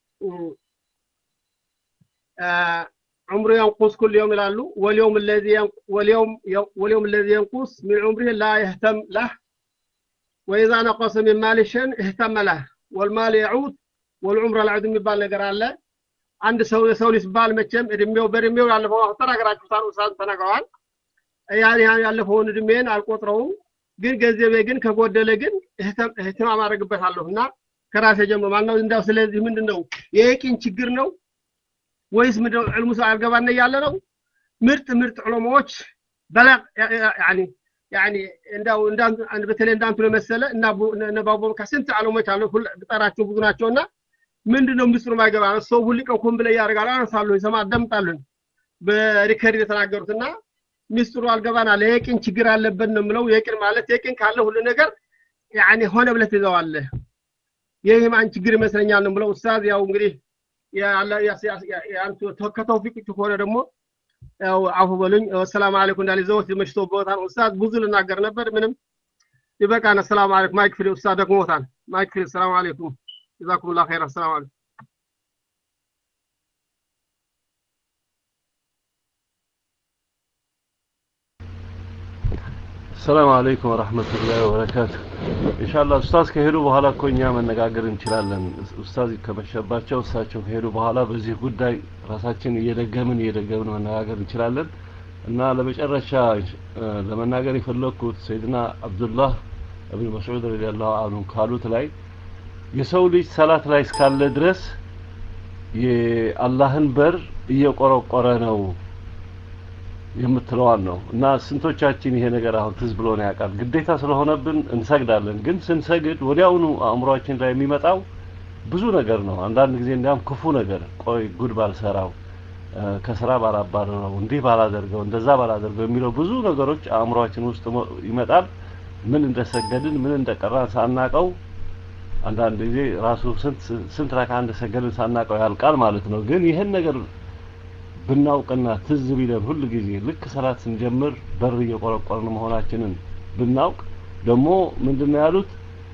S9: ዑምሩ ينقص كل يوم ይላሉ واليوم الذي واليوم واليوم الذي ينقص من عمره لا يهتم له وإذا نقص من مال شيء اهتم له والمال يعود والعمر العود የሚባል ነገር አለ አንድ ሰው የሰው ልጅ ባል መቼም እድሜው በእድሜው ያለፈው ተናግራችሁታል ኡስታዝ ተናግረዋል ያን ያን ያለፈውን እድሜን አልቆጥረውም ግን ገንዘቤ ግን ከጎደለ ግን እህትማም አደርግበታለሁ እና ከራሴ ጀምሮ ማለት ነው እንዳው ስለዚህ ምንድን ነው የየቂን ችግር ነው ወይስ ምንድነው ዕልሙ ሰው አልገባን እያለ ነው ምርጥ ምርጥ ዑለማዎች በላቅ ያኒ ያኒ እንዳው እንዳንቱ በተለይ እንዳንቱ ለመሰለ እና እነ ባቦ ከስንት ዓለሞች አሉ ብጠራቸው ብዙ ናቸውና ምንድነው ምስጢሩ ማይገባ ነው ሰው ሁሉ ቀን ኮምፕሌይ ያደርጋል አነሳለሁ ይሰማ አዳምጣለሁ በሪከርድ የተናገሩትና ሚስጥሩ አልገባና ለየቂን ችግር አለበት ነው የምለው። የቂን ማለት የቂን ካለ ሁሉ ነገር ያኔ ሆነ ብለህ ትይዘዋለህ። ይህ የማን ችግር ይመስለኛል ነው የምለው። ኡስታዝ ያው እንግዲህ ከተውፊቅ ከሆነ ደግሞ ያው አፉ በሉኝ። ሰላም አለይኩም እንዳለ ዘወት መሽቶበታል። ኡስታዝ ብዙ ልናገር ነበር፣ ምንም ይበቃና። ሰላም አለይኩም ማይክ ፍሪ ኡስታዝ ደክሞታል። ማይክ ፍሪ። ሰላም አለይኩም ጀዛኩሙላህ ኸይራ። ሰላም አለይኩም
S4: ሰላም አለይኩም ወራህመቱላሂ ወበረካቱ። ኢንሻአላህ ኡስታዝ ከሄዱ በኋላ እኮ እኛ መነጋገር እንችላለን። ኡስታዝ ከመሸባቸው እሳቸው ከሄዱ በኋላ በዚህ ጉዳይ ራሳችን እየደገምን እየደገምን መነጋገር እንችላለን እና ለመጨረሻ ለመናገር የፈለግኩት ሰይድና አብዱላህ እብን መስዑድ ረዲየላሁ ዐንሁ ካሉት ላይ የሰው ልጅ ሰላት ላይ እስካለ ድረስ የአላህን በር እየቆረቆረ ነው የምትለዋን ነው እና ስንቶቻችን ይሄ ነገር አሁን ትዝ ብሎን ያውቃል? ግዴታ ስለሆነብን እንሰግዳለን። ግን ስንሰግድ ወዲያውኑ አእምሯችን ላይ የሚመጣው ብዙ ነገር ነው። አንዳንድ ጊዜ እንዲያውም ክፉ ነገር፣ ቆይ ጉድ ባልሰራው፣ ከስራ ባላባረረው፣ እንዲህ ባላደርገው፣ እንደዛ ባላደርገው የሚለው ብዙ ነገሮች አእምሯችን ውስጥ ይመጣል። ምን እንደሰገድን ምን እንደቀራን ሳናቀው አንዳንድ ጊዜ ራሱ ስንት ስንት ረካ እንደሰገድን ሳናቀው ያልቃል ማለት ነው። ግን ይህን ነገር ብናውቅና ትዝ ቢለን ሁል ጊዜ ልክ ሰላት ስንጀምር በር እየቆረቆርን መሆናችንን ብናውቅ ደግሞ ምንድነው ያሉት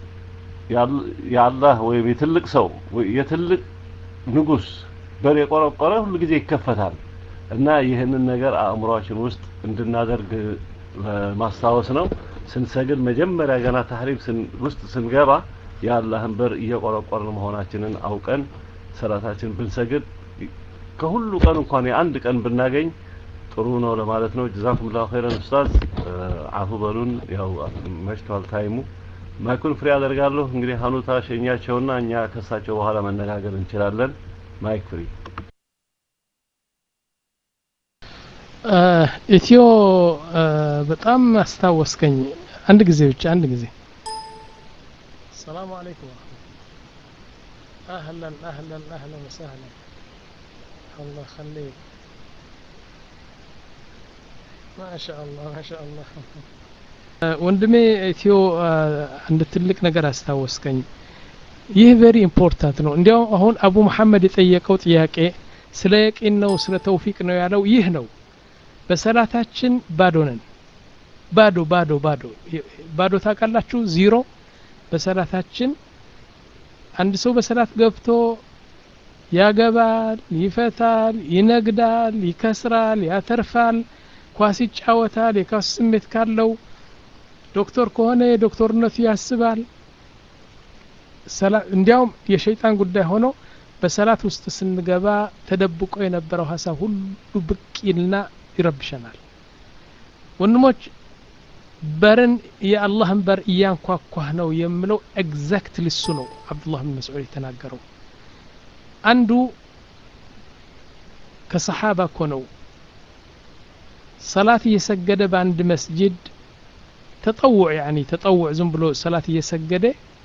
S4: የአላህ ወይም የትልቅ ሰው የትልቅ ንጉስ በር የቆረቆረ ሁል ጊዜ ይከፈታል እና ይህንን ነገር አእምሯችን ውስጥ እንድናደርግ ማስታወስ ነው። ስንሰግድ መጀመሪያ ገና ታህሪም ውስጥ ስንገባ የአላህን በር እየቆረቆርን መሆናችንን አውቀን ሰላታችን ብንሰግድ ከሁሉ ቀን እንኳን የአንድ ቀን ብናገኝ ጥሩ ነው ለማለት ነው። ጀዛኩም ላሁ ኸይረን ኡስታዝ፣ አፉ በሉን። ያው መሽቷል ታይሙ። ማይኩን ፍሬ አደርጋለሁ። እንግዲህ ሀኑታ ሸኛቸውና እኛ ከሳቸው በኋላ መነጋገር እንችላለን። ማይክ ፍሪ።
S1: ኢትዮ በጣም አስታወስከኝ። አንድ ጊዜ ብቻ አንድ ጊዜ ሰላሙ አለይኩም አህለን አህለን አህለን ወሰህለን الله يخليك ما شاء الله ما شاء الله ወንድሜ ኢትዮ አንድ ትልቅ ነገር አስታወስከኝ። ይህ ቬሪ ኢምፖርታንት ነው። እንዲያው አሁን አቡ መሐመድ የጠየቀው ጥያቄ ስለ የቂን ነው ስለ ተውፊቅ ነው ያለው ይህ ነው። በሰላታችን ባዶ ነን። ባዶ ባዶ ባዶ ባዶ ታውቃላችሁ? ዚሮ በሰላታችን አንድ ሰው በሰላት ገብቶ ያገባል፣ ይፈታል፣ ይነግዳል፣ ይከስራል፣ ያተርፋል፣ ኳስ ይጫወታል። የኳስ ስሜት ካለው ዶክተር ከሆነ የዶክተርነቱ ያስባል። እንዲያውም የሸይጣን ጉዳይ ሆኖ በሰላት ውስጥ ስንገባ ተደብቆ የነበረው ሀሳብ ሁሉ ብቅ ይልና ይረብሸናል። ወንድሞች በርን የአላህን በር እያንኳኳህ ነው የምለው ኤግዛክትሊ እሱ ነው አብዱላህ ብን መስዑድ የተናገረው። አንዱ ከሰሓባ እኮ ነው ሰላት እየሰገደ በአንድ መስጅድ ተጠውዕ ያኒ ተጠውዕ ዝም ብሎ ሰላት እየሰገደ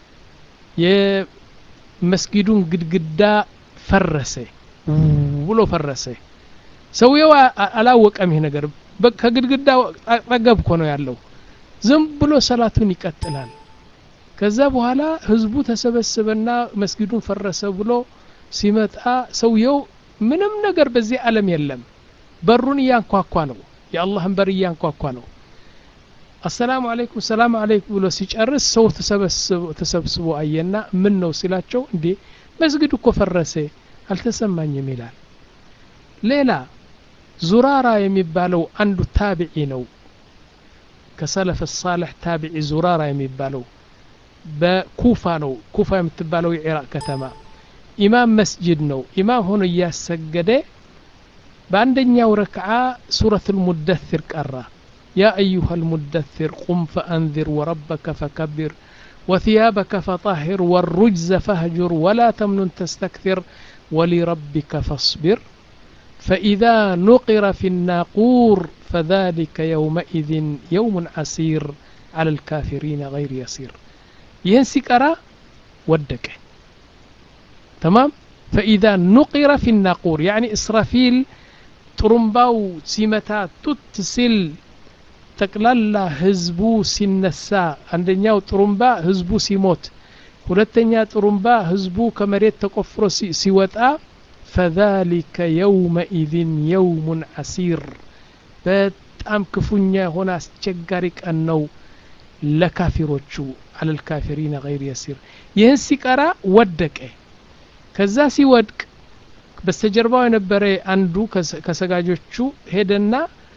S1: የመስጊዱን ግድግዳ ፈረሰ ብሎ ፈረሰ። ሰውየው አላወቀም። ይህ ነገር ከግድግዳ አጠገብ እኮ ነው ያለው። ዝም ብሎ ሰላቱን ይቀጥላል። ከዛ በኋላ ህዝቡ ተሰበሰበና መስጊዱን ፈረሰ ብሎ ሲመጣ ሰውየው ምንም ነገር በዚህ ዓለም የለም። በሩን እያንኳኳ ነው። የአላህን በር እያንኳኳ ነው። አሰላሙ አለይኩም ሰላም አለይኩም ብሎ ሲጨርስ ሰው ተሰብስቦ አየና ምን ነው ሲላቸው እንዴ መስጊድ እኮ ፈረሰ አልተሰማኝም ይላል። ሌላ ዙራራ የሚባለው አንዱ ታቢዒ ነው። ከሰለፍ ሳልሕ ታቢዒ ዙራራ የሚባለው በኩፋ ነው። ኩፋ የምትባለው የኢራቅ ከተማ ኢማም መስጅድ ነው። ኢማም ሆኖ እያሰገደ በአንደኛው ረክዓ ሱረት ልሙደثር ቀራ። ያ አዩሃ ልሙደثር ቁም ፈአንذር ወረበከ ፈከብር ወثያበከ ፈطهር ወሩጅዘ ፈህጁር ወላ ተምኑን ተስተክثር ወሊረቢከ ፈاصብር فإذا نقر في الناقور فذلك يومئذ يوم عسير على الكافرين غير يسير ይህን ሲቀራ ወደቀ تمام فإذا نقر في الناقور يعني إسرافيل ጥሩምባው ሲመታ ቱት ሲል ጠቅላላ ህዝቡ ሲነሳ አንደኛው ጥሩምባ ህዝቡ ሲሞት ሁለተኛ ጥሩምባ ህዝቡ ከመሬት ተቆፍሮ ሲወጣ ፈዛሊከ የውመኢዝን የውሙን ዓሲር በጣም ክፉኛ የሆነ አስቸጋሪ ቀን ነው ለካፊሮቹ አለልካፊሪነ ገይር የሲር ይህን ሲቀራ ወደቀ ከዛ ሲወድቅ በስተጀርባው የነበረ አንዱ ከሰጋጆቹ ሄደና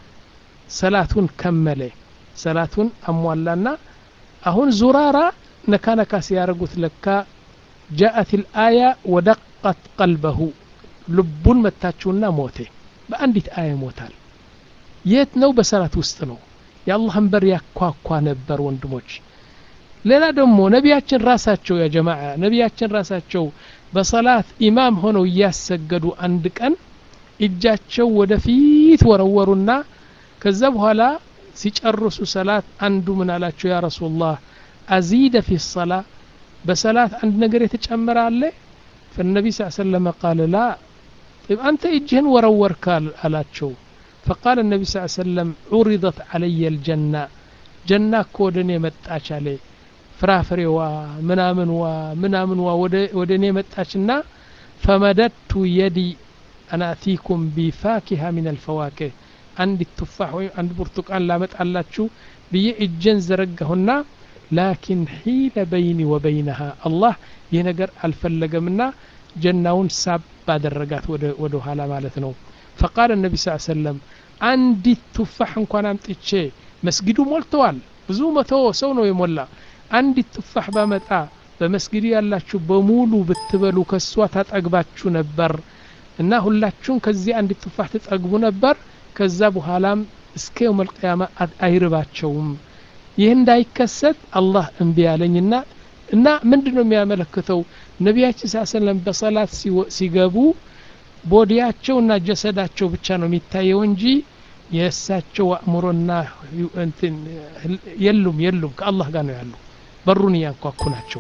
S1: ሰላቱን ከመለ ሰላቱን አሟላና አሁን ዙራራ ነካ ነካ ሲያደርጉት ለካ ጃአት ልአያ ወደቀት ቀልበሁ ልቡን መታችውና ሞቴ በአንዲት አያ ይሞታል የት ነው በሰላት ውስጥ ነው የአላህን በር ያኳኳ ነበር ወንድሞች ሌላ ደግሞ ነቢያችን ራሳቸው ያ ጀማዓ ነቢያችን ራሳቸው በሰላት ኢማም ሆነው እያሰገዱ አንድ ቀን እጃቸው ወደፊት ወረወሩና ከዛ በኋላ ሲጨርሱ ሰላት አንዱ ምን አላቸው ያ ረሱላህ አዚደ ፊ ሰላ በሰላት አንድ ነገር የተጨመረ አለ فالنبي صلى الله عليه وسلم قال لا طيب أنت إجهن ورورك አላቸው فقال النبي صلى الله عليه وسلم عرضت علي الجنة جنة كودن የመጣች አለ ፍራፍሬዋ ምናምንዋ ምናምንዋ ወደ እኔ መጣችና ፈመደድቱ የዲ አናቲኩም ቢፋኪሃ ሚን አልፈዋክህ አንድ ቱፋሕ ወይም አንድ ብርቱቃን ላመጣላችሁ ብዬ እጀን ዘረጋሁና ላኪን ሒለ በይኒ ወበይነሃ አላህ ይህ ነገር አልፈለገምና ጀናውን ሳብ አደረጋት ወደ ኋላ ማለት ነው ፈቃል ነቢ ስ ሰለም አንዲት ቱፋሕ እንኳን አምጥቼ መስጊዱ ሞልተዋል ብዙ መቶ ሰው ነው የሞላ አንዲት ቱፋሕ ባመጣ በመስጊዱ ያላችሁ በሙሉ ብትበሉ ከሷ ታጠግባችሁ ነበር እና ሁላችሁም ከዚህ አንዲት ቱፋሕ ትጠግቡ ነበር ከዛ በኋላም እስከ የውም አልቅያማ አይርባቸውም ይህ እንዳይከሰት አላህ እምቢ ያለኝና እና ምንድን ነው የሚያመለክተው ነቢያችን ስ ሰለም በሰላት ሲገቡ ቦዲያቸውና ጀሰዳቸው ብቻ ነው የሚታየው እንጂ የእሳቸው አእምሮና እንትን የሉም የሉም ከአላህ ጋር ነው ያሉ በሩን እያንኳኩ ናቸው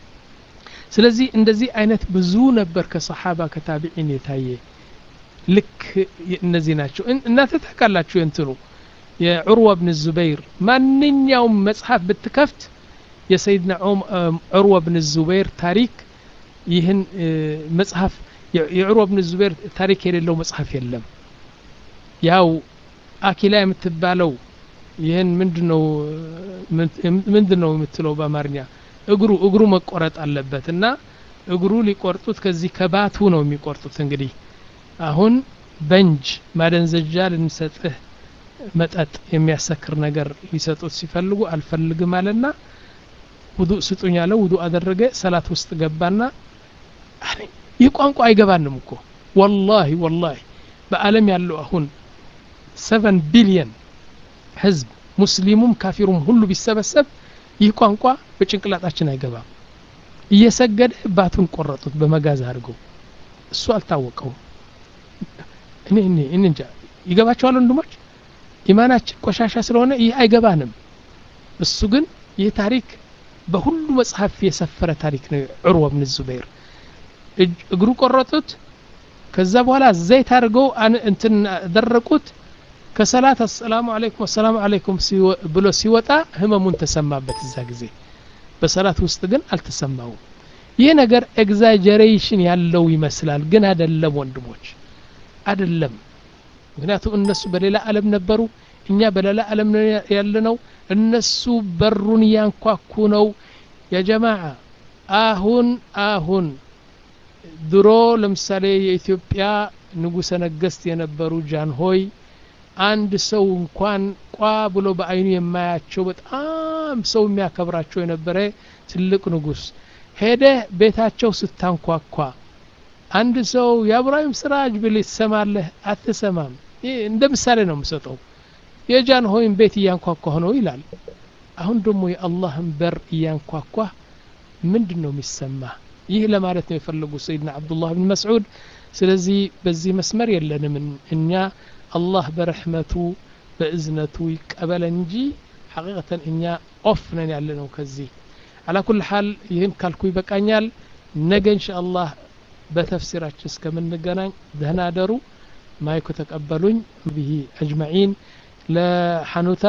S1: ስለዚህ እንደዚህ አይነት ብዙ ነበር ከሰሓባ ከታቢዒን የታየ ልክ እነዚህ ናቸው እናንተ ታውቃላችሁ የእንትኑ የዑርዋ ብን ዙበይር ማንኛውም መጽሐፍ ብትከፍት የሰይድና ዑርዋ ብን ዙበይር ታሪክ ይህን መጽሐፍ የዑርዋ ብን ዙበይር ታሪክ የሌለው መጽሐፍ የለም ያው አኪላ የምትባለው ይህን ምንድነው ምንድነው የምትለው በአማርኛ እግሩ እግሩ መቆረጥ አለበት እና እግሩ ሊቆርጡት ከዚህ ከባቱ ነው የሚቆርጡት እንግዲህ አሁን በንጅ ማደንዘጃ ልንሰጥህ መጠጥ የሚያሰክር ነገር ሊሰጡት ሲፈልጉ አልፈልግም አለና ውዱእ ስጡኝ አለ ውዱእ አደረገ ሰላት ውስጥ ገባና ይህ ቋንቋ አይገባንም እኮ ወላሂ ወላሂ በአለም ያለው አሁን ሰቨን ቢሊየን ህዝብ ሙስሊሙም ካፊሩም ሁሉ ቢሰበሰብ ይህ ቋንቋ በጭንቅላጣችን አይገባም እየሰገደ ባቱን ቆረጡት በመጋዝ አድርገው እሱ አልታወቀውም እኔ እኔ እኔ እንጃ ይገባቸዋል ወንድሞች ኢማናችን ቆሻሻ ስለሆነ ይህ አይገባንም እሱ ግን ይህ ታሪክ በሁሉ መጽሐፍ የሰፈረ ታሪክ ነው ዑርዋ ብን ዙበይር እግሩ ቆረጡት ከዛ በኋላ ዘይት አድርገው እንትን ደረቁት ከሰላት አሰላሙ አለይኩም አሰላሙ አለይኩም ብሎ ሲወጣ ህመሙን ተሰማበት እዛ ጊዜ በሰላት ውስጥ ግን አልተሰማውም ይህ ነገር ኤግዛጀሬሽን ያለው ይመስላል ግን አደለም ወንድሞች አደለም ምክንያቱም እነሱ በሌላ ዓለም ነበሩ እኛ በሌላ ዓለም ያለ ነው እነሱ በሩን እያንኳኩ ነው የጀማዓ አሁን አሁን ድሮ ለምሳሌ የኢትዮጵያ ንጉሰ ነገስት የነበሩ ጃንሆይ አንድ ሰው እንኳን ቋ ብሎ በአይኑ የማያቸው በጣም ሰው የሚያከብራቸው የነበረ ትልቅ ንጉስ ሄደ ቤታቸው ስታንኳኳ አንድ ሰው የአብራሂም ስራጅ ብል ትሰማለህ አትሰማም እንደ ምሳሌ ነው የምሰጠው የጃንሆይን ቤት እያንኳኳ ነው ይላል አሁን ደግሞ የአላህን በር እያንኳኳ ምንድን ነው የሚሰማ ይህ ለማለት ነው የፈለጉ ሰይድና አብዱላህ ብን መስዑድ ስለዚህ በዚህ መስመር የለንም እኛ አላህ በረሕመቱ በእዝነቱ ይቀበለ እንጂ ሐቂቀተን እኛ ኦፍ ነን ያለ ነው ከዚህ አላ ኩል ሓል ይህን ካልኩ ይበቃኛል ነገ እንሻ አላህ በተፍሲራችን እስከምንገናኝ ደህና ደሩ ማይኩ ተቀበሉኝ ብሂ አጅመዒን ለሐኑታ